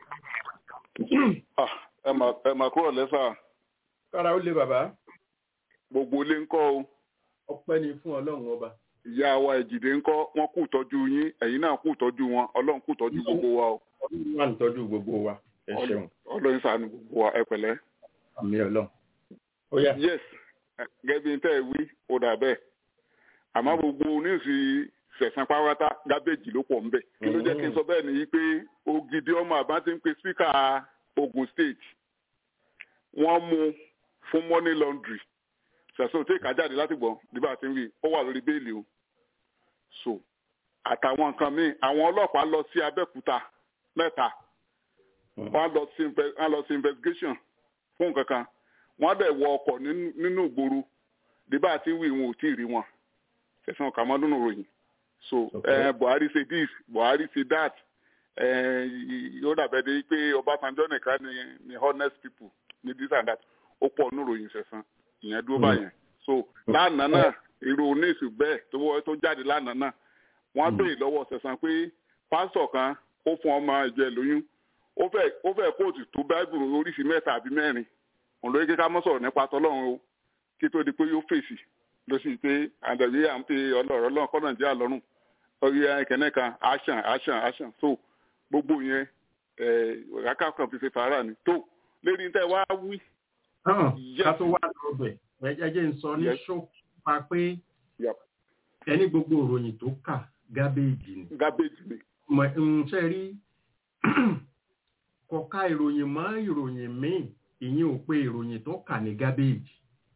ẹ mà kúrò lẹ́sà. kára ó lé bàbá. gbogbo ilé ń kọ́ o ọpẹ́ ni fún ọlọ́run ọba. ìyá wa ìjìdé ńkọ́ wọ́n kú tọ́jú yín ẹ̀yin náà kú tọ́jú wọn ọlọ́run kú tọ́jú gbogbo wa o. ọlọ́run wà ní tọ́jú gbogbo wa ẹ ṣeun. ọlọ́run ṣàánú gbogbo wa ẹ pẹ̀lẹ́. àmì ọlọ́run. ó yá. yes gẹ́gẹ́ bí n tẹ́ ẹ wí ó dà bẹ́ẹ̀ àmọ́ gbogbo oníṣì sẹ̀sán pátá gábéjì ló pọ̀ ńbẹ̀ kí ló jẹ́ kí n sọ bẹ́ẹ̀ nìyí pé ògidì ọmọ àbá ti ń pe spíkà Ogun State wọ́n mú fún money laundry ṣẹ̀sọ́ tí ìka jáde láti gbọ́n nígbà tí ń rí ó wà lórí béèlì o so àtàwọn nǹkan míì àwọn ọlọ́pàá lọ sí Abẹ́òkúta mẹ́ta wọ́n lọ sí wọ́n lọ sí investigation fún nǹkan kan wọ́n dẹ̀ wọ ọkọ̀ nínú ìgboro nígbà tí ń rí wọn ò tí ì rí wọn ṣẹ̀sán ọ̀kà mọ́ nínú ròyìn so eh, Buhari say this Buhari say that yóò dàbẹ̀ de pé Ọbásanjọ́ nìkan ni ni honest people ni this and that ó pọ̀ nínú ròyìn ṣẹ̀sán ìyẹn dúró báyẹn so lánàá náà irú oníṣù bẹ́ẹ̀ tó wọ́ tó jáde lánàá náà wọ́n béèrè lọ́wọ́ ṣẹ̀sán pé pásítọ̀ kan ó fún ọmọ ìjọ ẹ̀ lóyún ó fẹ́ ó fẹ́ kóòtù tó báìbùrù oríṣi mẹ́ta àbí mẹ́rin òun ló yẹ kí ká mọ́ sọ̀rọ̀ nípa tọ́lọ́run o kí tó di pé yóò fèsì ló sì pé àdàbí à ń pe ọlọ́rọ̀ ọlọ́run kọ́ nàìjíríà lọ́rùn orí ẹ̀kẹ́nẹ́ kan àṣàn àṣàn àṣàn tó gbogbo yẹn rákà kan fi ṣe fàárà ni tó lérí tẹ́ wá wí. ká tó wá lọ bẹ̀ ẹ jẹ́ ń sọ ní ṣókí pa pé ẹni gbogbo ìròyìn tó kà gábéèjì ni. gábéèjì ni. mọ̀ ń ṣe rí kọ̀ọ̀ka ìròyìn mọ́ ìròyìn míì ìyẹn ò pé ìròyìn tó kà ní gábéèjì.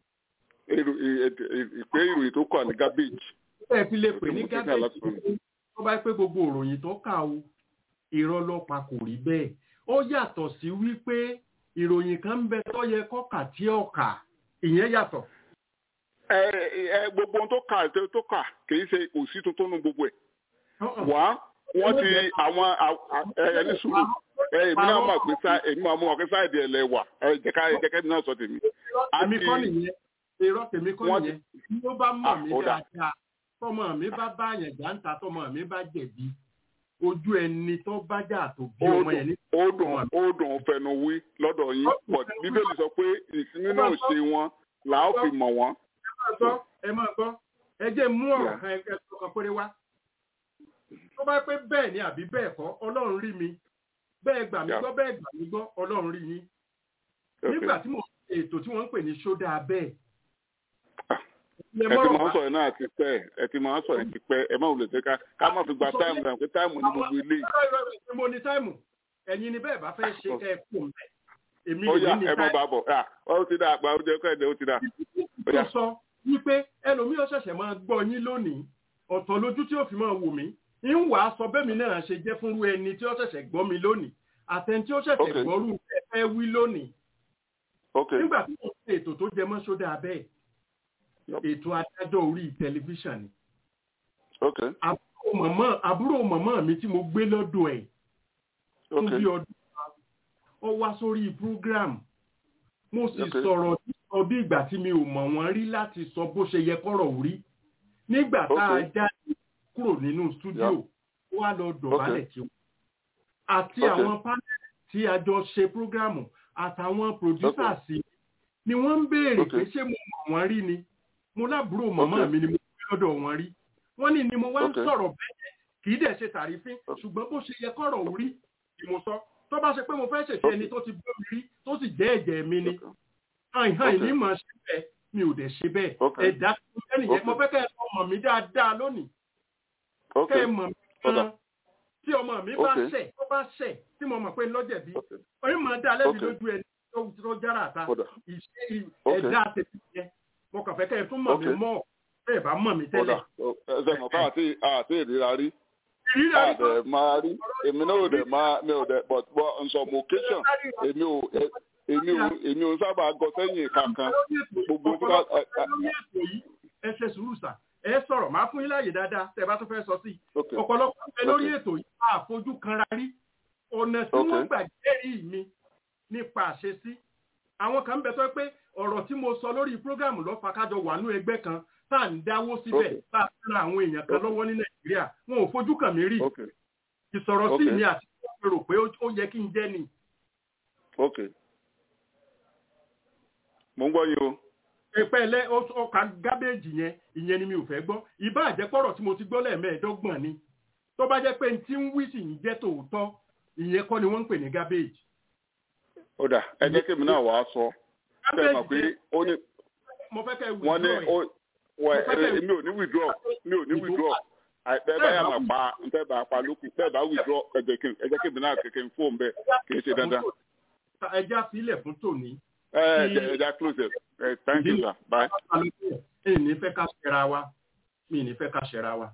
ìpè ìròyìn tó kà ní gábéèjì. ẹ fi lè pè ní gábéèjì tó bá pé gbogbo ìròyìn tó kà o irọ́ lọ́pàá kò rí bẹ́ẹ̀ ó yàtọ̀ sí wípé ìròyìn kan ń bẹ tó yẹ kọ́kà tí ó kà ìyẹn yàtọ̀. ẹ ẹ gbogbo ohun tó kà tó kà kì í ṣe òsì tuntun nu gbogbo ẹ wá wọ́n ti àwọn ẹni sùúrù ẹ èmi náà mọ̀ pé sá èmi máa mú ọ̀kẹ́ sáìdì ẹ̀ lẹ̀ wà ẹ jẹ́ká jẹ́kẹ́ mi náà sọ tèmi. àmì kọ́ nìyẹn irọ́ tèmi kọ́ nìyẹn bí ó bá mọ̀ mí dáadáa tọmọ mi bá bá àyàn jáǹtà tọmọ mi bá jẹ̀bi ojú ẹni tó bá jà tó bí ọmọ yẹn ní. ó dùn ó dùn fẹnu wí lọ́dọ̀ yín but bíbélì sọ pé ìsinmi náà ṣe wọn là á fi mọ̀ wọ́n. ẹ máa gbọ́ ẹ jẹ́ mú ọ̀rọ̀ kan ẹ kan péré wá tó bá pé bẹ́ẹ̀ ni àbí bẹ́ẹ̀ kọ́ ọlọ́run rí mi bẹ́ẹ̀ gbà mí gbọ́ bẹ́ẹ̀ gbà mí gbọ́ ọlọ́run rí yín nígbà tí mo ètò tí wọ́n ń pè ní ṣódà bẹ́ẹ̀. ẹ ti máa ń sọ̀rọ̀ náà ti pẹ́ ẹ ti máa ń sọ̀rọ̀ ti pẹ́ ẹ má wulẹ̀ ṣe ká ká má fi gba táìmù rẹ̀ pé táìmù ní gbogbo ilé. mo ní táìmù ẹ̀yin ni bẹ́ẹ̀ bá fẹ́ ṣe kẹ́ ẹ kú mẹ́ èmi ó yá ní ẹ má bàa bọ̀ ó ti dà àgbà ó jẹ́ kọ́ ẹ̀dẹ̀ ó ti dà. tó sọ wípé ẹlòmíì ó ṣẹ̀ṣẹ̀ máa gbọ́ yín lónìí ọ̀tọ̀ lójú tí ó fi máa wò mí ń wà á sọ bẹ́ẹ̀ mi náà ṣe jẹ́ fúnrú ẹni tí ó ṣẹ̀ṣẹ̀ gbọ́ mi lónìí àtẹni tí ó ṣẹ̀ṣẹ̀ gbọ́rú ẹ wí lónìí. nígbà tí mo ṣe ètò tó jẹ mọ́ sódà bẹ́ẹ̀ ètò adájọ́ orí tẹlifíṣàn ni. àbúrò mọ̀mọ́ mi tí mo gbé lọ́dọ̀ ẹ̀ fún bí ọdún ó wá sórí program mo sì sọ̀rọ̀ sọ bí ìgbà tí mi ò mọ̀ wọ́n rí láti sọ bó ṣe yẹ kọ́rọ̀ rí nígbà tá a jáde kúrò nínú stúdíò wá lọ dọ̀bálẹ̀ kí wọ́n àti àwọn panel tí a jọ ṣe prógrámù àtàwọn producers sí ni wọ́n ń béèrè pé ṣé mo mọ̀ wọ́n rí ni mo lábúrò màmá mi ni mo gbé lọ́dọ̀ wọn rí wọ́n ní ni mo wá ń sọ̀rọ̀ bẹ́ẹ̀ kì í dẹ̀ ṣe tàrífín ṣùgbọ́n bó ṣe yẹ kọ́rọ̀ rí ni mo sọ tó bá ṣe pé mo fẹ́ ṣèṣe ẹni tó ti bọ́ mi rí tó sì jẹ́ ẹ̀jẹ̀ mi ni hàn hàn ní mọ̀ ṣe bẹ́ẹ̀ mi ò dẹ̀ ṣe bẹ́ẹ̀ ẹ̀dá tó fẹ́ nìyẹn mo fẹ́ kẹ́ ẹ mọ̀ mí dáadáa lónìí kẹ́ ẹ mọ̀ mí gan tí ọmọ mi bá ṣẹ̀ tó bá ṣẹ̀ tí mo mọ̀ pé lọ́jẹ̀bí orí mọ̀ dá lẹ́bi lójú ẹni tó jára àta ìṣe ẹ̀dá tèmi yẹn mo kàn fẹ́ kẹ́ ẹ tún mọ̀ mí mọ́ bẹ́ẹ̀ bá mọ̀ mí tẹ́lẹ̀. ẹsẹ̀ mọ̀ ká àti àti ìríra rí ìríra rí àdẹ̀ máa rí èmi náà ò dẹ̀ máa mi ò dẹ̀ but but on some occasion èmi ò èmi ò èmi ò sábà gọ sẹ́yìn kankan gbogbo tí wọ́n. ẹ ṣe sùúrù sà ẹ sọ̀rọ̀ máa fún yín láàyè dáadáa tẹ́ bá tún fẹ́ sọ sí i ọ̀pọ̀lọpọ̀ ẹ lórí ètò yìí àfojú kanra rí ọ̀nà tí wọ́n gbà jẹ́rìí mi nípa àṣesí àwọn kan ń bẹ tó pé ọ̀rọ̀ tí mo sọ lórí prógrámù lọ́fà kájọ wà ní ẹgbẹ́ kan tá à ń dáwó síbẹ̀ tá à ń ra àwọn èèyàn kan lọ́wọ́ ní nàìjíríà wọn ò fojú kàn mí rí ìsọ̀rọ̀ sí mi àti rò pé ó yẹ kí n jẹ́ ni. mo ń gbọ́ yín o ìpẹ́lẹ́ ọkà gábéèjì yẹn ìyẹn ni mi ò fẹ́ gbọ́ ìbá àjẹpọ̀rọ̀ tí mo ti gbọ́ lẹ́ẹ̀mẹ́ẹ̀ẹ́dọ́gbọ̀n ni tó bá jẹ́ pé tí ń wí sì ń jẹ́ tòótọ́ ìyẹn kọ́ ni wọ́n ń pè ní gábéèjì. ó dà ẹ jẹ́ kí mi náà wàá sọ ṣe mọ̀ pé ó ní wọ́n ní mi ò ní withdraw mi ò ní withdraw àìpẹ́ báyà máa pa ntẹ́ bá pa lókun tẹ́ bá withdraw ẹ jẹ́ kí mi náà kékeré fóun bẹ́ẹ̀ kì í ṣe dandan. ẹja sílẹ̀ fún tòní ẹ ẹ ẹ close it ẹ thank you sir bye. mi ní fẹ́ ká ṣẹra wa mi ní fẹ́ ká ṣẹra wa.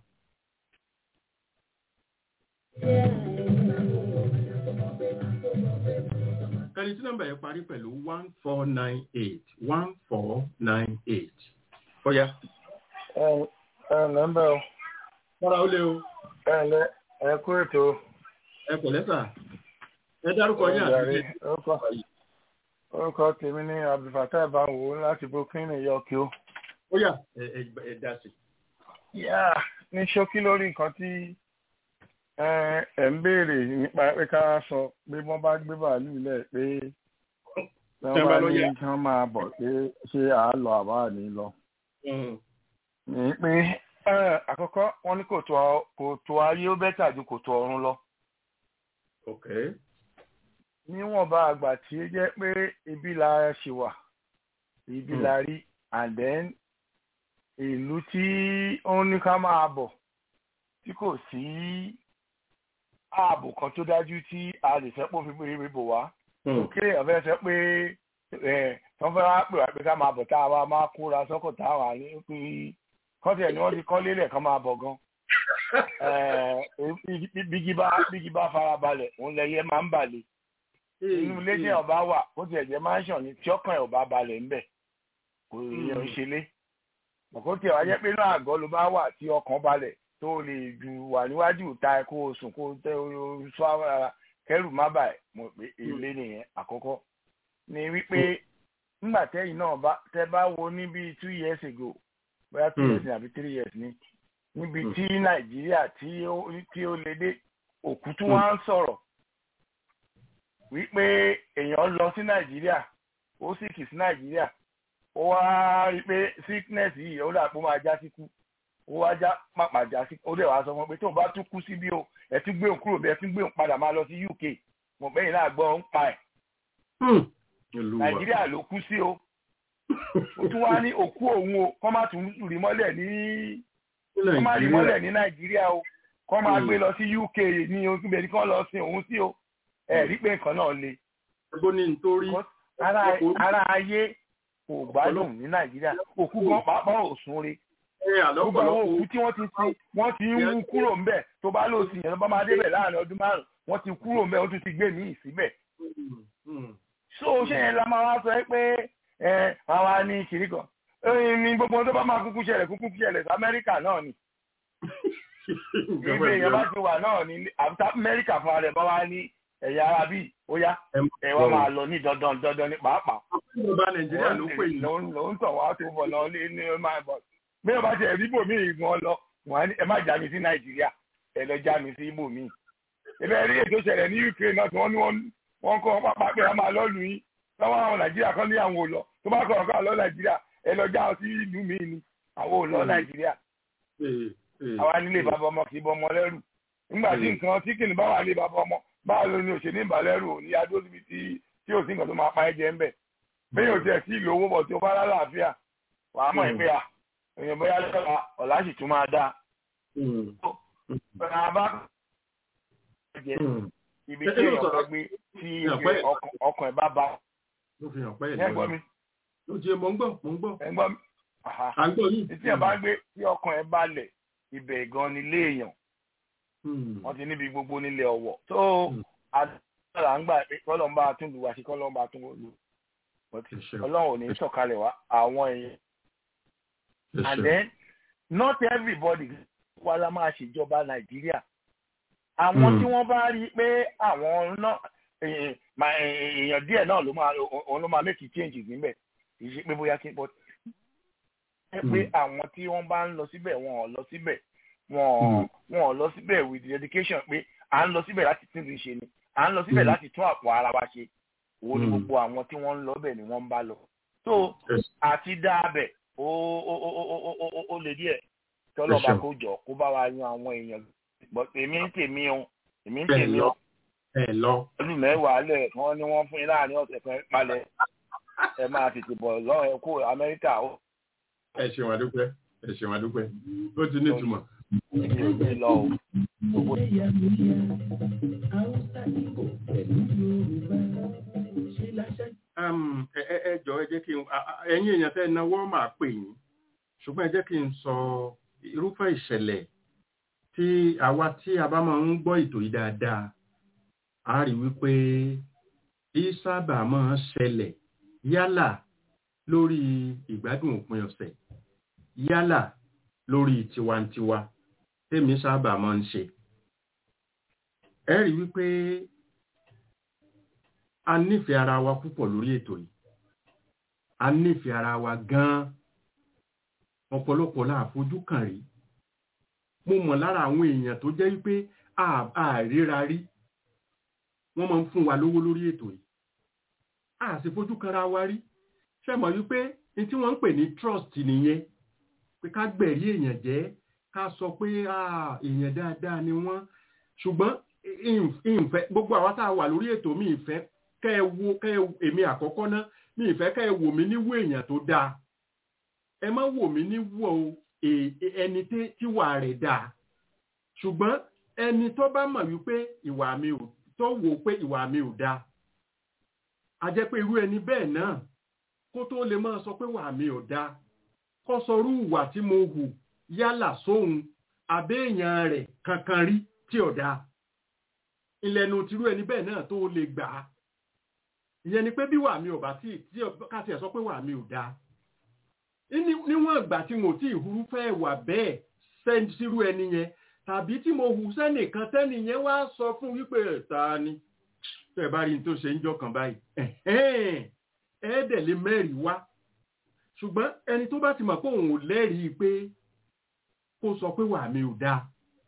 ẹni tí nọ́mbà yẹn parí pẹ̀lú one four nine eight one four nine eight. ọ̀ya. ẹ ẹ nọ́mbà o. mọ́ra ó lé o. ẹ ǹlẹ́ ẹ kú ètò. ẹ pẹ̀lẹ́ sà. ẹ dárúkọ yín àti ilé orúkọ tèmi ní abdulfatah banwo láti brooklyn york o. ó yá ẹ dá sí. yá ní ṣókí lórí nǹkan tí ẹ ń béèrè nípa pé ká sọ pé wọ́n bá gbé bàálù lẹ̀ pé wọ́n bá ní kí wọ́n máa bọ̀ pé ṣé à á lọ àbá ní lọ. ní pé àkọ́kọ́ wọ́n ní kòtò ayé ó bẹ́tà ju kòtò ọ̀run lọ. níwọ̀nba àgbà tí ó jẹ́ pé ibi la ṣe wà ibi la rí and then ìlú tí ó ní ká máa bọ̀ tí kò sí ààbò kan tó dájú tí a lè fẹ́ pò fi pé bò wá. kí èèyàn fẹ́ sọ pé wọ́n fẹ́ wá pè wá pé ká máa bọ̀ tá a wá máa kóra sọ́kọ̀ tá a wà ní pé kọ́tẹ̀ ni wọ́n ti kọ́ lélẹ̀ kan máa bọ̀ gan. bígi bá fara balẹ̀ òun lẹyẹ máa ń balẹ̀. inú ilé tí ọba wà ó ti ẹ̀jẹ̀ máa ń ṣàn ní tí ọkàn ẹ̀ ọba balẹ̀ ńbẹ̀ kò yẹ ń ṣe lé. ọ̀kọ́ tí ọ̀wá jẹ́ pé inú àgọ́ ló bá wà tí ọkàn balẹ̀ tó lè ju wà níwájú ìta kó o sùn kó o tẹ o sọ ara kẹrù má bàa mọ̀ pé èlé nìyẹn àkọ́kọ́ ni wípé nígbà tẹ́yìn náà bá tẹ́ bá wo ní bíi two years ago bóyá two years àbí three years ni níbi tí nàìjíríà tí ó tí ó lè dé òkú tí wọ́n á ń sọ̀rọ̀ wípé èèyàn lọ sí nàìjíríà ó sì kì sí nàìjíríà ó wá rí pé sickness yìí ó dà pé ó máa já síkú ó wá já pàpà já sí ó dẹ̀ wá sọ fún pé tóun bá tún kú síbí o ẹ tún gbé òun kúrò bí ẹ tún gbé òun padà máa lọ sí UK mo bẹ́yìn náà gbọ́ ń pa ẹ̀. Nàìjíríà ló kú sí o ó tún wá ní òkú òun o kọ́ má tún rí mọ́lẹ̀ ní kọ́ má rí mọ́lẹ̀ ní Nàìjíríà o kọ́ máa gbé lọ sí UK ní oṣù bẹ̀rẹ̀ kí wọ́n lọ sin òun sí o ẹ̀ rí pé nǹkan náà le. ara ayé kò gbádùn ní Nàìjíríà òkú gan pàápàá ò sún re gbogbo àwọn òkú tí wọ́n ti sin wọ́n ti ń wú kúrò ńbẹ̀ tó bá lò sí yẹn tó bá máa débẹ̀ láàrin ọdún márùn wọ́n ti kúrò ńbẹ̀ wọ́n tún ti gbé míì síbẹ̀. so ṣé yẹn la máa wá sọ pé ẹ àwa ní kiri kan ní gbogbo tó bá máa kúkú ṣẹlẹ̀ kúkú ṣẹlẹ̀ sí Amẹ́ríkà náà ni. ibi èèyàn bá ti wà náà ní àbúta Amẹ́ríkà fún ara ẹ̀ bá wá ní ẹ̀yà ara bíi ó yá ẹ wá máa lọ ní dandan dandan ní pàápàá. ló ń tọ̀ wá tó bọ̀ lọ ní máa bọ̀ bí wọn bá ti ẹ̀rí ibòmí gan lọ wọn ẹ má já mi sí nàìjíríà ẹ lọ já mi sí ibòmí. ìbẹ̀ rí ètò ìṣẹ̀lẹ̀ ní ukraine náà tí wọ́n ní wọ́n kọ́ pápá pé a máa lọ́ọ̀lù yín táwọn àwọn nàìjíríà kan ní àwọn ò lọ tó bá kọ̀ ọ̀kan lọ nàìjíríà ẹ lọ já sí ìlú mi ni àwọn ò lọ nàìjíríà. àwa nílé bàbá ọmọ kì í bọ ọmọ lẹ́rù nígbà tí nǹkan tí kìnnìún bá wà ní bàbá ọmọ báwo ló ní òṣèlú ìbàlẹ́rù òní adó síbi tí tí ò sí nǹkan tó máa pa ẹ́ jẹ ń bẹ̀. bẹ́ẹ̀ ò tiẹ̀ sí ìlú owó bọ̀ tí ó bá lálàáfíà wàá mọ̀ ẹ́ pé à èèyàn bóyá lọ́la ọ̀la sì tún máa dá. Bẹ́ẹ̀ni bá jẹ ibi tí èèyàn fẹ́ gbé tí ọkàn ẹ̀ bá ba. Ẹ gbọ́ mi. Ó jẹ mọ̀ ń gbọ́ mọ̀ ń gbọ́. Ẹ gbọ́ mi. À ń gbọ́ yìí. Tí ẹ̀ bá gbé tí ọkàn ẹ̀ balẹ̀ ibẹ̀ gan ni ilé èèyàn. Wọ́n ti níbi gbogbo nílé ọ̀wọ̀. Tó àdúrà ń gbà pé kọ́lọ́ ń bá a tún lù wá sí kọ́lọ́ ń bá a tún lù. Ọlọ́run ò ní sọ̀kalẹ̀ wá àwọn èèyàn Yes, and sir. then not everybody wà la máa ṣèjọba nàìjíríà àwọn Hmm. tí wọ́n bá rí i pé àwọn náà èèyàn mà- èèyàn díẹ̀ náà ló máa òun ló máa make changes níbẹ̀ kì í ṣe pé bóyá kí n bọ́ ẹ pé Hmm. àwọn tí wọ́n bá ń lọ síbẹ̀ wọn ò lọ síbẹ̀ wọn wọn ò lọ síbẹ̀ with dedication pé à ń lọ síbẹ̀ láti tún ti ṣe ni à ń lọ síbẹ̀ Hmm. láti tún àpò ara wa ṣe wo ni Hmm. gbogbo àwọn tí wọ́n ń lọ bẹ̀ ni wọ́n ń bá lọ so àti dáabẹ̀ ó ó ó ó ó ó ó ó lè díẹ̀ tọ́lọ́ba Ẹ ṣeun. kó jọ kó bá wa yan àwọn èèyàn but èmi ń tèmi o èmi ń Bẹ́ẹ̀ tèmi lọ. o Ẹ lọ. ọdún mẹ́wàá lẹ̀ wọ́n ní wọ́n fún yín láàrin ọ̀sẹ̀ kan palẹ̀ ẹ máa tètè bọ̀ lọ́wọ́ ẹ kó amẹ́ríkà ó Ẹ ṣeun àdúpẹ́. Ẹ ṣeun àdúpẹ́. Ó ti ní ìtumọ̀. ti lọ o. Gbogbo Um, ẹ ẹ ẹ jọ ẹ jẹ́ kí n a- a- ẹ̀yin èèyàn tẹ́ ẹ náwó máa pè yín ṣùgbọ́n ẹ jẹ́ kí n sọ irúfẹ́ ìṣẹ̀lẹ̀ tí àwa tí a bá máa ń gbọ́ ètò yìí dáadáa a rí wípé bí sábà máa ń ṣẹlẹ̀ yálà lórí ìgbádùn òpin ọ̀sẹ̀ yálà lórí tiwantiwa tèmi sábà máa ń ṣe ẹ rí wípé a nífẹ̀ẹ́ ara wa púpọ̀ lórí ètò yìí a nífẹ̀ẹ́ ara wa gan-an ọ̀pọ̀lọpọ̀ la fojú kàn rí mo mọ̀ lára àwọn èèyàn tó jẹ́ wípé àríra rí wọ́n máa ń fún wa lówó lórí ètò yìí a sì fojú kanra wa rí ṣe mọ̀ wípé ní tí wọ́n ń pè ní trust nìyẹn pé ká gbẹ̀rí èèyàn jẹ́ ká sọ pé èèyàn dáadáa ni wọ́n ṣùgbọ́n ìfẹ́ gbogbo àwa tá a wà lórí ètò mi ìfẹ́ kẹ́ ẹ wo kẹ́ ẹ èmi àkọ́kọ́ ná mi ìfẹ́ kẹ́ ẹ wò mí níwò èèyàn tó dáa ẹ má wò mí níwò ẹni tíwà rẹ̀ dáa ṣùgbọ́n ẹni tó bá mọ̀ wípé ìwà mi ò tó wò pé ìwà mi ò dáa a jẹ́ pé irú ẹni bẹ́ẹ̀ náà kó tó lè máa sọ pé wà mi ò dáa kó sọrú ìwà tí mo hù yálà sóhun àbẹ́ẹ̀yàn rẹ̀ kankan rí tí ò dáa ìlẹ́nu tìrú ẹni bẹ́ẹ̀ náà tó lè gbà á ìyẹn ni pé bí wà mí ò bá tí tí káti ẹ̀ sọ pé wà mí ò dáa níwọ̀n ìgbà tí mo tí ìhurú fẹ́ wà bẹ́ẹ̀ sẹ́ńd sírú ẹni yẹn tàbí tí mo hù sẹ́nìkan tẹ́nì yẹn wá sọ fún wípé ta ni tẹ́ bá rí n tó ṣe ń jọ kàn báyìí ẹ̀ẹ́dẹ̀ lè mẹ́rìí wá ṣùgbọ́n ẹni tó bá ti mọ̀ pé òun ò lẹ́rìí pé kó sọ pé wà mí ò dáa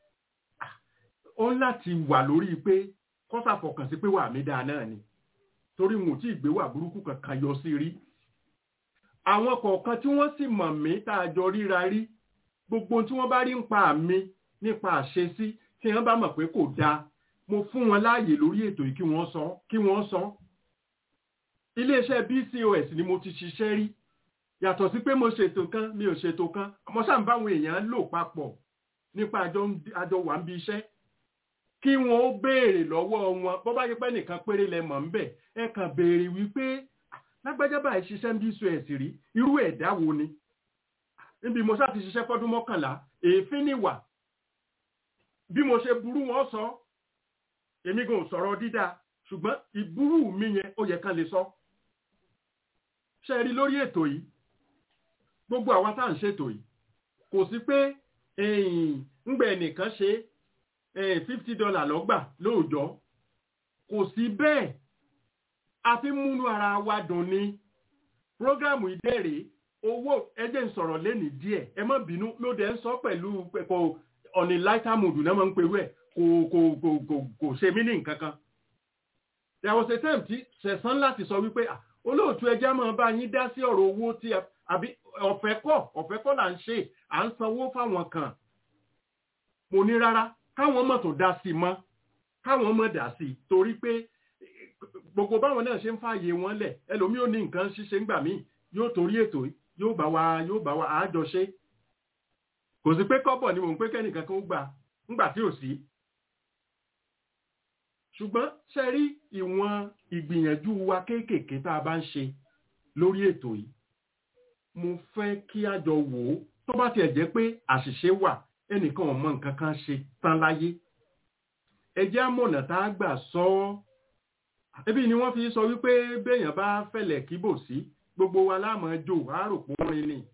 ó ń láti wà lórí pé kọ́sà fọkàn sí pé wà mí dáa náà ni torí wọn ò tí ì gbé wà burúkú kankan yọ sí rí àwọn kọ̀ọ̀kan tí wọ́n sì mọ̀ mí tá a jọ ríra rí gbogbo tí wọ́n bá rí ń pa mí nípa àṣesí tí wọ́n bá mọ̀ pé kò dáa mo fún wọn láàyè lórí ètò yìí kí wọ́n sọ kí wọ́n sọ iléeṣẹ́ BCOS ni mo ti ṣiṣẹ́ rí yàtọ̀ sí pé mo ṣètò kan mi ò ṣètò kan mo sáà ń báwọn èèyàn lò papọ̀ nípa àjọ wà ń bí iṣẹ́ kí wọn ó béèrè lọ́wọ́ wọn bó bá yẹ pé nìkan péré lẹ mọ̀ ń bẹ̀ ẹ kàn béèrè wípé lágbájá báyìí ṣiṣẹ́ ń bí BCOS rí irú ẹ̀dá wo ni níbi mo sáà ti ṣiṣẹ́ fọ́dún mọ́kànlá èéfín níwà bí mo ṣe burú wọn sọ èmi gan sọ̀rọ̀ dídá ṣùgbọ́n ìburú mi yẹn ó yẹ kán lè sọ ṣe rí lórí ètò yìí gbogbo àwa tá à ń ṣètò yìí kò sí pé ńgbẹ nìkan ṣe fifty dollar lọ́gbà lóòjọ́ kò sí bẹ́ẹ̀ a fi múnú ara wa dùn ni prógrámù ìdẹ́rẹ̀ owó ẹjẹ́ ń sọ̀rọ̀ lẹ́nìí díẹ̀ ẹ má bínú ló dẹ̀ ń sọ pẹ̀lú kò ọ̀nì lighter mood náà máa ń perú ẹ̀ kò kò kò kò kò ṣe mí ní nǹkan kan there was a time tí sẹ̀sán láti sọ wípé olóòtú ẹjẹ́ máa bá yín dá sí ọ̀rọ̀ owó tí àbí ọ̀fẹ́ kọ́ ọ̀fẹ́ kọ́ là ń ṣe à ń sanwó fáwọn kan mo ní rárá káwọn mọ̀ tó dá sí mọ́ káwọn mọ̀ dá sí torí pé gbogbo báwọn náà ṣe ń fààyè wọn lẹ̀ ẹlòmíì ò ní nǹkan ṣíṣe ńgbà míì yóò torí ètò yóò bá wa yóò bá wa àájọṣe kò sí pé kọ́bọ̀ ni mò ń pé kẹ́nìkan kan ó gbà ńgbà tí ò sí ṣùgbọ́n ṣe rí ìwọ̀n ìgbìyànjú wa kéékèèké tá a bá ń ṣe lórí ètò yìí mo fẹ́ kí a jọ wò ó tó bá tiẹ̀ jẹ́ pé àṣìṣe wà ẹnìkan ò mọ nǹkan kan ṣe tán láyé ẹ jẹ́ àmọ̀nà tá a gbà sọ ọ́ ẹbí ni wọ́n fi sọ wípé béèyàn bá fẹ̀lẹ̀ kíbò sí gbogbo wa láàmú jò àròpó rin ni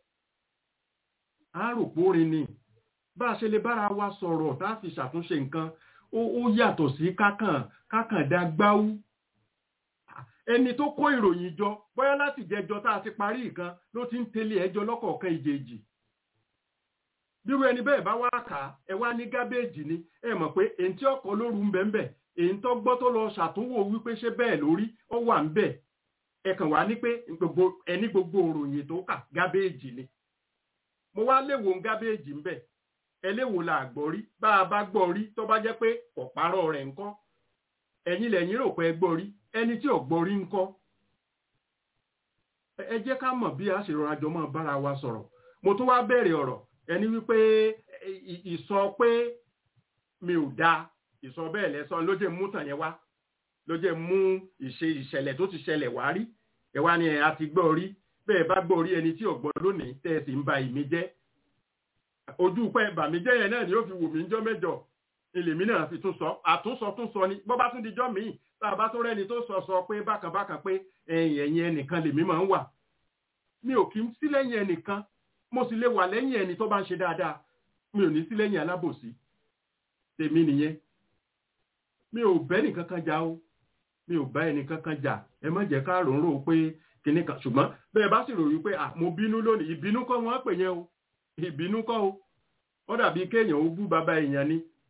àròpó rin ni bá a ṣe lè bára wa sọ̀rọ̀ tá a fi ṣàtúnṣe nǹkan ó yàtọ̀ sí kákàn kákàn dá gbáwú ẹni tó kó ìròyìn jọ bóyá láti jẹjọ tá a ti parí nǹkan ló ti ń tẹ̀lé ẹjọ́ lọ́kọ̀ọ̀kan ìjèjì bírú ẹni bẹ́ẹ̀ bá wá kà á ẹ wá ní gábéèjì ni ẹ mọ̀ pé èyí tí ọkọ̀ lóru ń bẹ̀ ń bẹ̀ èyí tó gbọ́ tó lọ ṣàtúnwò wípé ṣé bẹ́ẹ̀ lórí ó wà ń bẹ̀ ẹ kàn wá ní pé ẹni gbogbo òròyìn tó kà gábéèjì ni mo wá léwo ń gábéèjì ń bẹ̀ ẹléwo la gbọ́ rí bá a bá gbọ́ rí tó bá jẹ́ pé ọ̀párọ̀ rẹ̀ ńkọ́ ẹ̀yin lẹ́yìn rò pé ẹ gbọ́ rí ẹni tí ò gbọ́ rí ńkọ́ ẹ jẹ́ ká mọ̀ bí a ṣe rọra jọ mọ́ bára wa sọ̀rọ̀ mo tún wá bẹ̀rẹ̀ ọ̀rọ̀ ẹni wípé ìsọ pé mi ò da ìsọ bẹ́ẹ̀ lẹ́sọ ló jẹ́ mú tàn yẹn wá ló jẹ́ mú ìṣe ìṣẹ̀lẹ̀ tó ti ṣẹlẹ̀ wá rí ẹ wá ní ẹ a ti gbọ́ rí bẹ́ẹ̀ bá gbọ́ rí ẹni tí ò gbọ́ lónìí tẹ́ ẹ sì ń ba ìmí jẹ́ ojú pẹ́ bàmíjẹ́ yẹn náà ni ó fi wù mí jọ́ mẹ́jọ ilèmí náà fi tún sọ àtúnsọ tún sọ ni bọ́ bá tún dijọ́ míì tá a bá tún rẹ́ni tó sọ sọ pé bákan bákan pé ẹ̀yìn ẹ̀yìn ẹnìkan lèmi máa ń wà mi ò kí ń sí lẹ́yìn ẹnìkan mo sì lè wà lẹ́yìn ẹni tó bá ń ṣe dáadáa mi ò ní sí lẹ́yìn alábòsí tèmi nìyẹn mi ò bẹ́ nìkan kan jà o mi ò bá ẹnìkan kan jà ẹ má jẹ́ ká rò ń rò pé kinní kan ṣùgbọ́n bẹ́ẹ̀ bá sì ròyìn pé mo bínú lónìí ìbínú kọ́ wọ́n pè yẹn o ìbínú kọ́ o ó dàbí kéèyàn ó bú bàbá èèyàn ni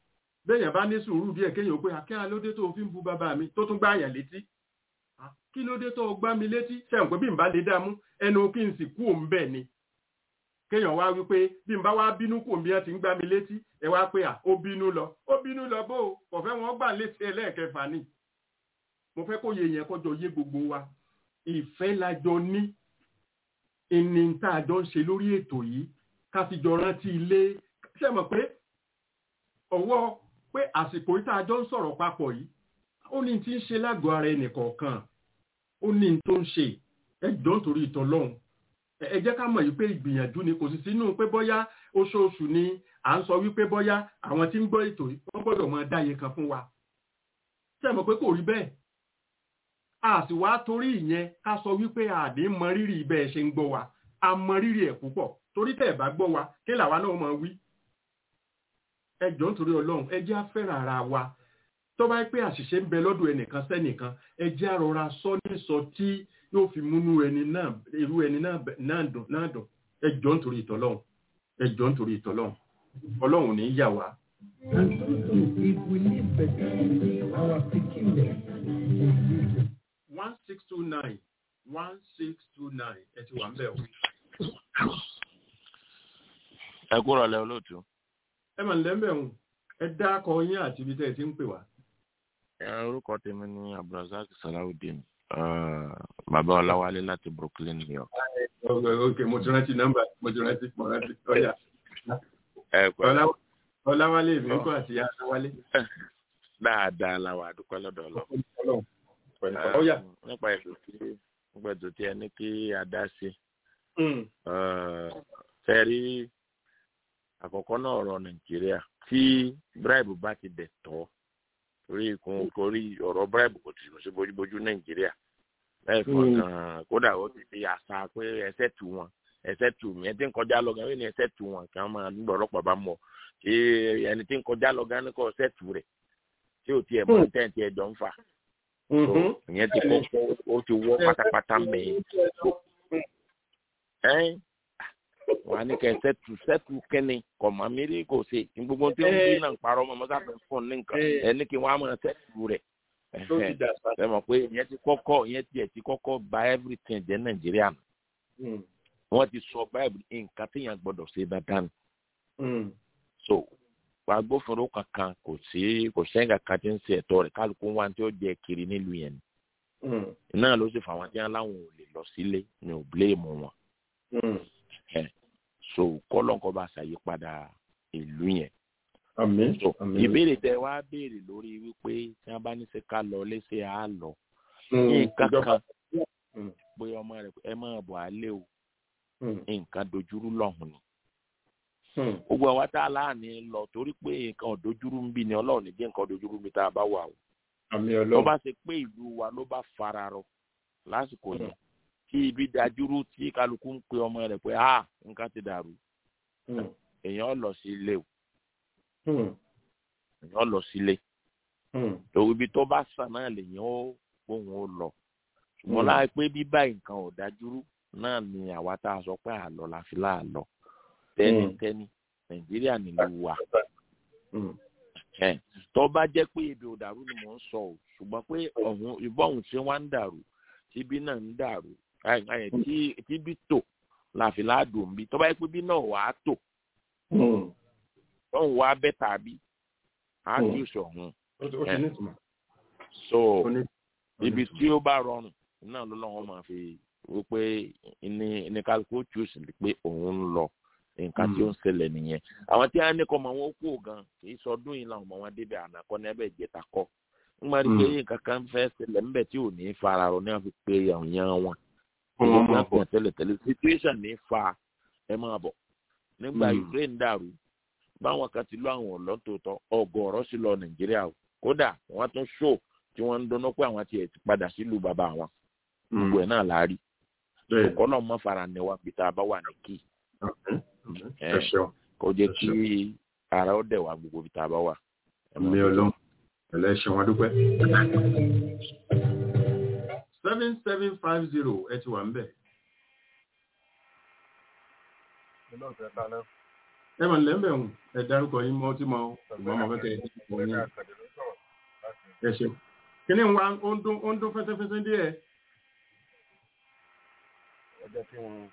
béèyàn bá ní sùúrù díẹ̀ kéèyàn pé akẹ́hà lóde tó fi ń bu bàbá mi tó tún gbá àyàn létí kí ló dé tó gbá mi létí sẹ́yìn pé bí n bá lè dààmú ẹnu kí n sì kú òun bẹ́ẹ̀ ni kéèyàn wá wípé bí n bá wá bínú kò bí wọn ti ń gbá mi létí ẹ wá pé à ó bínú lọ ó bínú lọ bó o kò fẹ́ wọn gbà létí ẹlẹ́ẹ̀kẹfà ni mo fẹ́ kó yẹ yẹn kọjọ yé gbogbo wa ìfẹ́ la jọ ní ìní tá a jọ ń ṣe lórí ètò yìí ká fi jọ rántí ilé ṣe mọ̀ pé ọwọ́ pé àsìkò yìí tá a jọ ń sọ̀rọ̀ papọ̀ yìí ó ní tí ń ṣe lágọ̀ọ́ ara ẹnì kọ̀ọ̀kan ó ní tó ń ṣe ẹ jọ ń torí ìtọ́ lọ́hùn ẹ jẹ́ ká mọ̀ yìí pé ìgbìyànjú ni kò sì sínú pé bọ́yá oṣooṣù ni à ń sọ wípé bọ́yá àwọn tí ń gbọ́ ètò yìí wọ́n gbọ́dọ̀ máa dáyé kan fún wa ṣe mọ̀ pé kò rí bẹ́ẹ̀ a sì wá torí ìyẹn ká sọ wípé àdé mọ rírì bẹ́ẹ̀ ṣe ń gbọ́ wa a mọ rírì ẹ̀ púpọ̀ torí tẹ́ ẹ̀ bá gbọ́ wa kí làwa náà máa wí ẹ jọ ń torí ọlọ́run ẹ jẹ́ àfẹ́ràn ara wa tó bá pé àṣìṣe ń bẹ lọ́dọ̀ ẹnìkan sẹ́nìkan ẹ jẹ́ àrọ̀ra sọ ní sọ tí yóò fi múnú ẹni náà irú ẹni náà dùn náà dùn ẹ jọ ń torí ìtọ́lọ́run ẹ jọ ń torí ìtọ́lọ́run ọlọ́run ní yà wá. And also, if we live better, our peculiar one six two nine one six two nine ẹ ti wà ń bẹ̀ o. ẹ kúrò lẹ olóòtú. ẹ mà ń lẹ́mẹ̀ o ẹ dá akọ yín àti ibi tẹ́ ẹ ti ń pè wá. orúkọ tèmi ní abdulrasaq salawudeen bàbá ọláwálé láti brooklyn new york. ok mo ti rántí nọ́mbà mo ti rántí mo rántí ọyà. ẹ pẹ̀lú. ọláwálé mi kọ́ àti ọláwálé. dáadáa làwọn àdúpẹ́ lọ́dọ̀ ọlọ́ nípa ètò tí nípa ètò tí ẹ ní kí a dá sí. fẹ́rí àkọ́kọ́ náà ọ̀rọ̀ nàìjíríà tí bribe bá ti dẹ̀ tọ́ torí kun torí ọ̀rọ̀ bribe kò tì sí bójúbójú nàìjíríà lẹ́ẹ̀kan kan kódà ó ti fi àṣà pé ẹsẹ̀ tù wọn ẹsẹ̀ tù mí ẹni tí ń kọjá lọ gan ní ẹsẹ̀ tù wọn kí wọ́n máa nígbà ọlọ́pàá bá mọ̀ ṣé ẹni tí ń kọjá lọ gan ní kò ẹsẹ̀ tù rẹ̀ tí ò tiẹ̀ mọ̀ tẹ́ǹtì ẹjọ́ ń fà ìyẹn ti kọ́ ó ti wọ́ pátápátá mẹ́yìn ẹ́n wà ní kẹ́ sẹ́tù sẹ́tù kẹ́ni kọ̀ mọ́ mi rí kò ṣe gbogbo tí wọ́n bí náà parọ́ mọ́ mọ́tà fẹ́ fún ní nǹkan ẹni kí wọ́n á máa sẹ́tù rẹ̀ ẹ mọ̀ pé ìyẹn ti kọ́kọ́ ìyẹn tiẹ̀ ti kọ́kọ́ ba everything jẹ́ nàìjíríà nù wọ́n ti sọ báyìí nǹkan téèyàn gbọ́dọ̀ ṣe dáadáa nù so agbófinró kankan kò sí kò sẹ́yìn kankan tí ń ṣe ẹ̀tọ́ rẹ̀ kálukú wa tí ó jẹ kiri nílùú yẹn ni náà ló sì fà wọn tí wọn láwọn ò lè lọ sílé ní ò bléèmù wọn so kọ́lọ́nkọ́ bá ṣàyípadà ìlú yẹn so ìbéèrè tẹ wá béèrè lórí wípé tí wọn bá ní ṣe ká lọ léṣe á lọ nǹkan kan bóyá ọmọ rẹ ẹ máa bọ̀ á lé o nǹkan dojúrú lọ́hùn ni gbogbo àwa tá a láàánú lọ torí pé nǹkan òdojúrú ń bí ni ọlọ́run ní jẹ́ nǹkan òdojúrú mi tá a bá wà o. tó bá ṣe pé ìlú wa ló bá fara rọ lásìkò yẹn tí ibi dajúrú tí kálukú ń pe ọmọ rẹ pé a nǹkan ti dàrú èèyàn lọ sí ilé o èèyàn lọ sí ilé òwò ibi tó bá sàn náà lèèyàn ó gbóhùn ó lọ ṣùgbọ́n láì pé bíbá nǹkan ò dajúrú náà ni àwa tá a sọ pé àlọ́ la fi láàlọ́ tẹnitẹni nàìjíríà nílùú wa tó bá jẹ́ pé ibi ò dàrú ni mò ń sọ o ṣùgbọ́n pé ọ̀hún ìbọn ọ̀hún ṣe wá ń dàrú tíbi náà ń dàrú tíbi tò láfi láàdùn bí tó bá yẹ pé bí náà wà á tò tóun wà á bẹ́ tàbí á jù sọ̀hún so ibi tí ó bá rọrùn náà ló lọ́wọ́ máa fi wípé ní ní kálukú jùsì pé òun ń lọ nǹkan tí ó ń ṣẹlẹ̀ nìyẹn àwọn tí a ní kọ́ ọmọ wọn kú gan kì í sọdún yìí làwọn ọmọ wọn débẹ̀ ànákọ́ ní ẹbẹ̀ ìjẹta kọ́ ń máa rí pé nǹkan kan fẹ́ ṣẹlẹ̀ ńbẹ̀ tí ò ní fara rọ ní wọn fi pe àwòyàn wọn òun máa pọ̀ tẹ́lẹ̀ tẹ́lẹ̀ situation ní fa ẹ máa bọ̀ nígbà Ukraine dàrú báwọn kan ti lọ àwọn ọlọ́tòótọ́ ọgọ́rọ́ sí lọ Nàìjíríà kódà wọ́n tún ṣó tí wọ́n ń dunnú pé àwọn tiẹ̀ ti padà sílùú bàbá wọn gbogbo ẹ̀ náà láàrí ọkọ náà mọ fara ní wa pété abá wà ní kí kó jẹ kí ara ó dẹ̀ wá gbogbo pété abá wà. mi ọlọ́run ẹlẹ́ṣẹ̀ wọn dúpẹ́. seven seven five zero ẹ ti wà ń bẹ̀. ẹ mọ̀ nílẹ̀ ń bẹ̀ wọ̀n ẹ dárúkọ yín mọ́ tí mo ìmọ̀ ọmọ fẹ́ kẹ́ ẹ ní ẹ ṣe kí ni wa ó ń dún ó ń dún fẹ́sẹ́fẹ́sẹ́ díẹ̀. ọjọ́ tí wọ́n.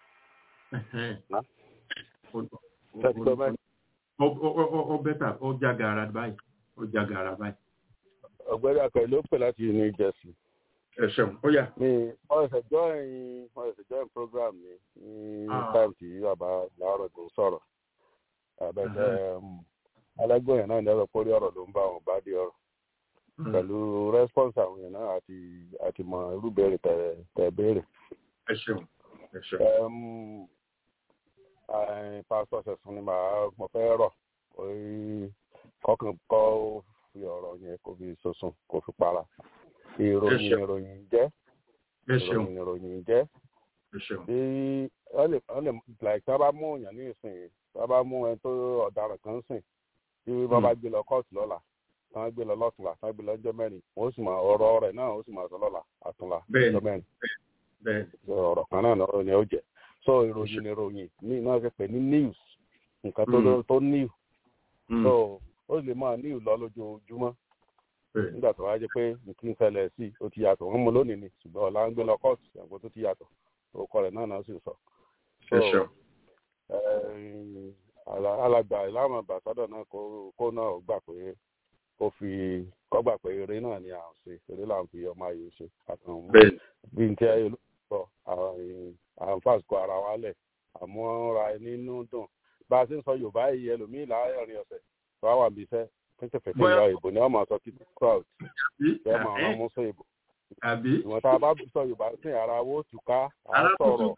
ó bẹ́tà ó já gaara báyìí ó já gaara báyìí. ọ̀gbẹ́ni akọ̀wé ló pè láti new jersey. ẹ ṣeun ó yà. mi wọ́n ṣe join wọ́n ṣe join program mi ní time tí bàbá làárọ̀ tó sọ̀rọ̀ àbẹ̀tẹ̀ alágbó yẹn náà lẹ́rọ pórí ọ̀rọ̀ ló ń bá wọn bá di ọ̀rọ̀ pẹ̀lú response àwọn yẹn náà àti àti mọ irú béèrè tẹ̀ béèrè. ẹ ṣeun ẹ ṣeun. pásítọ̀ ṣẹ̀sùn ni màá mo fẹ́ rọ̀ kọ́kàn kọ́ fi ọ̀rọ̀ yẹn kó fi sosun kó fi para ìròyìn ìròyìn jẹ́ ìròyìn ìròyìn jẹ́ bí wọ́n lè wọ́n lè like tá a bá mú èèyàn ní ìsìn tá a bá mú ẹni tó ọ̀daràn kan sìn tí wọ́n bá gbé lọ kóòtù lọ́la tí wọ́n gbé lọ lọ́tùnla tí wọ́n gbé lọ ọjọ́ mẹ́rin wọ́n sì máa ọ̀rọ̀ rẹ̀ náà ó sì máa sọ lọ́la àtúnla ọjọ́ mẹ́rin ọ̀rọ̀ kan náà ni ó jẹ́ so ìròyìn ìròyìn ní iná ṣe pè ní news nǹkan tó tó new so ó lè máa new lọ lójoojúmọ́ nígbà tó wá jẹ́ pé nǹkan ṣẹlẹ̀ sí ó ti yàtọ̀ wọ́n mú lónìí ni ṣùgbọ́n ọ̀la ń gbé lọ kóòtù ẹ̀gbọ́n tó ti yàtọ̀ orúkọ rẹ̀ náà náà sì sọ. so alàgbà ìlànà àbàsádọ̀ náà kó náà gbà pé kó fi kọ́ gbà pé eré náà ni à ń ṣe eré là ń fi ọmọ ayò ṣe àtàwọn bí n tí ayé ló sọ à ń fàṣkọ ara wa lẹ̀ àmúra nínú dùn bá a ṣe ń sọ yorùbá yìí ẹlòmíì láàárín ọ̀sẹ̀ tó wà wà bí iṣẹ́ pínpín ìyá ìbò ni wọ́n máa sọ kí crowd fẹ́ máa rán mú sí ìbò ìwọ̀n tá a bá sọ yorùbá sí ara wo tùká à ń sọ̀rọ̀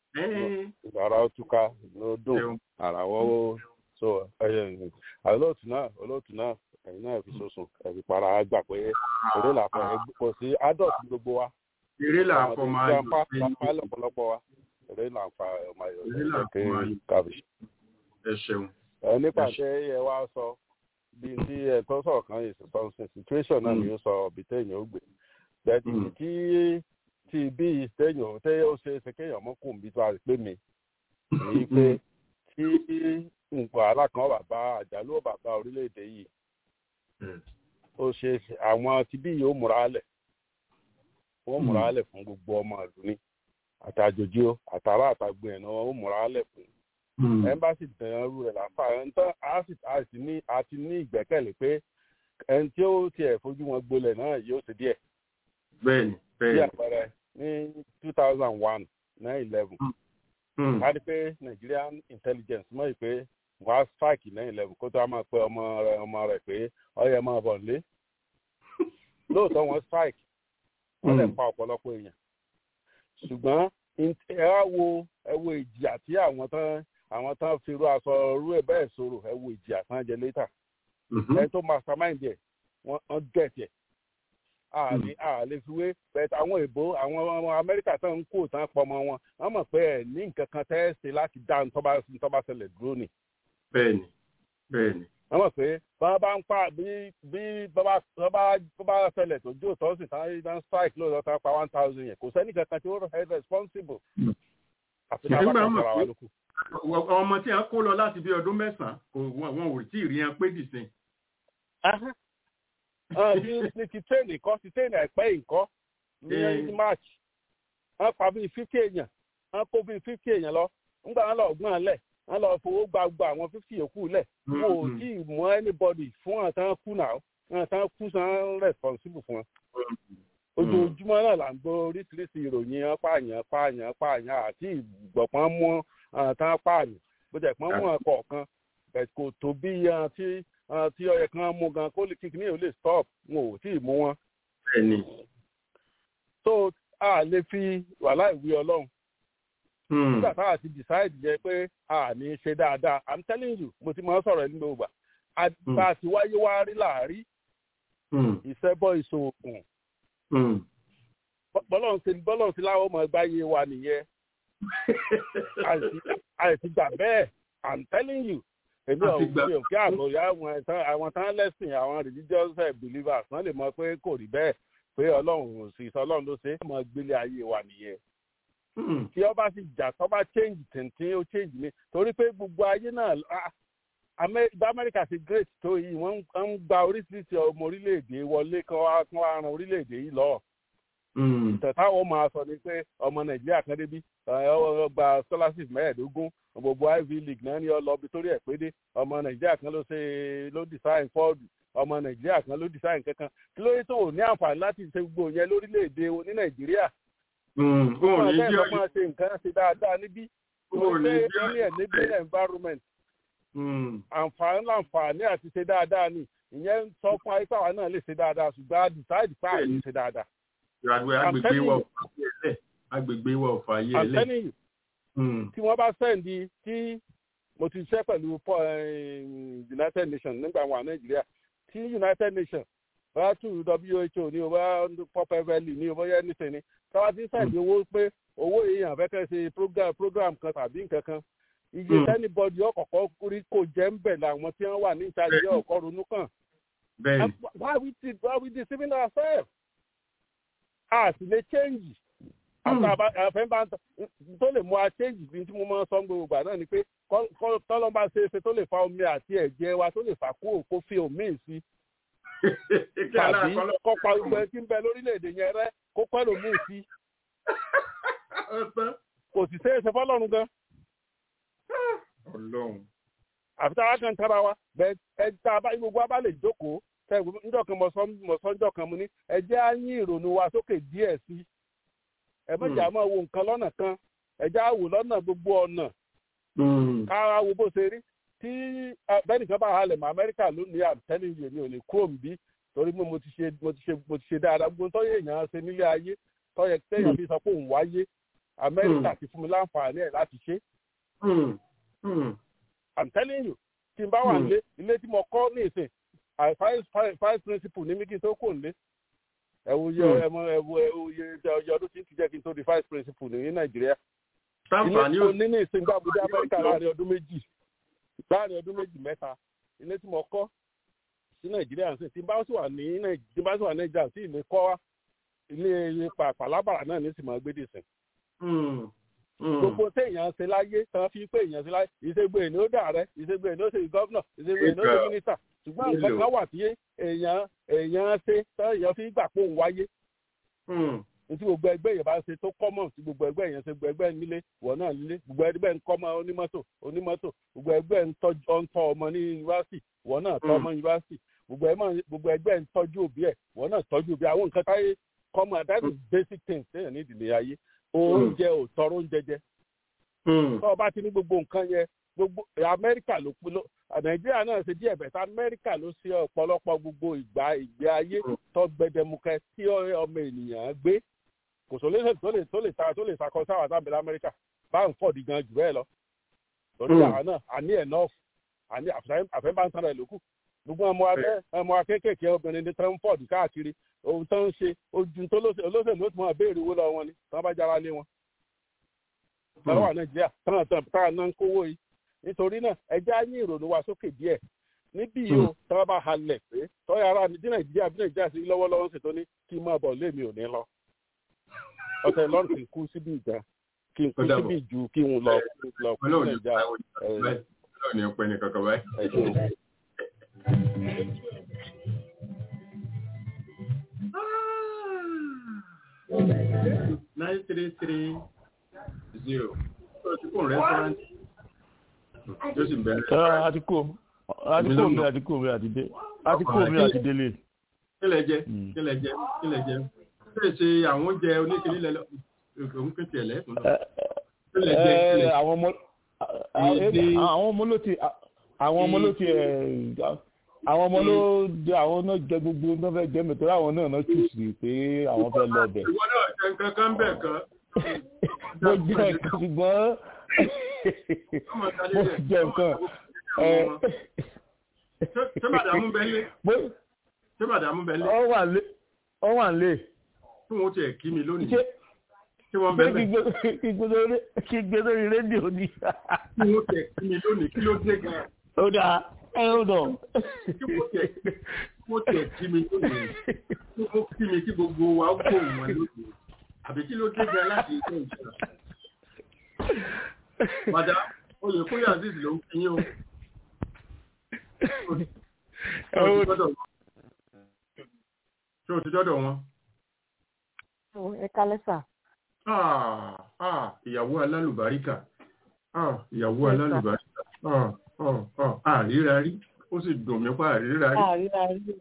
ara ó túká ló dùn ara wọ́wọ́ so olóòtú náà olóòtú náà ẹ̀yin náà fi sosun ẹ̀fí para gbà pé eré làpọ̀ kò sí adult gbogbo wa eré làpọ̀ máa yọ sí apá lọ́pọ̀lọpọ̀ wa eré làpọ̀ máa yọ sí ẹ̀kẹ́ kábíyì. ẹ ṣeun. ẹ nípa tẹ ẹ wá sọ bí tí ẹ tó sọ̀rọ̀ kan yìí sọ situation náà ni ó sọ bí téèyàn ó gbé bẹ́ẹ̀ tí tí bí téèyàn tẹ́ ó ṣe é ṣe kéèyàn mọ́ kùn bí tó a rí pé mi ní pé tí nǹkan alákan bàbá àjálù bàbá orílẹ̀-èdè yìí ó ṣe àwọn tí bí yóò múra lẹ̀ wọ́n múra lẹ̀ fún gbogbo ọmọ ìlú ní àtàjòjì ó àtàrà àtàgbé ẹ̀ náà ó múra lẹ̀ fún ẹmbásì tẹ̀yàn rú rẹ̀ láfà ẹ̀ńtọ́ àti ní ìgbẹ́kẹ̀lé pé ẹni tí ó tiẹ̀ fojú wọn gbolẹ̀ náà yóò ṣe díẹ̀. bẹ́ẹ̀ni bẹ́ẹ̀ni. bí àpẹẹrẹ ní two thousand one nine eleven a rí pé Nigerian intelligence mọ̀ pé wọ́n á strike nine eleven kó tó a máa pe ọmọ rẹ̀ ọmọ rẹ̀ pé ọyẹ máa bọ̀ nílé lóòótọ́ wọ́n strike wọ́n lè pa ọ̀pọ̀lọpọ̀ èèyàn ṣùgbọ́n ẹ wá wo ẹ wo ìjìyà tí àwọn tán àwọn tán fi rú aṣọ rú ẹ bẹ́ẹ̀ sọ̀rọ̀ ẹ wo ìjìyà tán jẹ létà ẹ tó mastermind ẹ wọ́n get ẹ àlè àlè fi wé bẹ́ẹ̀ àwọn èèbó àwọn ọmọ Amẹ́ríkà tán ń kó tán pọ̀ mọ́ wọn wọ́n mọ̀ pé ẹ ní nǹkan kan tẹ́ ẹ ṣe láti dá ntọ́ba ṣẹlẹ̀ dúró ni. bẹ́ẹ̀ni bẹ́ẹ̀ni. wọ́n mọ̀ pé bá bá ń pa bí bí bá bá ṣẹlẹ̀ tó jó tó sì tán tán strike lóòótọ́ tán pa one thousand yẹn kò sẹ́ni kankan tí ó rẹ̀ responsible. àfi náà bá kàn sọ̀rọ̀ wa lókù ọmọ tí a kó lọ láti bí ọdún mẹ́sàn-án kò wọn ò tí ì rí ẹn pé dìsín. ní ti tẹ́ẹ̀nì kọ́ ti tẹ́ẹ̀nì àìpẹ́ ìkọ́ ní march wọ́n pa bíi fifty èèyàn wọ́n kó bíi fifty èèyàn lọ nígbà wọn lọ gbọ́n lẹ̀ wọ́n lọ fowó gba gbogbo àwọn fifty yòókù lẹ̀ wọn ò tí ì mọ anybody fún àtàn kú náà àtàn kú san responsible fún wọn ojoojúmọ́ náà là ń gbọ́ oríṣiríṣi ìròyìn pààyàn pààyàn pààyàn àti ìgbọ̀pọ̀n mú àtàn pààyàn bó jẹ́ pọ́n mú ọkọ̀ kan kò tó bí tí tí ọyẹ kan mú gan kó kíkiri ò lè stop wọn ò tí ì mú wọn. so a lè fi wàhálà ìwé ọlọ́run nígbà tá a ti decide jẹ pé a ní ṣe dáadáa i'm telling you mo ti máa sọ̀rọ̀ nígbà ògbà bá a ti wáyé wá rí láàrí ìṣẹ́bọ̀ ìṣòògùn bọ́lọ̀ sí bọ́lọ̀ sí láwọn ọmọ ẹgbẹ́ ayé wa nìyẹn àìsí gbà bẹ́ẹ̀ i'm telling you èmi ò mi ò kí àbòyá àwọn tán lẹ́sìn àwọn religious believers wọ́n lè mọ̀ pé kò rí bẹ́ẹ̀ pé ọlọ́run ò sì sọ ọlọ́run ló ṣe é mọ gbélé ayé wa nìyẹn tí ọba sì jà tó bá change tìǹtìǹ ó change mi torí pé gbogbo ayé náà amẹ́ríkà ti great tó yìí wọ́n ń gba oríṣiríṣi ọmọ orílẹ̀-èdè wọlé kán wá kán wá ran orílẹ̀-èdè yìí lọ́wọ́ ìtàn táwọn máa sọ ni pé ọmọ nàìjíríà kan débi gba scholarship mẹ́ẹ̀ẹ́dógún gbogbo ivy league náà ní ọlọ́bi torí ẹ̀ pé dé ọmọ nàìjíríà kan ló ṣe ló design ford ọmọ nàìjíríà kan ló design kankan kí ló yẹ tó ò ní àǹfààní láti ṣe gbogbo yẹn lórílẹ̀‐èdè ní nàìjíríà. gbogbo ọ̀sẹ̀ ló máa ṣe nǹkan ṣe dáadáa níbí wọ́n ṣe ẹni ẹ̀ níbi environment. àǹfààní láǹfààní àti ṣe dáadáa ni ìyẹn sọ fún ayé pàwọn náà lè ṣe dáadáa ṣùgbọ́n a decide pa àyè ṣe dáadáa. agbègbè wa ò fàyè ẹlẹ agbègbè wa ò fàyè ẹlẹ. àtẹ́nìyàn tí wọ́n bá sẹ́ǹdì tí mo ti ṣe pẹ̀lú united nations nígbà wà nàìjíríà tí united nations bá tù who ní o bá pop valley ní o bá yẹ níṣẹ́ ni táwa ti sẹ́ǹdì owó pé owó èèyàn fẹ́ kẹ́ ṣe program program kan tàbí nǹkan kan iye tẹ́nibọ́dì ọ̀kọ̀ọ̀kọ̀ rí kò jẹ́ ń bẹ̀ làwọn tí wọ́n wà ní ìtajà ọ̀kọ̀ ronú kàn. why we did why we deceiving ourselves? a sì lè change àfẹ́bá tó lè mú a change bí tí mo máa ń sọ gbogbo ìgbà náà ni pé tọ́lọ́mbà ṣe é ṣe tó lè fa omi àti ẹ̀jẹ̀ wa tó lè fà kúrò kó fi omi sí tàbí kọ́pa gbogbo ẹ tí ń bẹ lórílẹ̀‐èdè yẹn rẹ́ kó pẹ́ lómi sí kò sì ṣe é ṣe fọ́lọ́run gan. àfi tá a kan tára wa bẹ́ẹ̀ ẹ tá a bá gbogbo wa bá lè jókòó njọ́ kan mọ̀sán njọ́ kan mu ní ẹ jẹ́ á yín ìrònú wa sókè díẹ̀ sí i ẹ mọ̀jà máa wo nǹkan lọ́nà kan ẹja wò lọ́nà gbogbo ọ̀nà kára wo bó ṣe rí tí bẹ́nìkan bá halẹ̀ mọ́ amẹ́ríkà lónìí àtẹ́lẹ̀ yìí mi ò lè kúrò níbí torí mo ti ṣe mo ti ṣe mo ti ṣe dáadáa gbogbo tọ́yẹ̀ èèyàn ṣe nílé ayé tọ́yẹ̀ tẹ́yàn fi sọ pé òun wáyé amẹ́ríkà ti fún mi láǹfààní ẹ̀ láti ṣe. I'm telling you tí n bá wà nílé ilé tí mo kọ́ ní ìsìn five principle ní mi kí n tó kò nílé ẹwù yẹ ẹmọ ẹwù ẹwù yẹ ọjọ ọdún tí ń ti jẹ kí n tó di vice principal ní nàìjíríà. ilé tí mo ní ní ìsìnkú àbújá amẹ́ríkà láàrin ọdún méjì láàrin ọdún méjì mẹ́ta ilé tí mo kọ́ sí nàìjíríà sí tí n bá sì wà ní tí n bá sì wà ní nàìjíríà sí ilé kọ́ ilé pàlábàrà náà ní sì máa gbé dìsìn. gbogbo téèyàn ṣe láyé tán fi pé èèyàn ṣe láyé ìṣègbè ní ó dà rẹ ìṣègbè ní ó ṣe gọ́vnà ìṣègbè ní ó ṣe mínísítà ṣùgbọ́n nǹkan kan wà tí èèyàn èèyàn ṣe èèyàn fi gbà pé òun wáyé. tí gbogbo ẹgbẹ́ yẹn bá ṣe tó kọ́mọ̀ tí gbogbo ẹgbẹ́ yẹn ṣe gbogbo ẹgbẹ́ nílé wọ̀ náà nílé gbogbo ẹgbẹ́ ń kọ́mọ onímọ́tò onímọ́tò gbogbo ẹgbẹ́ ń tọ́ ọmọ ní yunifásitì wọ̀ náà tọ́ ọmọ yunifásitì gbogbo ẹgbẹ́ ń tọ́jú òbí ẹ̀ wọ̀ náà tọ́jú òbí àwọn nǹkan táyé kọ́mọ that is basic things téèyàn ní ìdílé ayé oúnjẹ ò tọrọ oúnjẹ jẹ. tọ́ ọ bá ti ní gbogbo nǹkan yẹn gbogbo amẹ́ríkà ló ló nàìjíríà náà ṣe díẹ̀ bẹ̀tẹ̀ amẹ́ríkà ló ṣe ọ̀pọ̀lọpọ̀ gbogbo ìgbà ìgbé ayé tó gbẹdẹmukẹ tí ọmọ ènìyàn gbé kò sólésè tó lè tó lè ta tó lè sakọ sáwà sábẹ̀ lamẹ́ríkà bá ń fọ̀dí gan jù bẹ́ẹ̀ lọ lórí àwọn náà àní enough àní àfẹ́ bá ń sanra ẹ̀ lókù gbogbo ọmọ abẹ́ ọmọ akékèké obìnrin ní transport káàkiri ohun tó ń ṣe ojú tó olóṣèlú ó ti mọ béèrè owó lọ wọn ni tí wọn bá jára lé wọn. lọ́wọ́ wà nàìjíríà tán tán tá náà ń kówó yìí nítorí náà ẹjẹ́ á yín ìrònú wa sókè díẹ̀ níbí yìí o tí wọ́n bá halẹ̀ pé tọ́yà ara ní nàìjíríà bí nàìjíríà sí lọ́wọ́lọ́wọ́ sì tó ní kí n máa bọ̀ lémi ò ní lọ. ọ̀sẹ̀ lọ́rùn kì í kú síbi ìjà kí n kú síbi ìjù kí n lọ lọ kú nàìjíríà. ọlọ́run ní ọpẹ́ ní kankan báyìí. nine three three zero. restaurant tó sì bẹ̀rẹ̀. àtikó àtikó mi àtikó mi àtidé àtikó mi àtidélé. kílẹ̀ jẹ kílẹ̀ jẹ kílẹ̀ jẹ kílẹ̀ ṣe àwọn oúnjẹ oníkèlè lẹ́lọ òun kìí tiẹ̀ lẹ́kùn náà. kílẹ̀ jẹ kílẹ̀ jẹ. àwọn ọmọ àwọn ọmọ ló ti àwọn ọmọ ló ti àwọn ọmọ ló jẹ àwọn náà jẹ gbogbo náà fẹ́ jẹ mẹ́tọ́rọ àwọn náà náà tù sí pé àwọn fẹ́ lọ bẹ̀. ìwọ náà jẹ nǹkan kan bẹ́ẹ̀ kan. mo jẹ nǹkan ṣùgbọ́n mo jẹ nǹkan. ṣé màdàmú bẹ́ẹ̀ lé. ṣé màdàmú bẹ́ẹ̀ lé. ọ wà lé ọ wà lé. tí wọn tiẹ̀ kí mi lónìí. tí wọ́n bẹ́ẹ̀ bẹ́ẹ̀. kí gbé lórí rédíò ni. tí wọn tiẹ̀ kí mi lónìí kí ló dé gan. ó dáa ẹ ó dọ̀. mo tiẹ̀ kí mi lónìí tí wọ́n kí mi kí gbogbo wa gbóhùn wọn lónìí àbí kí ló dé gan láti ilé ìjọba. Màdá, oyè kúrò Aziz ló ń fi yín o. ṣé o ti dọ́dọ̀ wọn. ẹ kálẹ́ sà. ìyàwó alálùbáríkà ìyàwó alálùbáríkà àríra rí ó sì dùn mí pa àríra rí. àríra rí.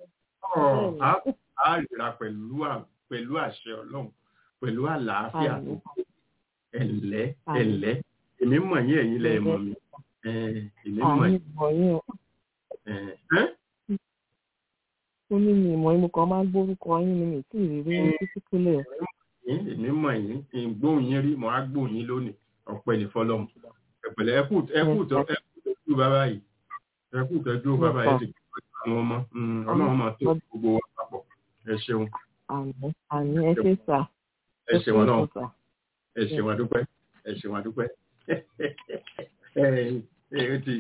àríra pẹ̀lú àṣẹ ọlọ́run pẹ̀lú àlàáfíà tó kọ́ ẹ̀lẹ́ ẹ̀lẹ́ èmi mọ̀ yín ẹ̀yin lẹ́ mọ̀ mi èmi mọ̀ yín. ó ní mi ìmọ̀ yín mo kàn máa ń gbórúkọ yín ni mi tí ìrírí wọn títí kúlẹ̀. èmi mọ̀ yín ìgbóhùn yín rí mo á gbóhùn yín lónìí ọ̀pẹ ní fọlọ́mù ẹ̀pẹ̀lẹ̀ ẹ̀kú ẹ̀kú tọ́jú bàbá yìí ẹ̀kú tọ́jú bàbá yìí ti kọ́ àwọn ọmọ ọlọ́run máa tó gbogbo wa papọ̀ ẹ ṣeun. àmì ẹ ṣe sà. ẹ ṣeun náà ẹ ṣeun àdúpẹ́ ẹ ṣeun àdúpẹ́ ẹ ti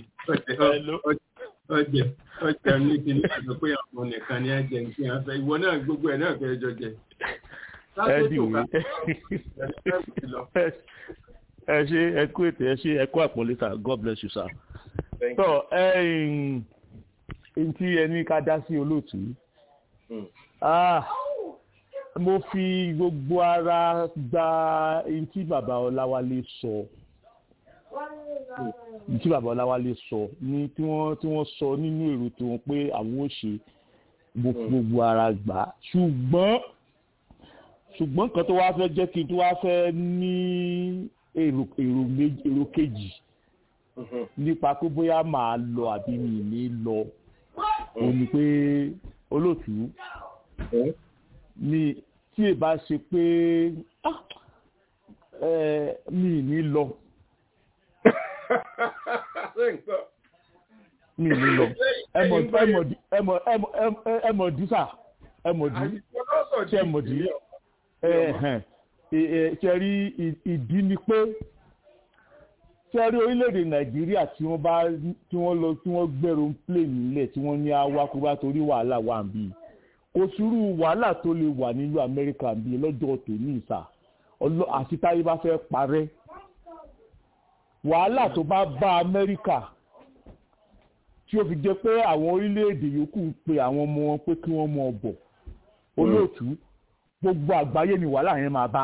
ọjẹ ọjẹ ní kíní àti pé àwọn nìkan ni ẹ jẹ ní kí wọn fẹ́ ìwọ náà gbogbo ẹ náà fẹ́ jọ jẹ. ẹ ṣe ẹ kú ètò ẹ ṣe ẹ kú àpọ́nlé sir god bless you sir. tọ ẹ n tí ẹni ká dá sí olóòtú mo fi gbogbo ara gba ẹni tí bàbá ọláwálé sọ ẹni tí bàbá ọláwálé sọ ní tí wọ́n tí wọ́n sọ nínú èrò tí wọ́n pé àwọn ò ṣe gbogbo ara gbà ṣùgbọ́n ṣùgbọ́n kan tó wá fẹ́ jẹ́ kí n tó wá fẹ́ ní èrò èrò méjì èrò kejì nípa pé bóyá màá lọ àbí mi ní lọ òun ni pé olóòtú mi tí ẹ bá ṣe pé mi ní lọ mi ní lọ ẹmọdí sà ẹmọdí ṣe ẹmọdí ṣe rí ìdí ni pé ṣe rí orílẹ̀-èdè nàìjíríà tí wọ́n bá tí wọ́n lọ tí wọ́n gbẹ̀rù plane nílẹ̀ tí wọ́n ní awakùnrin torí wàhálà wà ń bí kò sírú wàhálà tó lè wà nílùú amẹ́ríkà bí lọ́jọ́ tòní ìsà àti táyé bá fẹ́ parẹ́ wàhálà tó bá bá amẹ́ríkà tí ó fi jẹ́ pé àwọn orílẹ̀-èdè yòókù ń pe àwọn ọmọ wọn pé kí wọ́n mọ ọ̀bọ̀ olóòtú gbogbo àgbáyé ni wàhálà yẹn máa bá.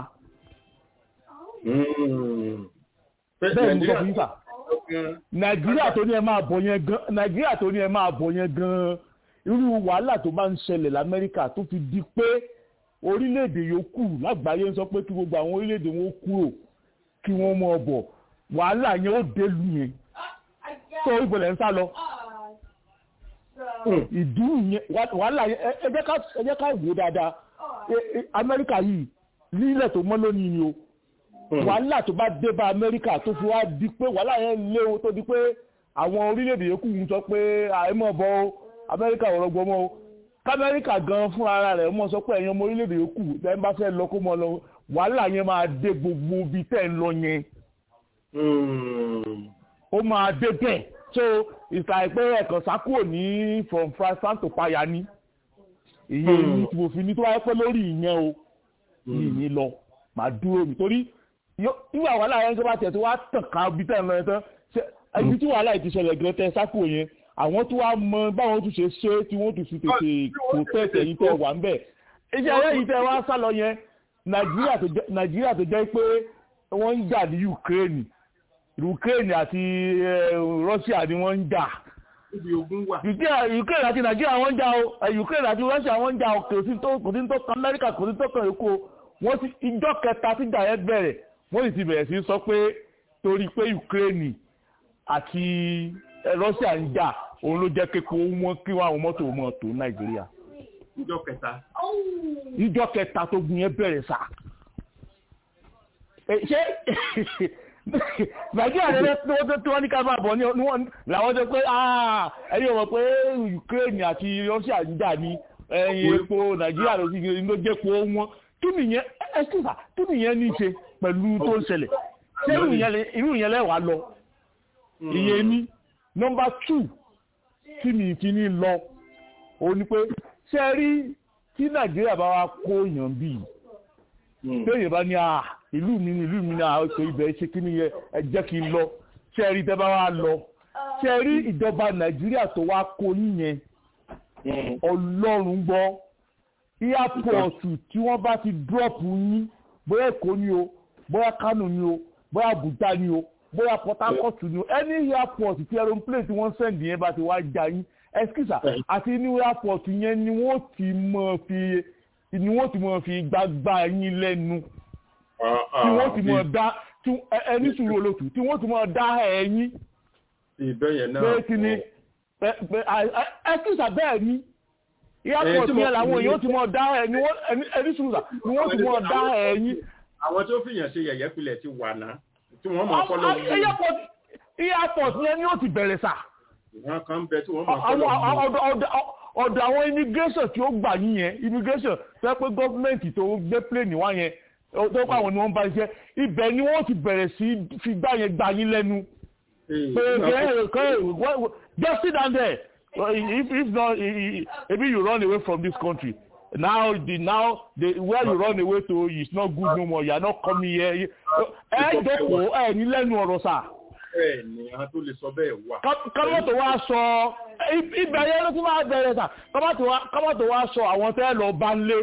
bẹ́ẹ̀ ni mo sọ fún yín sà nàìjíríà tó ní ẹ máa bọ̀ yẹn gan nàìjíríà tó ní ẹ máa bọ̀ yẹn gan irú wàhálà tó bá ń ṣẹlẹ̀ lamẹ́ríkà tó fi di pé orílẹ̀-èdè yòókù lágbàáyé ń sọ pé kí gbogbo àwọn orílẹ̀-èdè wọn kúrò kí wọ́n mọ ọ̀bọ̀ wàhálà yẹn ó délu yẹn tó ìbọ̀lẹ̀ ń sá lọ ìdú yẹn wàhálà yẹn ẹ jẹ́ ká wò dáadáa amẹ́ríkà yìí nílẹ̀ tó mọ́ lónìí ni o wàhálà tó bá dé bá amẹ́ríkà tó fi wá di pé wàhálà yẹn léwu tó di pé àwọn orílẹ̀-èdè yòókù ń sọ pé àìmọ̀ bọ́ o amẹ́ríkà ò rọgbọ mọ́ o kámẹ́ríkà gan fún ara rẹ̀ mọ́ sọ pé ẹ̀yin ọmọ orílẹ̀-èdè yòókù ẹ̀ ń bá fẹ́ lọ kó mọ́ lọ wàhálà yẹn máa dé gbogbo ibi tẹ́ ń lọ yẹn ó máa dé bẹ́ẹ̀ so ìsàìpẹ́ ẹ̀kan sákúrò ní from France to paya ní ìyẹn ní tí mo fi ní tó wáyé pé lórí ìyẹn o yìí ní lọ màá dúró mi torí ìwà wàhálà yẹn tó bá tẹ̀ tó wá tàn ká ibi tẹ̀ ń lọ yẹn tán ibi tí wàhálà yìí ti ṣẹlẹ̀ gẹ́gẹ́ tẹ sákúrò yẹn àwọn tó wá mọ báwọn tún ṣe ṣe tí wọ́n tún fi tètè protect ẹ̀yin tẹ́ wà ń bẹ̀ iṣẹ́ ayé yìí tẹ́ wá sá lọ yẹn nàìjíríà tó jẹ́ pé wọ́n ń jà ní Ukraine Ukraine àti Russia ni wọ́n ń jà Ukraine àti Nàìjíríà wọ́n ń jà o Ukraine àti Russia wọ́n ń jà o kò sí tó kò sí tó kan Amẹ́ríkà kò sí tó kan èkó wọ́n ti ìjọ kẹta tí ìjà yẹn bẹ̀rẹ̀ wọ́n sì ti bẹ̀rẹ̀ sí sọ pé torí pé Ukraine àti Russia ń jà òun ló jẹ́ kéko wọn kí wọ́n àwọn mọ́tò mọ́ tó Nàìjíríà. ìjọ kẹta. ìjọ kẹta tó gun yẹn bẹ̀rẹ̀ sá. ṣé nàìjíríà rẹ tí wọ́n ní ká máa bọ̀ ní làwọn jẹ́ pé ẹ̀yin ò mọ̀ pé Ukraine àti Russia ń jà ní ẹ̀yìn epo nàìjíríà ló ti ló jẹ́ epo wọn kí nìyẹn ẹ̀sìnfà kí nìyẹn ní í ṣe pẹ̀lú tó ń ṣẹlẹ̀ ṣé irú ìyẹn lẹ́wàá lọ ìyẹn ní nọ́mbà two tí mi fi ní lọ òun ni pé ṣe rí tí nàìjíríà bá wá kó yàn bíi téèyàn bá ní à ìlú mi ní ìlú mi ní àwọn ètò ibẹ̀ ṣe kí nìyẹn ẹ jẹ́ kí n lọ ṣe rí tẹ́ bá wá lọ ṣe ṣe rí ìjọba nàìjíríà tó wá kó yín yẹn ọlọ́run gbọ́ airport tí wọ́n bá ti drop yín bóyá èkó ni o bóyá kánò ni o bóyá abuja ni o bóyá port harcourt ni o any airport tí aeroplane tí wọ́n send yẹn bá ti wá já yín ẹskísà àti ní airport yẹn ni wọ́n ti mọ̀ fi ni wọ́n ti mọ̀ fi gbágbá yín lẹ́nu tí wọ́n ti mọ̀ dá ẹni sùúrù olótù tí wọ́n ti mọ̀ dá ẹ̀yìn ìbẹ́yẹn náà pé kí ni ẹskísà bẹ́ẹ̀ ni airport yẹn làwọn èèyàn ti mọ̀ dá ẹni ẹni sùúrù ni wọ́n ti mọ̀ dá ẹ̀yìn. àwọn tó fìyàn ṣe yẹ̀yẹ́ pilẹ̀ ti wà náà tí wọ́n mọ̀ fọ́lọ́ airport airport yẹn ni ó ti bẹ̀rẹ̀ sà. wọ́n kàn bẹ tí wọ́n mọ̀ fọ́lọ́ ọ̀dọ̀ àwọn immigration tí ó gbà yín yẹn immigration tó yẹ pé gọ́ọ̀mẹ̀ntì tó gbé plane wá yẹn tó kọ́ àwọn ni wọ́n bá ṣiṣẹ́ ibẹ̀ ni wọ́n ti bẹ̀rẹ̀ sí fi gbá yẹn gbà yín lẹ́nu. pé just sit down there if if not maybe you run away from this country now the now the where you run away to is not good no more you are not coming here ẹ jókòó ẹ ní lẹ́nu ọ̀rọ̀ sà. bẹ́ẹ̀ni àwọn tó lè sọ bẹ́ẹ̀ wà. kọ́mọ̀tò wa sọ ibẹ̀ yẹn ló ti máa bẹ̀rẹ̀ sà kọ́mọ̀tò wa sọ àwọn tẹ́ lọ bá ń lé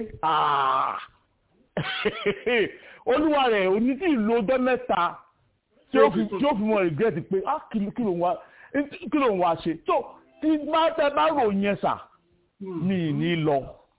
olúwa rẹ̀ òní tí ìlú ọjọ́ mẹ́ta tí ó fi mọ regret pé kí ló ń wá ṣe tó tí bá tẹ bá rò yẹn sà mi ní lọ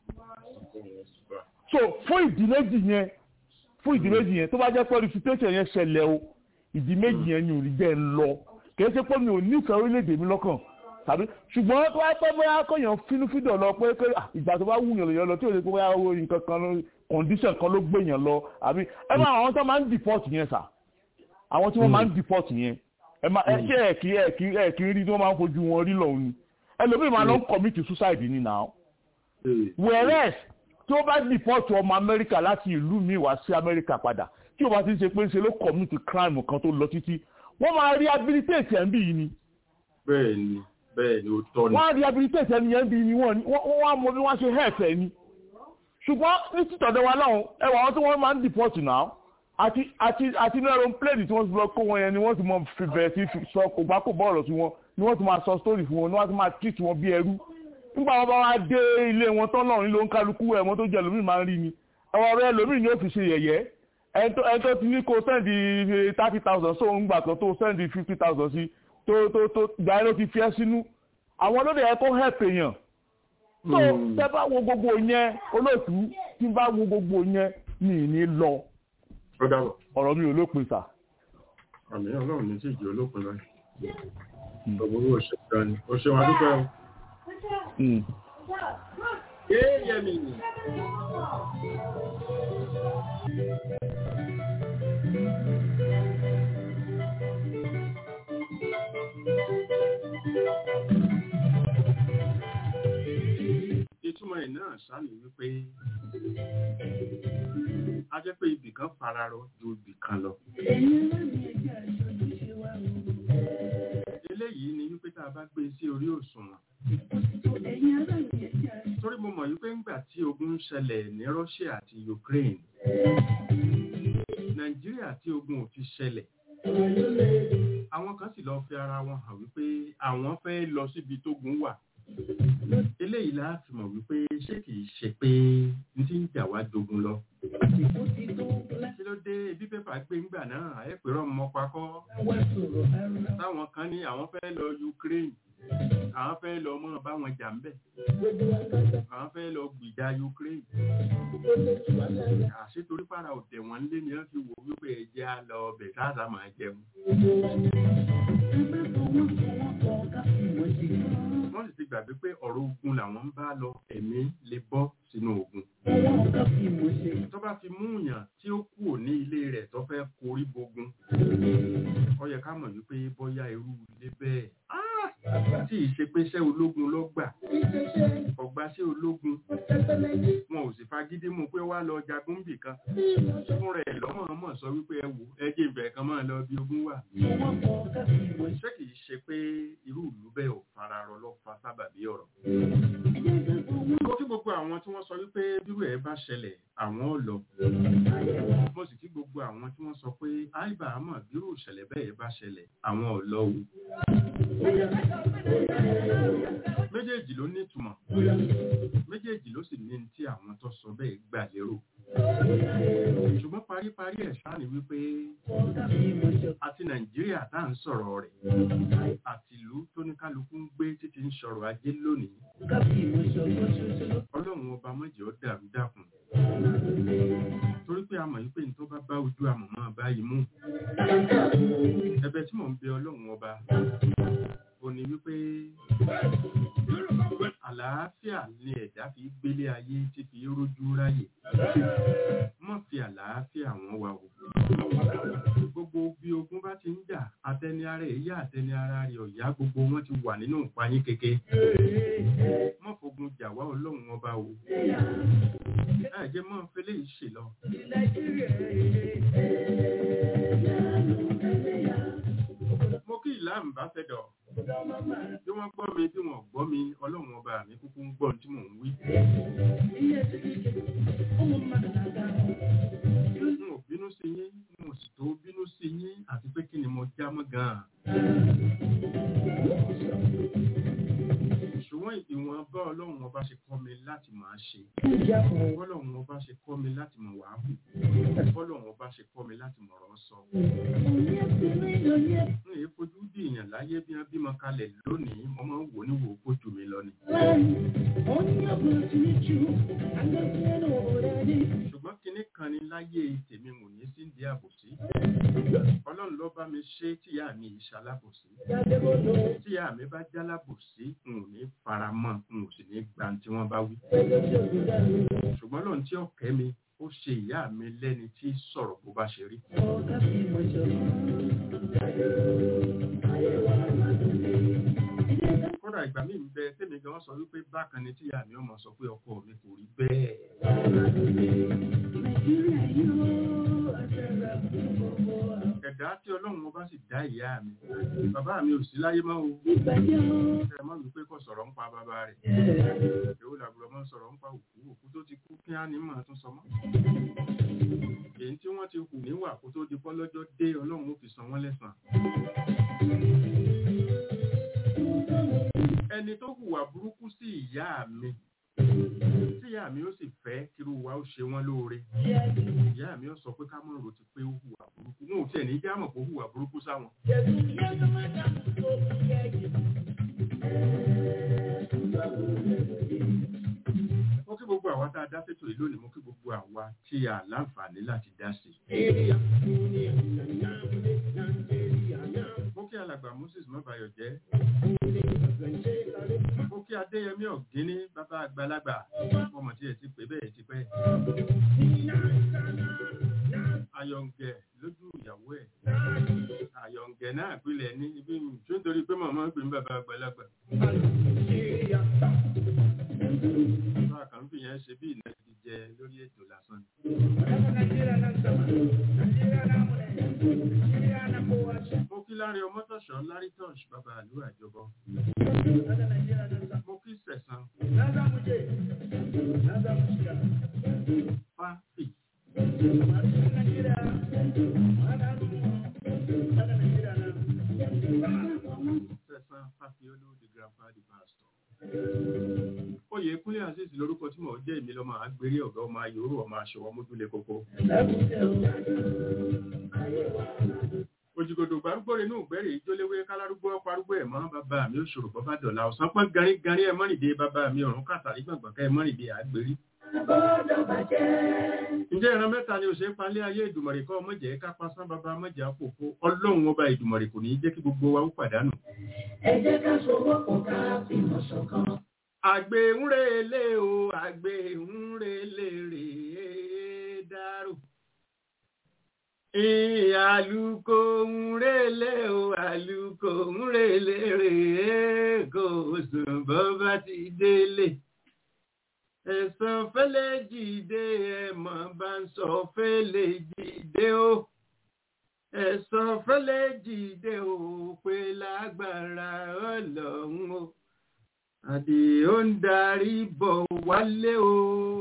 so fún ìdí méjì yẹn fún ìdí méjì yẹn tó bá jẹ́ pé reputation yẹn ṣẹlẹ̀ o ìdí méjì yẹn ni ò rí jẹ́ ń lọ kì í ṣe pé mi ò nífẹ̀ẹ́ orílẹ̀-èdè mi lọ́kàn tàbí ṣùgbọ́n tó bá pẹ́ bóyá kọ́yàn fínúfíndọ̀ lọ pé pé ìgbà tó bá wù yàn lèyàn lọ tí ò lè pé bóyá owó nǹkan kan condition kan ló gbé yàn lọ àbí ẹ máa àwọn tó máa ń deport yẹn sà àwọn tí wọ́n máa ń deport yẹn ẹ máa ẹ ṣe ẹ kí ẹ kí ẹ kí rí tí wọ́n máa ń fojú wọn rí lọ́hùn ni ẹlòmíì máa lọ ń commit suicide ni now whereas tí ó bá deport ọmọ amẹ́ríkà láti ìlú mi wá sí amẹ́ríkà padà tí ó bá ti ń ṣe pé ń ṣe ló commit crime kan tó lọ títí wọ́n máa rehabilitate ẹ̀ ń bì yìí ni. bẹ́ẹ̀ni bẹ́ẹ̀ni ó tọ́ ni. wọ́n á rehabilitate ẹni yẹn bí ni wọ́n wọ́n á mọ bí wọ́n ṣe help ẹ̀ ni. ṣùgbọ́n ní títọ̀dọ̀ wa náà ẹwà àwọn tí wọ́n máa ń deport now àti àti àti ní aeroplane tí wọ́n ti lọ kó wọn yẹn ni wọ́n ti mọ fi bẹ̀rẹ̀ sí sọ kò bá kò bọ́ọ̀rọ̀ sí wọn ni wọ́n ti máa sọ story fún wọn ni wọ́n ti máa treat wọn bí ẹrú nígbà wọn bá wá dé ilé wọn tán náà nílò ń kálukú ẹ̀wọ̀n tó jẹ́ lómìn máa ń rí ni ẹ̀wọ̀n ọ̀rẹ́ lómìn ni ó fi ṣe yẹ̀yẹ́ ẹni tó ti ní kó sẹ́ndì thirty thousand so ń gbà kan tó sẹ́ndì fifty thousand sí tó tó tó gbà ẹ́ ló ti fi ẹ́ sínú àwọn olóde ẹ̀ tó help èèyàn tó tẹ́ bá wo gbogbo yẹn olóòtú tí bá wo gbogbo yẹn mi ní lọ ọ̀rọ̀ mi ò lópin sà. àmì ọlọ́run ní tíjì olópin báyìí ọ̀gbọ̀n ò ṣe gan ni ó ṣe wọn dúpẹ́ o. Yéèyẹ̀mí. ìtumọ̀ ẹ̀ náà sáni wípé a jẹ́ pé ibì kan fararọ ju ibì kan lọ. eléyìí ni wípé tá a bá gbé sí orí òṣùwọ̀n. torí mo mọ̀ wípé ńgbà tí ogun ń ṣẹlẹ̀ ní Russia àti Ukraine Nàìjíríà tí ogun ò fi ṣẹlẹ̀ àwọn kan sì lọ fi ara wọn hàn wípé àwọn fẹ́ lọ síbi tógun wà eléyìí la fi mọ̀ wípé ṣé kìí ṣe pé n ti ń jà wá jogun lọ. kí ló dé bí pépà gbé ńgbà náà ẹ pè rán mọ́ pakọ́. táwọn kan ní àwọn fẹ́ lọ Ukraine àwọn fẹ́ lọ mọ́ báwọn jà ń bẹ̀. àwọn fẹ́ lọ gbìjà Ukraine. àṣetorí para òtẹ̀ wọn lé ni wọ́n fi wò wípé ẹ̀jẹ̀ á lọ ọbẹ̀ káàsà máa jẹun wọ́n sì ti gbàgbé pé ọ̀rọ̀ ogun làwọn ń bá lọ ẹ̀mí lè bọ́ sínú ogun. tó bá fi mú yàn tí ó kù ní ilé rẹ̀ tó fẹ́ korí bogun ó yẹ ká mọ̀ wípé bóyá irú ilé bẹ́ẹ̀ tí ìṣe pé iṣẹ́ ológun ló gbà ọgbà sí ológun wọn ò sì fagídí mú pé wá lọ jagun bì kan fún rẹ̀ lọ́mọ̀ọ́mọ̀ sọ wípé ẹ wò ẹ jẹ́ ìbẹ̀rẹ̀ kan máa lọ bí ogun wà ṣé kìí ṣe pé irú ìlú bẹ́ẹ̀ ò fararọ lọ fa sábàbí ọ̀rọ̀. mo kí gbogbo àwọn tí wọ́n sọ wípé bírú ẹ̀ bá ṣẹlẹ̀ àwọn ò lọ. mo sì kí gbogbo àwọn tí wọ́n sọ pé àìbá àmọ́ bírú ìṣẹ̀lẹ̀ bẹ́ẹ̀ bá ṣẹlẹ̀ àwọn ò lọ o. ló nítumọ̀ méjèèjì ló sì ní tí àwọn tó sọ bẹ́ẹ̀ gbà lérò ṣùgbọ́n paríparí ẹ̀ ṣáà ni wípé àti nàìjíríà tá à ń sọ̀rọ̀ rẹ̀ àti ìlú tó ní kálukú ń gbé títí ń sọ̀rọ̀ ajé lónìí ọlọ́run ọba mọ̀jẹ̀ ó dàrú dàkùn torí pé a mọ̀ wípé ní tó bá bá ojú àmọ̀ máa báyìí mú ẹ̀bẹ̀ tí mò ń bẹ ọlọ́run ọba ò ní wípé àlàáfíà ni ẹ̀dá fi gbélé ayé tí fi rójú ráyè mọ́ fi àlàáfíà wọn wà wò gbogbo bí ogun bá ti ń jà àtẹni ara èyí àtẹni ara rẹ̀ ọ̀yá gbogbo wọn ti wà nínú ìpayín keke mọ́ fogun jà wá ọlọ́run ọba o ẹ̀jẹ̀ mọ́ fẹlẹ́ yìí ṣe lọ. mo kí ìlà ń bá fẹ́ dọ̀ bí wọ́n gbọ́ mi bí wọ́n gbọ́ mi ọlọ́run ọba mi kúkú ń gbọ́ tí mò ń wí. n ò bínú sí yín n ò sì tó bínú sí yín àti pé kí ni mo já mọ́ gan-an. ṣùgbọ́n ìwọ̀n bá ọlọ́run ọba ṣe kọ́ mi láti máa ṣe bọ́lọ́run ọba ṣe kọ́ mi láti mọ̀ wá hù bọ́lọ́run ọba ṣe kọ́ mi láti mọ̀rọ̀ sọ. n èé fojú bí èèyàn láyé bí wọ́n bímọ kalẹ̀ lónìí mo máa ń wò ní wò ó kójú mi lọ ni. ṣùgbọ́n kinní kan ni láyé tèmi mò ní sí ìdí àbòsí ọlọ́run ló bá mi ṣe tíyà mi ìṣalábòsí tíyà mi bá jálábòsí n ò ní fara mọ́ n ò sì ní gba tí wọ́n bá wí. ṣùgbọ́n lóun tí ọ̀kẹ́ mi ó ṣe ìyá mi lẹ́ni tí sọ̀rọ̀ bó bá ṣe rí. kódà ìgbà míì ń bẹ tèmi gan sọ wípé bákan ni tíyà mi ọmọ sọ pé ọkọ mi kò rí bẹ́ẹ̀. ẹ̀dá tí ọlọ́run ọba sì dá ìyá mi bàbá mi ò sí láyé mọ́ o ẹ mọ́ wípé kò sọ̀rọ̀ ń pa bàbá rẹ̀ èwo làbúrò mọ́ sọ̀rọ̀ ń pa òkú òkú tó ti kú kí á ní mọ̀ tún sọ mọ́ èyí tí wọ́n ti hù níwà kó tó di pọ́lọ́jọ́ dé ọlọ́run ó fi san wọ́n lẹ́sàn ẹni tó hùwà burúkú sí ìyá mi tí ìyá mi ó sì fẹ́ kírú wa ó ṣe wọ́n lóore ìyá mi ó sọ pé ká mọ̀ rò ti pé ó hùwà burúkú wọn ò tiẹ̀ ní jámọ̀ pé ó hùwà burúkú sáwọn. mo kí gbogbo àwa tá a dá fẹ́tò yìí lónìí mo kí gbogbo àwa tí a láǹfààní láti dá sí mo kí alàgbà moses mọ́bàyọ̀ jẹ́ mo kí adéyẹmí ọ̀gíní bàbá àgbàlagbà ọmọ tí ẹ ti pè bẹ́ẹ̀ ti pẹ́ ayọ̀ǹgẹ̀ lójú ìyàwó ẹ̀ ayọ̀ǹgẹ̀ náà gbilẹ̀ ní ibi tó ń torí pé màmá ń pè ní bàbá àgbàlagbà bá a kàn ń fìyẹn ṣe bí ìnáwó jẹ lórí ètò lásán mo kí láre ọmọtọ̀ṣọ́ lárí tọ́ṣ bàbá àlú àjọbọ mo kí sẹ̀sán fáfì sẹ̀sán fáfì olóòdì grandpa the pastor oyè kúnlẹ̀ àṣìṣì lórúkọ tí mò ń jẹ́ ìmí lọ́mọ àgbèrè ọ̀gá ọmọ ayòrò ọmọ aṣọwọ́ mójúlé kókó òjìgòdò gbárúgbó inú ìgbẹ́rẹ̀ ìjóléwé kálárúgbó ọparúgbó ẹ̀mọ́ bàbá mi ó ṣòro bọ́bá dọ̀la ọ̀sán pọ́n garí garí ẹ̀ mọ́rìndé bàbá mi ọ̀run kàtàrí gbọ̀ngbọ̀n ká ẹ̀ mọ́rìndé àgbèrí. ǹjẹ́ ìran mẹ́ta ni òṣèré palẹ́ ayé ìdùmọ̀rì kọ́ ọmọjẹ́ ká pasán bàbá ọmọjẹ́ àpòpọ̀ ọlọ́run ọba ìdùmọ̀rì kò ní í jẹ́ kí gbogbo wa ó pàdánù. ẹ jẹ́ ká sowọ́pọ̀ ká fìmọ̀ ṣọ̀kan. àgbè ń relé o àgbè ń relé rèé dárò àlùkò ń relé o àlùkò ń relé rèé kò sùn bọ́ bá ti délé ẹ̀sán fẹ́lẹ́ jìde ẹ̀mọ́ bá ń sọ fẹ́lẹ́ jìde o ẹ̀sán fẹ́lẹ́ jìde o pé lágbára ọlọ́run o àdìó ń darí bọ̀ wálé o.